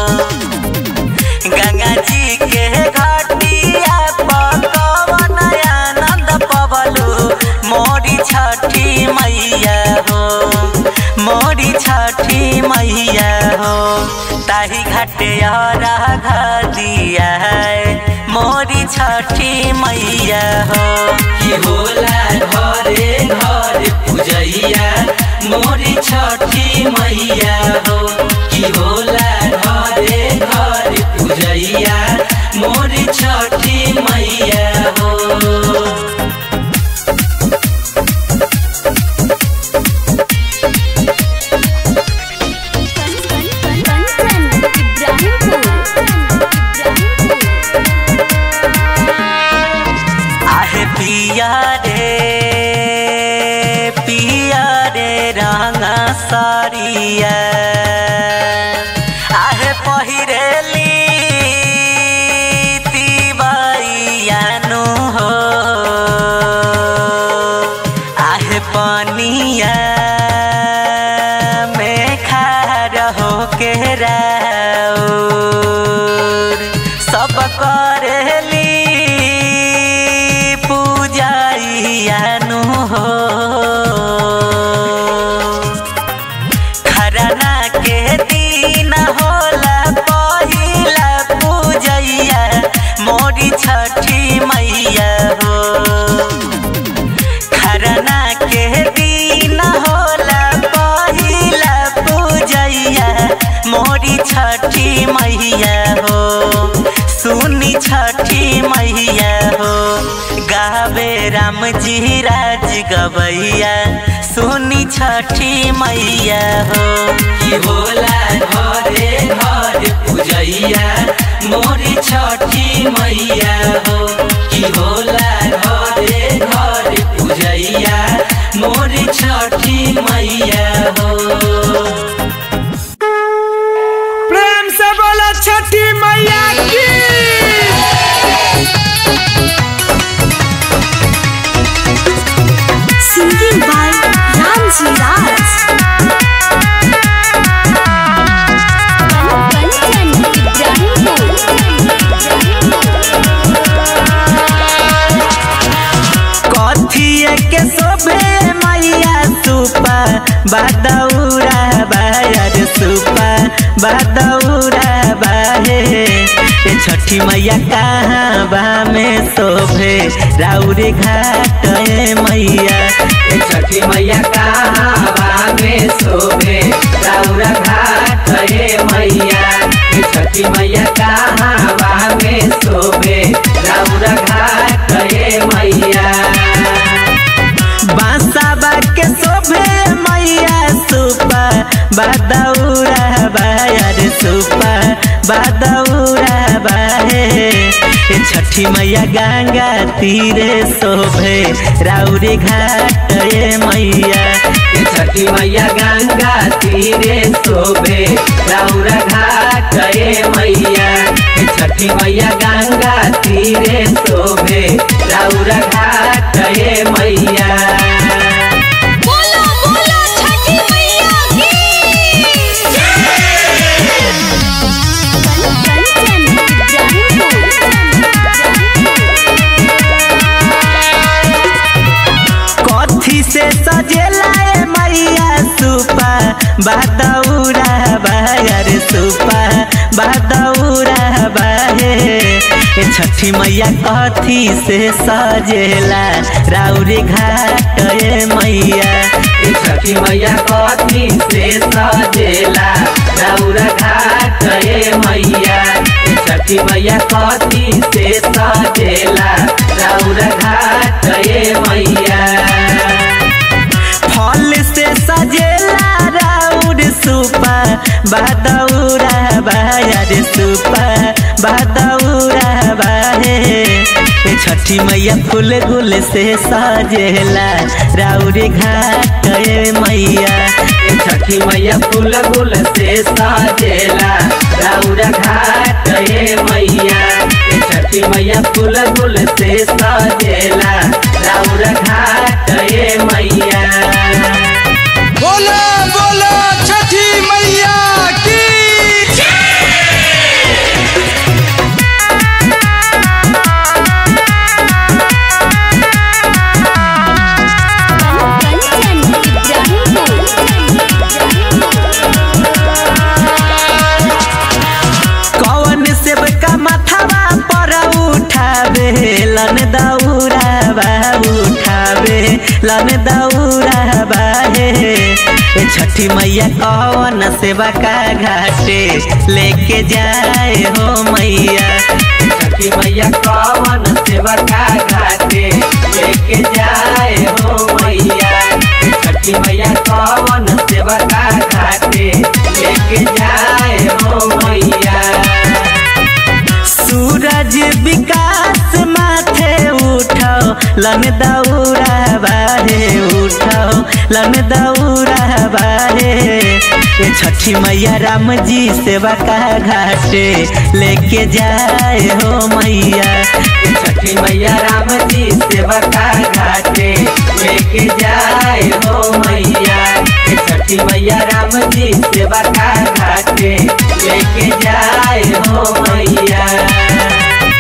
गंगा जी के घटिया पकवन आनंद पवलू मोरी छठी मैया हो मोरी छठी मैया हो ताही घाटे राघ दिया है मोरी छठी मैया हो की होला घरे घरे पूजैया मोरी छठी मैया हो की होला घरे घरे पूजैया करेली पूजाइयानु हो खरना के दिन होला पहिला पूजैया मोरी छठी मैया हो खरना के दिन होला पहिला पूजैया मोरी छठी मैया हो सुनी छठी मैया हो गावे राम जी राज गवैया सुनी छठी मैया हो की होला घरे घर पूजैया मोरी छठी मैया हो की होला घरे घर पूजैया मोरी छठी मैया हो प्रेम से बोला छठी मैया की Singing by Ramji Raj. Kanchan कथिए के शोभे मैया सुपा बदौरा बायर सुपा बदौरा बाहे ए छठी मैया कहाँ बा में शोभे राउरे घाट ए मैया ए छठी मैया कहाँ बा में शोभे राउरा घाट हे मैया ए छठी मैया कहाँ बा में शोभे राउरा घाट हे मैया बांसा के शोभे मैया सुपा बदौरा बायर सुपा बदौरा बाहे ए छठी मैया गंगा तीरे शोभे राउरे घाट ए मैया ए छठी मैया गंगा तीरे शोभे राउरा घाट हे मैया ए छठी मैया गंगा तीरे शोभे राउरा घाट हे मैया बोलो बोलो छठी मैया की कंचन कथी से सजेला ए मैया सुपा बदौरा बायर सुपा बदौरा बाहे ए छठी मैया कथी से सजेला राउरे घाट ए मैया ए छठी मैया कथी से सजेला राउरा घाट हे मैया ए छठी मैया कथी से सजेला राउरा घाट हे मैया फल से सजेला राउर सुपा बदौरा बायर सुपा बदौरा बाहे ए छठी मैया फूल गुल से सजेला राउर घाट ए मैया ए छठी मैया फूल गुल से सजेला राउरा घाट हे मैया ए छठी मैया फूल गुल से सजेला राउरा घाट हे मैया बोलो बोलो छठी मैया की कौन सेब का माथावा पर उठावे लन दौरा बा उठावे लन दौरा बाहे ए छठी मैया कौन सेवा का घाटे लेके जाए हो मैया छठी मैया कवन सेवा का घाटे लेके जाए हो मैया छठी मैया कवन सेवा का घाटे लेके जाए हो मैया सूरज विकास माथे उठाओ लन दौरा बाहे उठाओ लन दौरा बाहे ए छठी मैया राम जी सेवा का घाटे लेके जाए हो मैया छठी मैया राम जी सेवा का घाटे लेके जाए हो मैया छठी मैया राम जी सेवा का घाटे लेके जाए हो मैया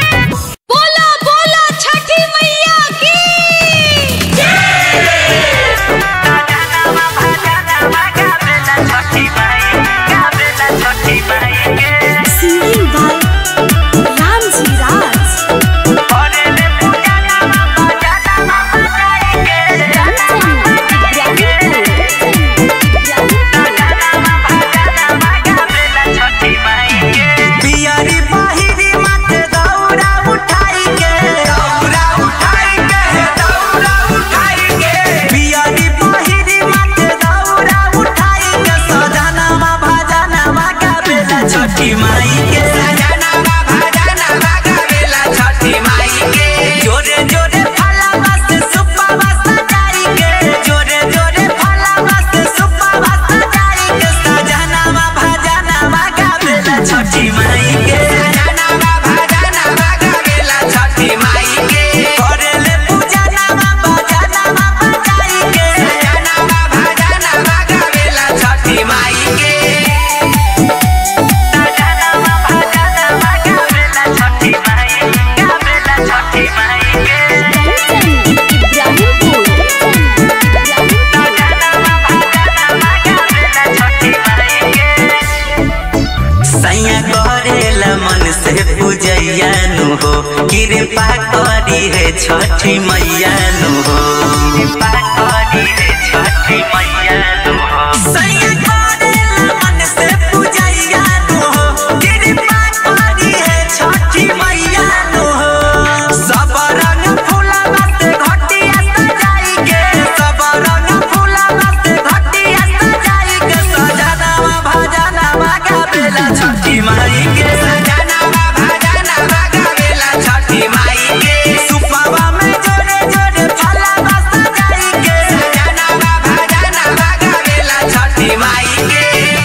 पूजैया नु हो कृपा करी है छठी मैया नु हो कृपा करी है छठी मैया नु हो सैया करेला मन से पूजैया नु हो कृपा करी है छठी मैया नु हो सब रंग फूलवा से घटिया सजाई के सब रंग फूलवा से घटिया सजाई के सजनावा भजनावा गावेला छठी माई के सजनावा भजनावा गावेला छठी माई के सुपवा में जोड़े जोड़े फलवा सजाई के सजनावा भजनावा गावेला छठी माई के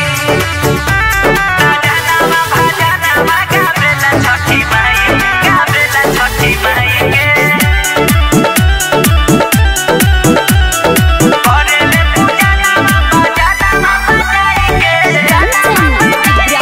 सजनावा भजनावा गावेला छठी माई गावेला छठी माई के करेले पूजा नामा भजनावा बजाई के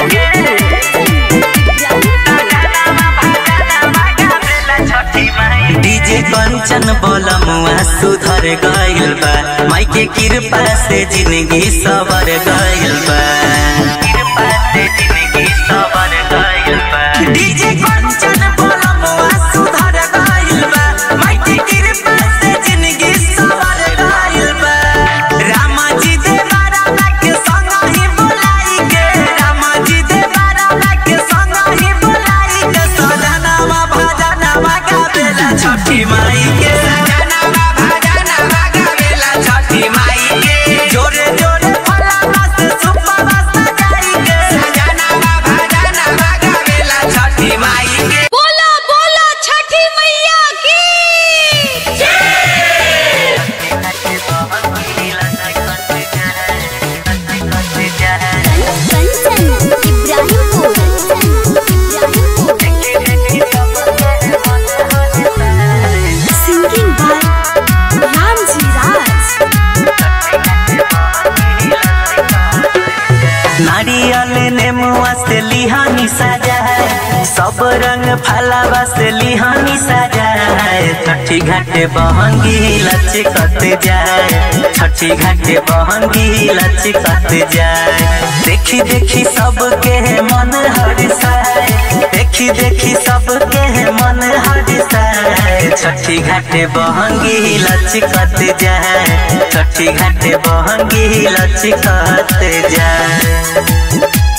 डीजे कंचन बोलमुआ सुधर गइल बा माई के कृपा से जिंदगी सवर गइल बा कृपा से जिंदगी सवर गइल बा डीजे कंचन बोलमुआ सुधर गइल बा माई के कृपा से जिंदगी सवर गइल बा रामा जी दे बारा के संग ही बुलाई के रामा जी दे बारा के संग ही बुलाई के सजनावा भजनावा गावेला छठी माई के सजनावा भजनावा गावेला छठी माई के जोरे जोरे फलावा से सुपवा सजाई के सजनावा भजनावा गावेला छठी माई के बोला बोला छठी मैया की कंचन इब्राहिमपुर सिंगिंग बाय रामजी राज नारियल नेमुआ से लिहानी सजा है सब रंग फलावा से लिहानी सजा है छठी घाटे बहंगी लचकत जाए छठी घाटे बहंगी लचकत जाए देखी देखी सबके मन हरिसाए देखी देखी सबके मन हरिसाए छठी घाटे बहंगी लचकत जाए छठी घाटे बहंगी लचकत जाए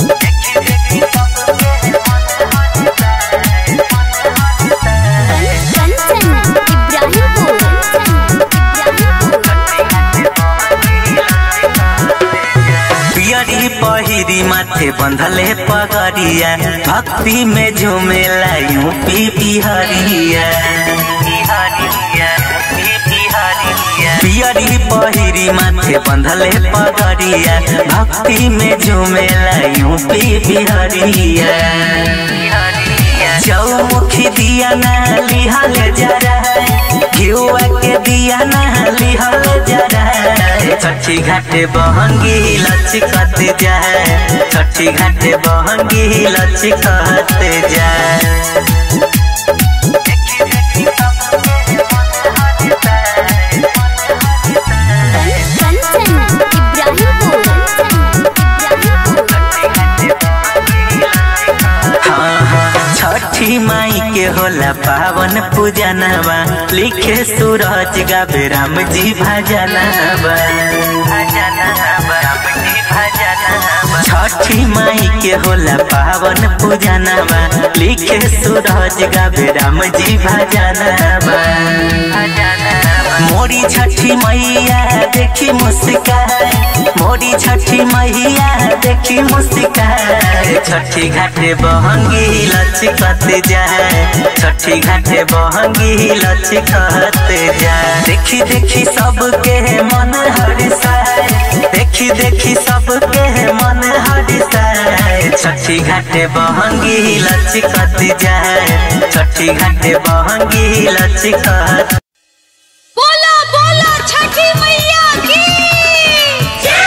कंचन इब्राहिमपुर पियरी पहिरी माथे बंधले पगरिया भक्ति में झूमेला यूपी बिहरिया पियरी पहिरी माथे बंधले पगरिया भक्ति में झूमेला यूपी बिहरिया चौमुखी दिया ना लिहल जरा घिउआ के दिया ना लिहल जरा छठी घाटे बहंगी लचकत जाए छठी घाटे बहंगी लचकत जाए कंचन इब्राहिमपुर हाँ, हाँ, छठी माई के होला पावन पूजनवा लिखे सूरज गावे राम जी भजनवा छठी माई के होला पावन पूजनवा लिखे सूरज गावे राम जी भजनवा मोरी छठी मैया देखी मुस्कान मोरी छठी मैया देखी मुस्कान छठी घाटे बहंगी लचकत जाए छठी घाटे बहंगी लचकत जाए देखी देखी सबके मन हरिसाए देखी देखी सबके मन हरिसाए छठी घाटे बहंगी लचकत जाए छठी घाटे बहंगी लचकत बोला बोला छठी मैया की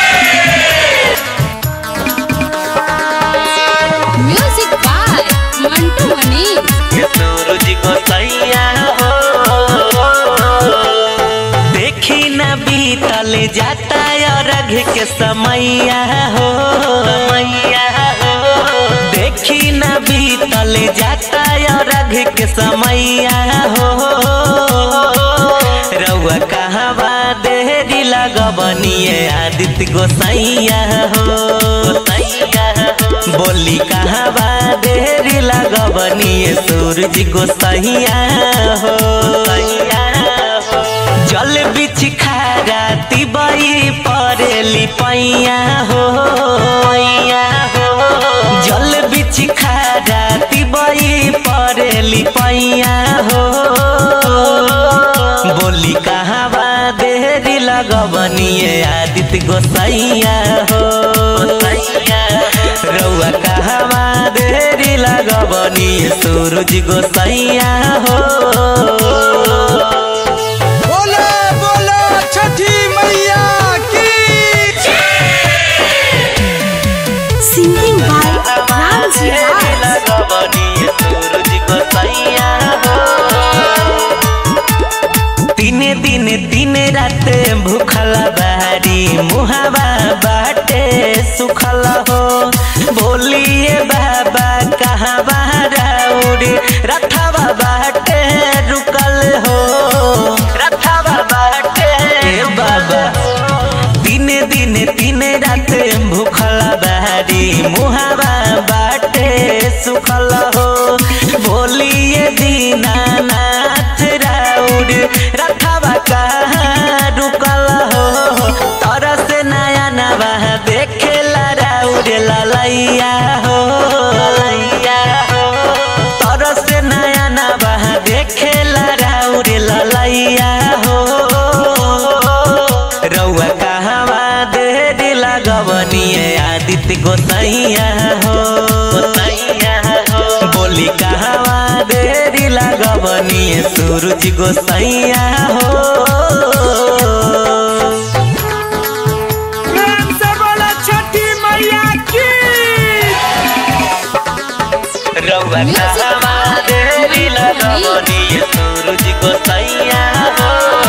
म्यूजिक बाय मंटू मनी ये सूरज को सैया हो देखी न बीतल जाता रघ के समैया हो मैया हो देखी न बीतल जाता रघ के समैया हो रउआ कहवा देरी लगबनिए आदित्य गोसैया हो गोसैया हो। बोली कहवा देरी लगबनिए सूरज गोसैया हो गोसैया हो। जल बिछ खारा तिबई परेली पैया हो पैया हो जल बिछ खारा तिबई परेली पैया हो बोली कहवा देरी लगबनिए आदित्य गोसैया हो गोसैया रउआ कहवा देरी लगबनिए सूरज गोसैया हो बोले बोले छठी मैया की Singing by Ramji Raj. तीने दिन तीन रात भूखल बारी मुहावा बाटे सुखल हो बोलिए बाबा कहाँ बाराउर रथवा बाटे रुकल हो रथवा बाटे बाबा दिन दिन तीन रात भूखल बारी मुहावा बाटे सुखल हो बोलिए दीनानाथ राउर रथवा कहाँ रुकल हो तरस नया नवा देखेला राउर ललैया हो ललैया हो तरस नया नवा देखेला राउर ललैया हो रउआ कहवा देरी लगवनिए आदित्य गोसैया हो गोसैया हो बोली कहवा देरी लगवनिए सूरज गोसैया हो प्रेम से बोले छठी मैया की रउआ कहवा देरी लगवनिए सूरज गोसैया हो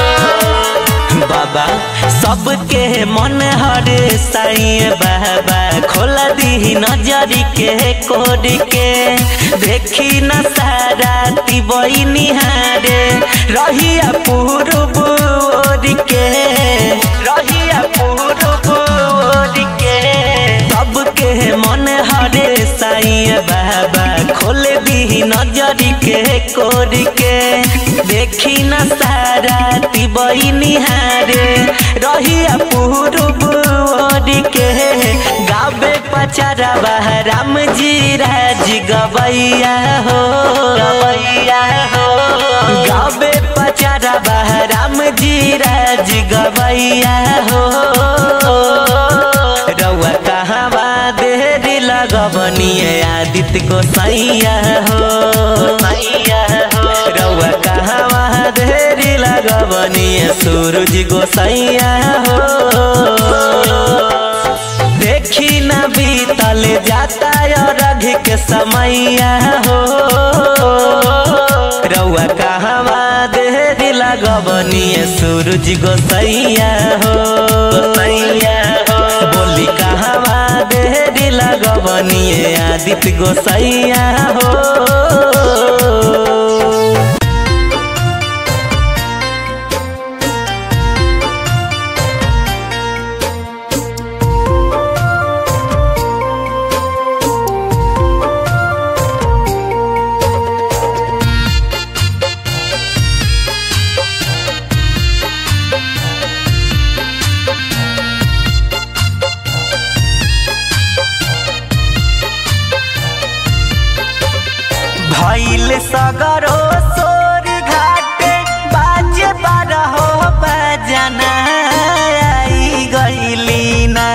बाबा सबके मन हर साई बाबा खोला दी नजरी के कोड के देखी न सारा तिबई निहारे रहिया पूरब ओर के रहिया पूरब ओर के सबके मन हरे साई बाबा खोल दी नजरी के कोर के देखी न सारा तिबई निहारे रहिया पूरब ओर के गावे पचारा राम जी राज गवैया हो गवैया हो गावे पचारा राम जी राज गवैया हो रउआ कहवा देरी लगबनिए आदित्य गोसैया हो सैया हो रउआ कहवा देरी लगबनिए सूरज गोसैया हो देखी न बीतल जाता रघ के समैया हो रउआ कहवा देरी लगबनिए सूरज गोसैया हो गोसैया हो बोली कहवा देरी लगबनिए आदित्य गोसैया हो भैल सगरो सोर घाटे बाजे बारहो बजना आई गईली ना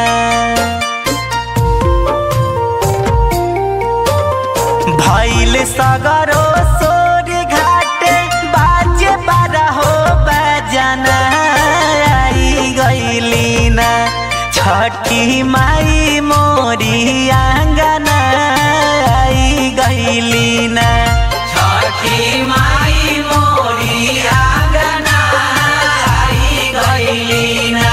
भैल सगरो सोर घाटे बाजे बारहो बजना आई गईली ना छठी माई मोरी आंगना आई गईली ना छठी माई मोरी आंगना आई गईली ना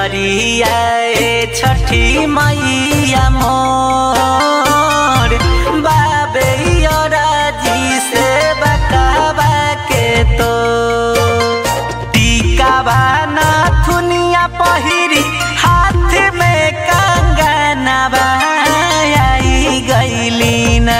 पियरिया ए छठी मैया मोर बाबे जी से बकावा के तो टीका बाना थुनिया पहिरी हाथ में कंगनवा आई गईली ना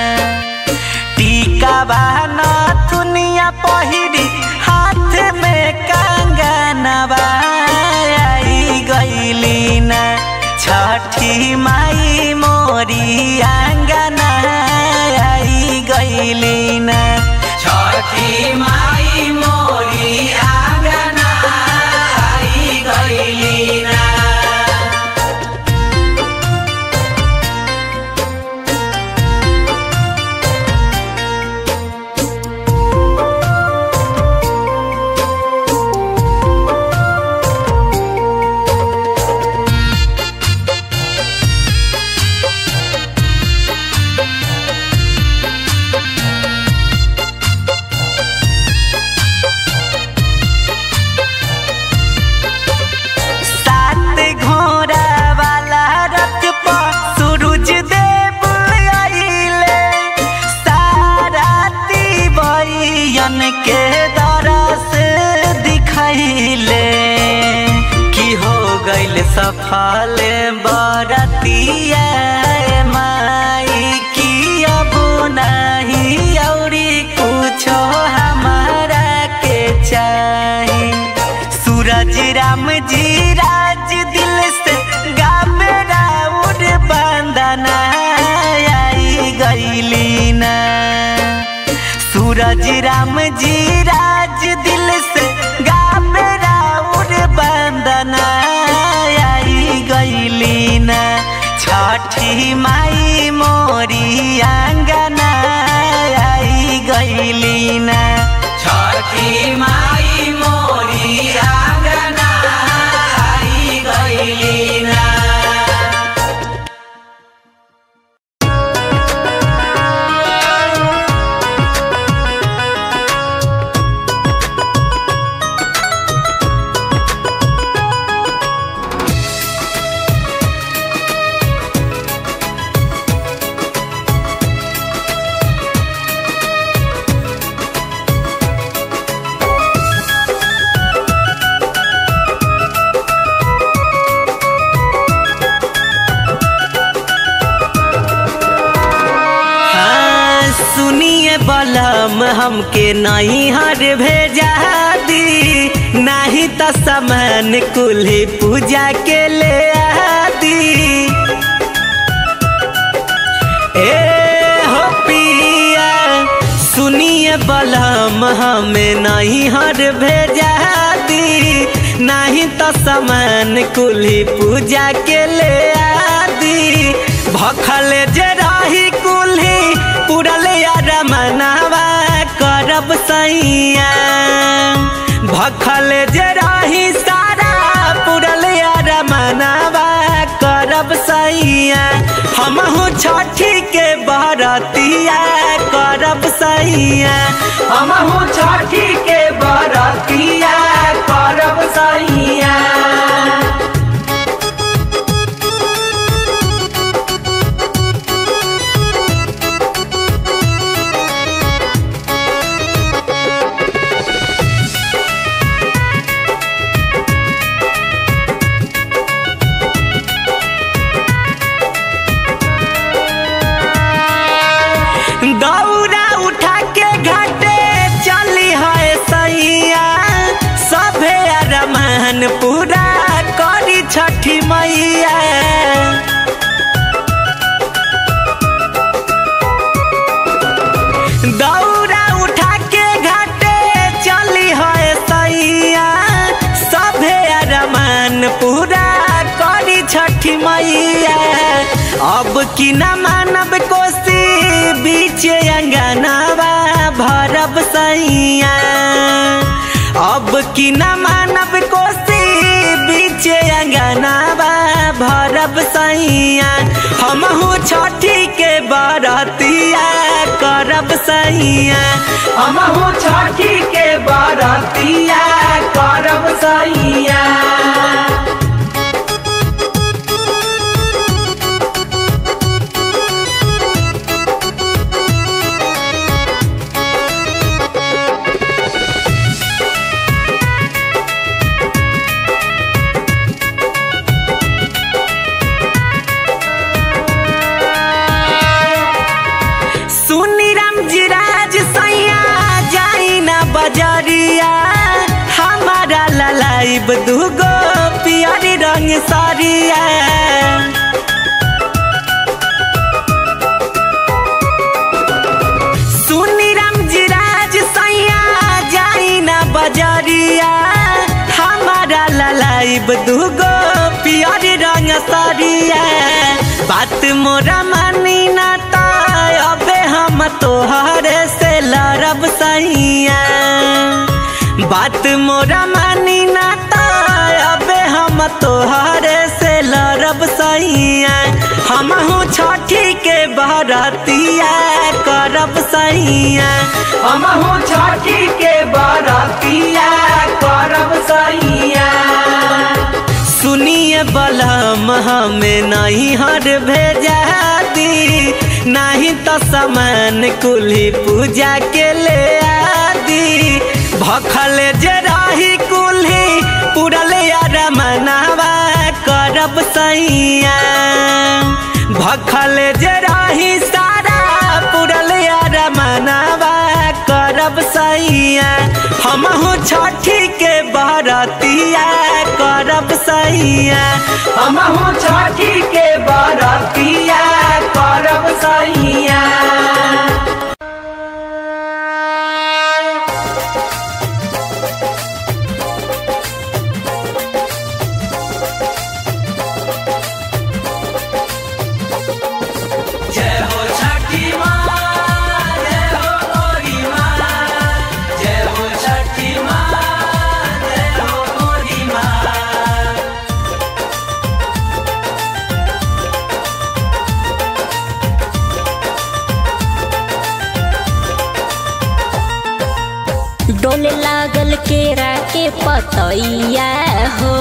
टीका बाना थुनिया पहिरी हाथ में कंगनवा आई गईली ना छठी माई मोरी आंगना आई गईली ना छठी माई मोरी आंगना आई गईली ना सात घोड़ा वाला रथ पर सूरज देव आइले साराती बयन के दरस दिखैले की हो गइल सफल बरतिया माई की अब नहीं औरी कुछो हमारा के चाही सूरज राम जी राज दिल से गावे राउर बंदना आई गईली ना सूरज राम जी राज दिल से गावे राउर बंदना आई गईली ना छठी माई मोरी आंगना आई गईली ना छठी माई मोरी आंगना आई गईली ना हाँ, सुनिए बलम हमके नहीं हर भेजा दी नहीं तो सामान कुल्ही पूजा के ले आदी ए हो पिया सुनिए बलम हमें नहीं हर भेजा दी नहीं तो सामान कुल्ही पूजा के ले आदी भखल जे रही कुल्ही पुरल यार मनावा करब सैया भखल जे रही सारा पुरल यार मनावा करब सैया हमहू छठी के बरतिया करब सैया हमहू छठी के बरतिया करब सैया दौरा उठा के घाटे चली है सैया सभे अरमान पूरा करी छठी मैया दौरा उठा के घाटे चली है सैया सभे अरमान पूरा करी छठी मैया अब की न मानब कोसी बीच अंगनावा भरब सैया अब की न मानब कोसी बीच अंगनावा भरब सैया हमहू छठी के बरतिया करब सैया हमहू छठी के बरतिया करब सैया दूगो पियरी रंग साड़िया सुनी राम जी राज सैया जाई ना बजरिया हमारा ललाइब दूगो पियरी रंग साड़िया बात मोरा मानी ना ता अबे हम तोहरे से लड़ब सैया बात मोरा मानी ना ता अबे हम तोहरे से लड़ब सैया हमहू छठी के बरतिया करब सैया हमहू छठी के बरतिया करब सैया सुनिए बलम हमें नहीं हर भेजा दी नहीं तो सामान कुल्ही पूजा के ले आदि भखल जे रही कुल्ही पुरल यार मनावा करब सैया भखल जे रही सारा पुरल यार मनावा करब सैया हमहू छठी के बरतिया करब सैया हमहू छठी के बरतिया करब सैया जय हो छठी माँ जय हो मोरी माँ जय हो छठी माँ जय हो मोरी माँ डोल लागल केरा के पतैया हो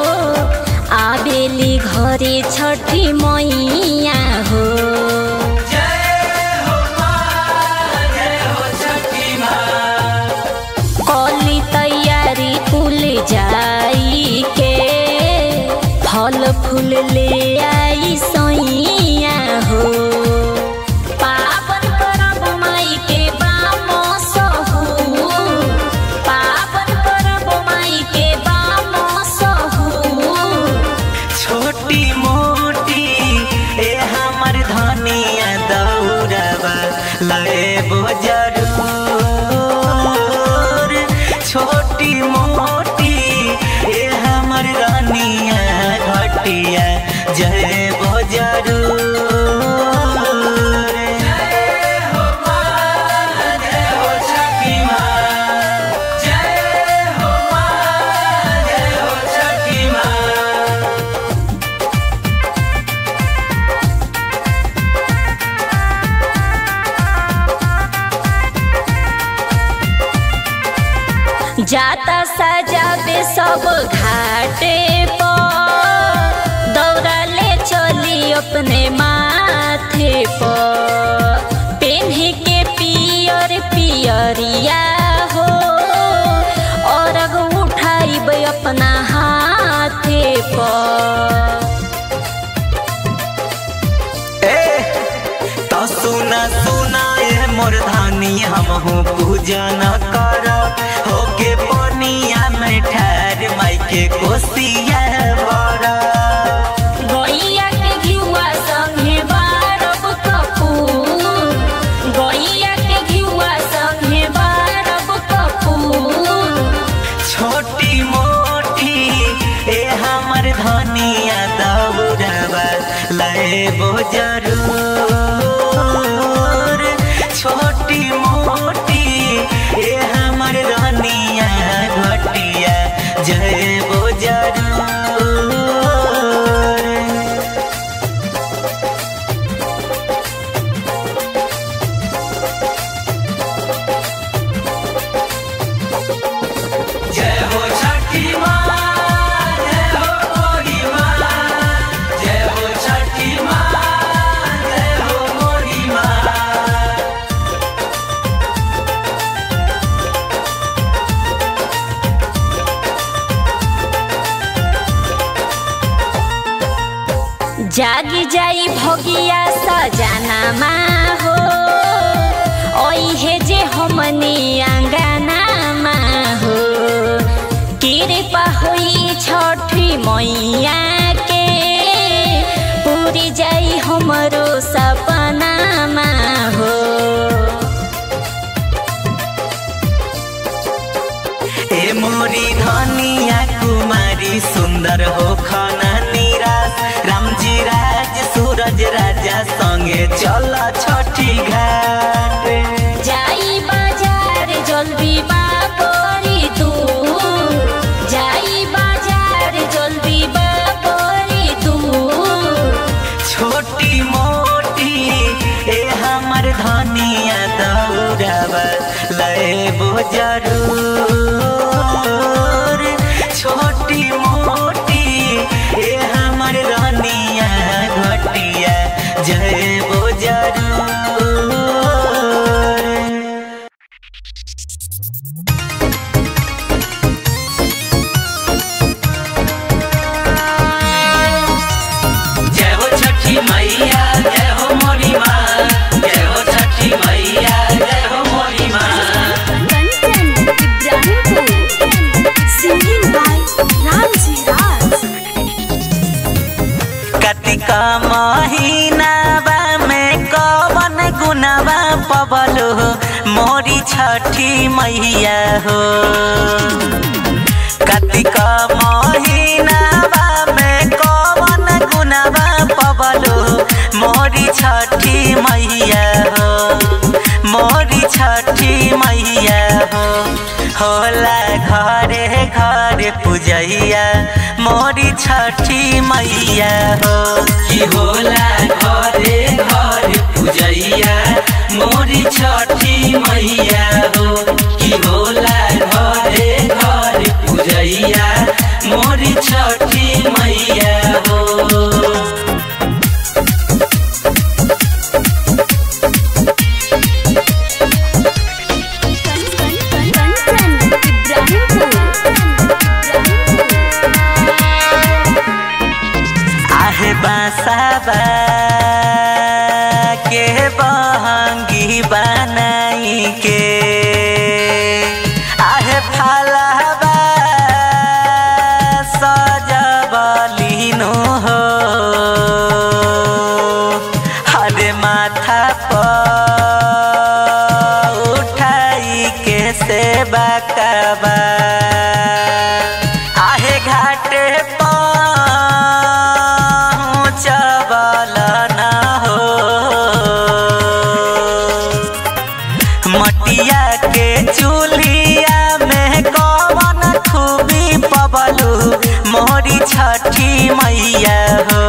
आबेली घरे छठी मैया हो जय हो माँ जय हो छठी माँ कली तैयारी कुल जाई के फल फूल ले आई सैया हो पावन परब माई के बाम सहू पावन परब माई के बाम सहू छोटी मोटी ए हमर धनिया दौड़बा लेबो जरूर छोटी मोटी ए हमर रानिया घटिया जयबो जरूर जय हो माँ जय हो छठी माँ जय हो माँ जय हो छठी माँ जाता सजावे सब घाटे पर दौड़ा ले चली अपने माथे पर पेन्हे के पियर पियरिया हो और उठाइब अपना हाथे पर ए तो सुना सुना ए मोर धानी हमहू पूजा न कर होके पनिया में ठहर माई के कोसिया बड़ा गैया के घिउवा संगे बारब कपूर गैया के घिउवा संगे बारब कपूर छोटी मोटी ए हमर धनिया दौड़बा लेबो जरूर छोटी मोटी ए हमर रानिया घटिया जयबो जरूर जय हो छठी माँ जय हो मोरी माँ जय हो छठी माँ जय हो मोरी माँ जागी जाई भगिया सजाना हो ओहे जे हमनी आंगना हो कृपा होई छ चल छठी घाट जाई बाजार जल्दी बापरी तू जाई बाजार जल्दी बापरी तू छोटी मोटी ए हमर धनिया दौड़ावा लेबो जरूर छोटी मोटी ए हमर धनिया घटिया जयबो जरूर जय हो छठी मैया जय हो मोरी माँ जय हो छठी मैया जय हो मोरी माँ कंचन इब्राहिमपुर सिंगिंग बाय रामजी राज कतिका महीनावा में कवन गुनावा पबलो मोरी छठी मैया हो कतिका महीनावा में कवन गुनावा पबलो मोरी छठी मैया हो मोरी छठी मैया हो होला घरे घरे पूजैया मोरी छठी मैया हो की होला घरे घर पूजैया मोरी छठी मैया हो की होला घरे घर पूजैया मोरी छठी मैया हो कंचन इब्राहिमपुर आहे बासाबा के बहंगी बनाई के आहे फालाबा सजबलिनो हो हरे माथा पर उठाई के सेवा कबा आहे घाटे पहुँचबल न हो मटिया के चूल्हिया में कवन खूबी पबलू मोरी छठी मैया हो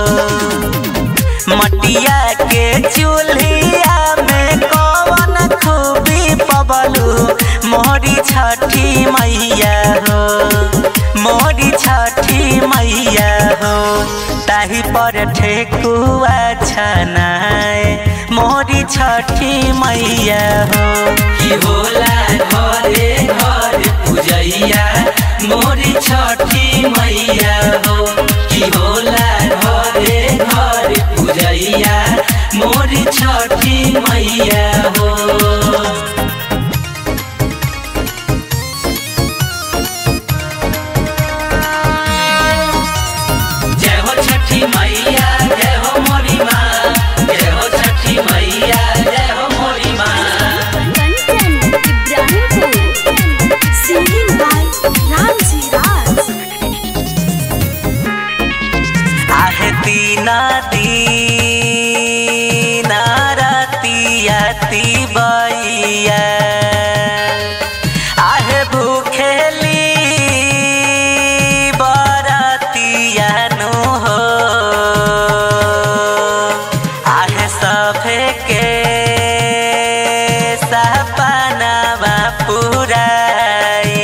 मटिया के चूल्हिया में कवन खूबी पबलू मोरी छठी मैया हो मोरी छठी मैया हो ताही पर ठेकुआ छनाए मोरी छठी मैया हो की होला घरे घर पूजैया मोरी छठी मैया हो की होला घरे घर पूजैया मोरी छठी मैया हो जय हो छठी मैया जय हो मोरी माँ जय हो छठी मैया जय हो मोरी माँ कंचन इब्राहिमपुर सिंगिंग बाय रामजी राज आहे दीना दीना रतिया तिबैया आहे भूखेली बरतिया नु हो आहे सभे के सपनावा पुराई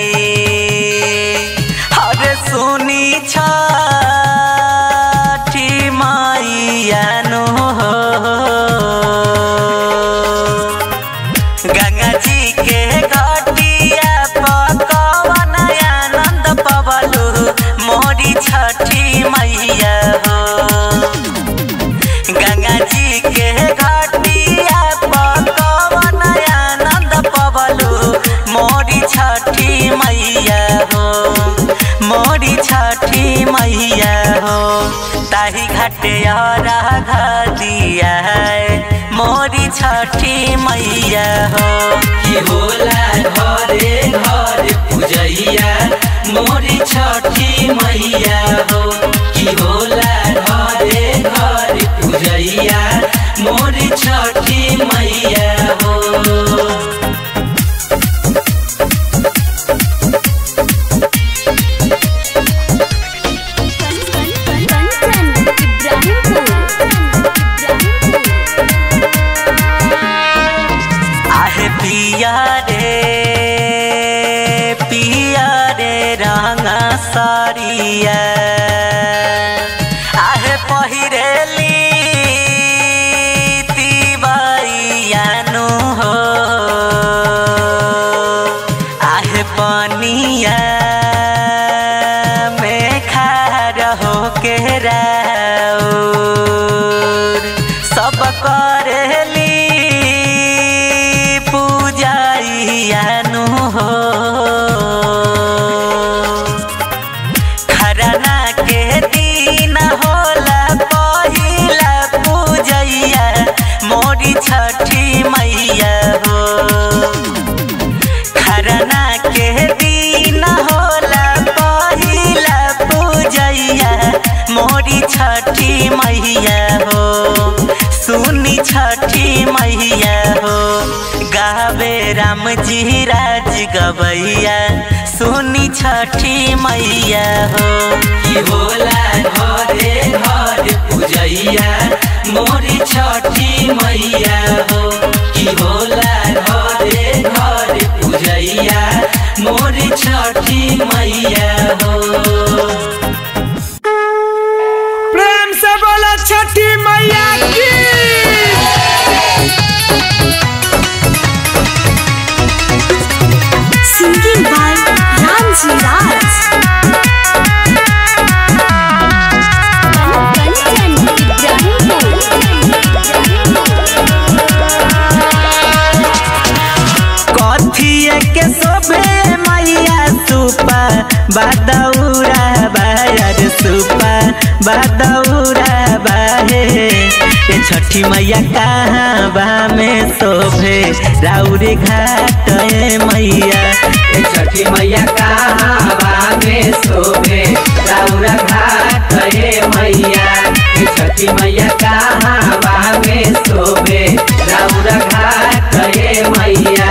हरे सुनी छठी मैया नु हो गंगा जी के घटिया पकवन आनंद पवलू मोरी छठी मैया हो गंगा जी के घटिया पकवन आनंद पवलू मोरी छठी मैया हो मोरी छठी मैया हो ताही घाटे घटिया मोरी छठी मैया हो की होला घरे घर पूजैया मोरी छठी मैया हो की होला घरे घर पूजैया मोरी पिया रे पिया रे रंगा सारिया आहे पहिरेली तिवाइयानु हो आहे पनिया में खार हो के राउर सब करेली पूजाइयानु हो खरना के दिन होला पहिला पूजैया मोरी छठी मैया हो खरना के दिन होला पहिला पूजैया मोरी छठी मैया हो सुनी छठी मैया हो गावे राम जी राज गवैया सुनी छठी मैया हो की होला घरे घर पूजैया मोरी छठी मैया हो की होला घरे घर पूजैया मोरी छठी मैया हो प्रेम से बोला छठी मैया की सिंगिंग बाय रामजी राज कंचन कथिए के शोभे मैया सुपा बादौरा बायर सुपा बादौरा बाहे ए छठी मैया कहाँ बा में शोभे राउरे घाट ए मैया ए छठी मैया कहाँ में शोभे राउरा घाट हे मैया ए छठी मैया कहाँ में शोभे राउरा घाट हे मैया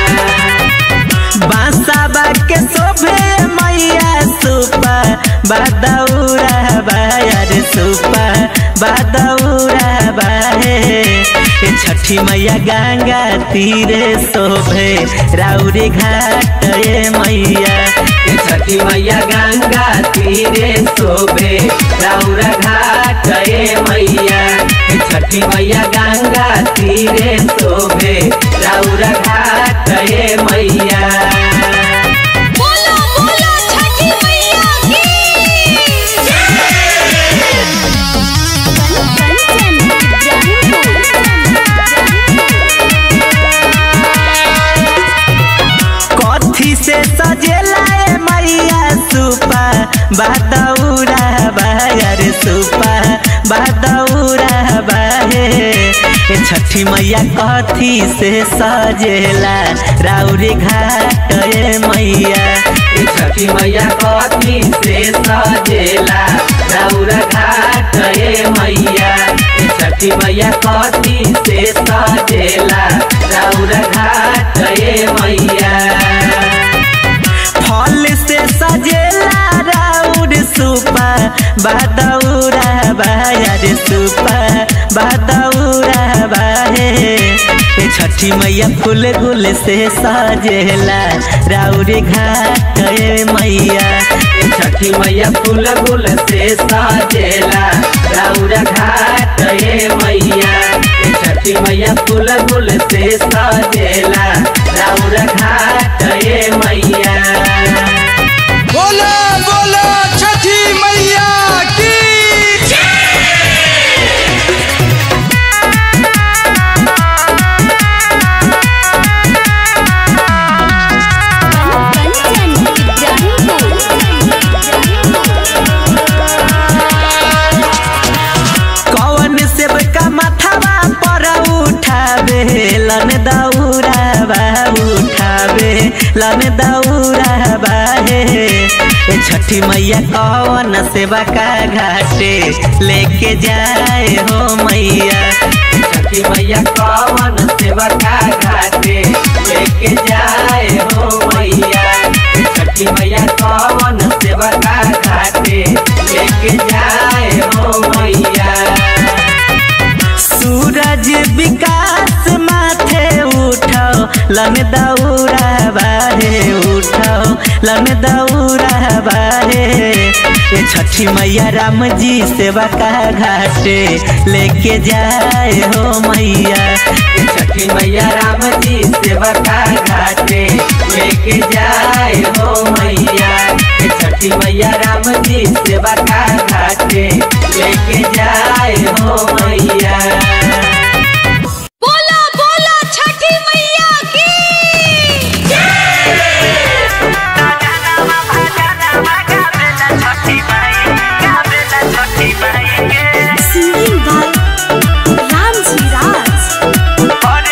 बांसाबा के शोभे मैया सुपा बादौरा बायर सुपा बादौरा बाहे ए छठी मैया गंगा तीरे शोभे राउरे घाट ए मैया ए छठी मैया गंगा तीरे शोभे राउरा घाट हे मैया ए छठी मैया गंगा तीरे शोभे राउरा घाट हे मैया बोलो बोलो छठी मैया कथी से सजेला ए मैया सुपा बादौरा बायर सुपा बादौरा बाहे ए छठी मैया कथी से सजेला राउरे घाट ए मैया ए छठी मैया कथी से सजेला राउरा घाट हे मैया ए छठी मैया कथी से सजेला राउरा घाट हे मैया फल से सजेला राउर सुपा बादौरा बायर सुपा बादौरा बाहे ए छठी मैया फूल गुल से सजेला राउर घाट ए मैया ए छठी मैया फूल गुल से सजेला राउरा घाट हे मैया ए छठी मैया फूल गुल से सजेला राउरा घाट हे मैया बोलो बोलो छठी मैया की कौन सेब का माथावा पर उठावे लन दौरा बा उठावे लन दौरा बाहे ए छठी मैया कौन सेवा का घाटे लेके जाए हो मैया छठी मैया कवन सेवा का घाटे लेके जाए हो मैया छठी मैया कवन सेवा का घाटे लेके जाए हो मैया सूरज विकास माथे उठाओ लन दौरा बाहे उठाओ लन दौरा बाहे ये छठी मैया राम जी सेवा का घाटे लेके जाए हो मैया ये छठी मैया राम जी सेवा का घाटे लेके जाए हो मैया ये छठी मैया राम जी सेवा का घाटे लेके जाए हो मैया बोला बोला छठी मैया की सिंगिंग बाय रामजी राज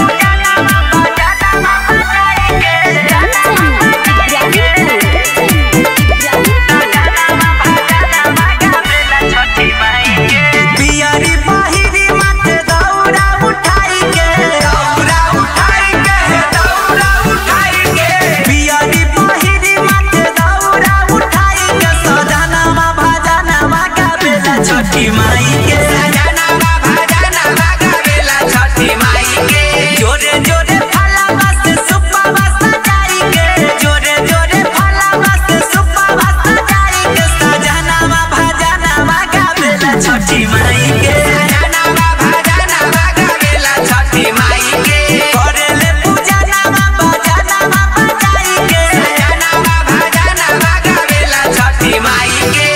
पियरी बाहिरी माथे दौरा उठाई के दौरा उठाई के दौरा उठाई के पियरी बाहिरी माथे दौरा उठाई के सजनावा भजनावा गावेला छठी माई के सजनावा भजनावा गावेला छठी माई के जोरे जोरे फलावा से सुप्पावा सजाई के जोरे जोरे फलावा से सुप्पावा सजाई के सजनावा भजनावा गावेला छठी माई के सजनावा भजनावा गावेला छठी माई के करेले पूजा नामा भजनावा बजाई के सजनावा भजनावा गावेला छठी माई के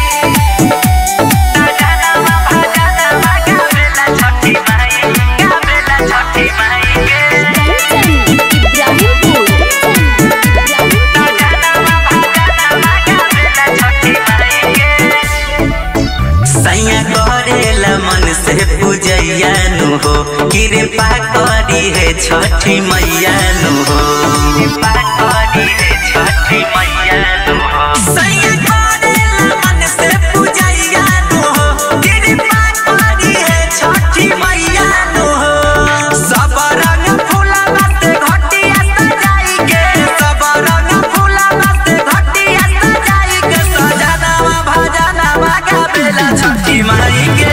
सजनावा भजनावा गावेला छठी माई गावेला छठी माई के सैया करेला मन से पूजैया नु हो कृपा करी है छठी मैया नु हो कृपा करी है छठी मैया नु हो सैया करेला मन से पूजैया नु हो कृपा करी है छठी मैया नु हो सब रंग फूलवा से घटिया सजाई के सब रंग फूलवा से घटिया सजाई के सजनावा भजनावा गावेला छठी माई के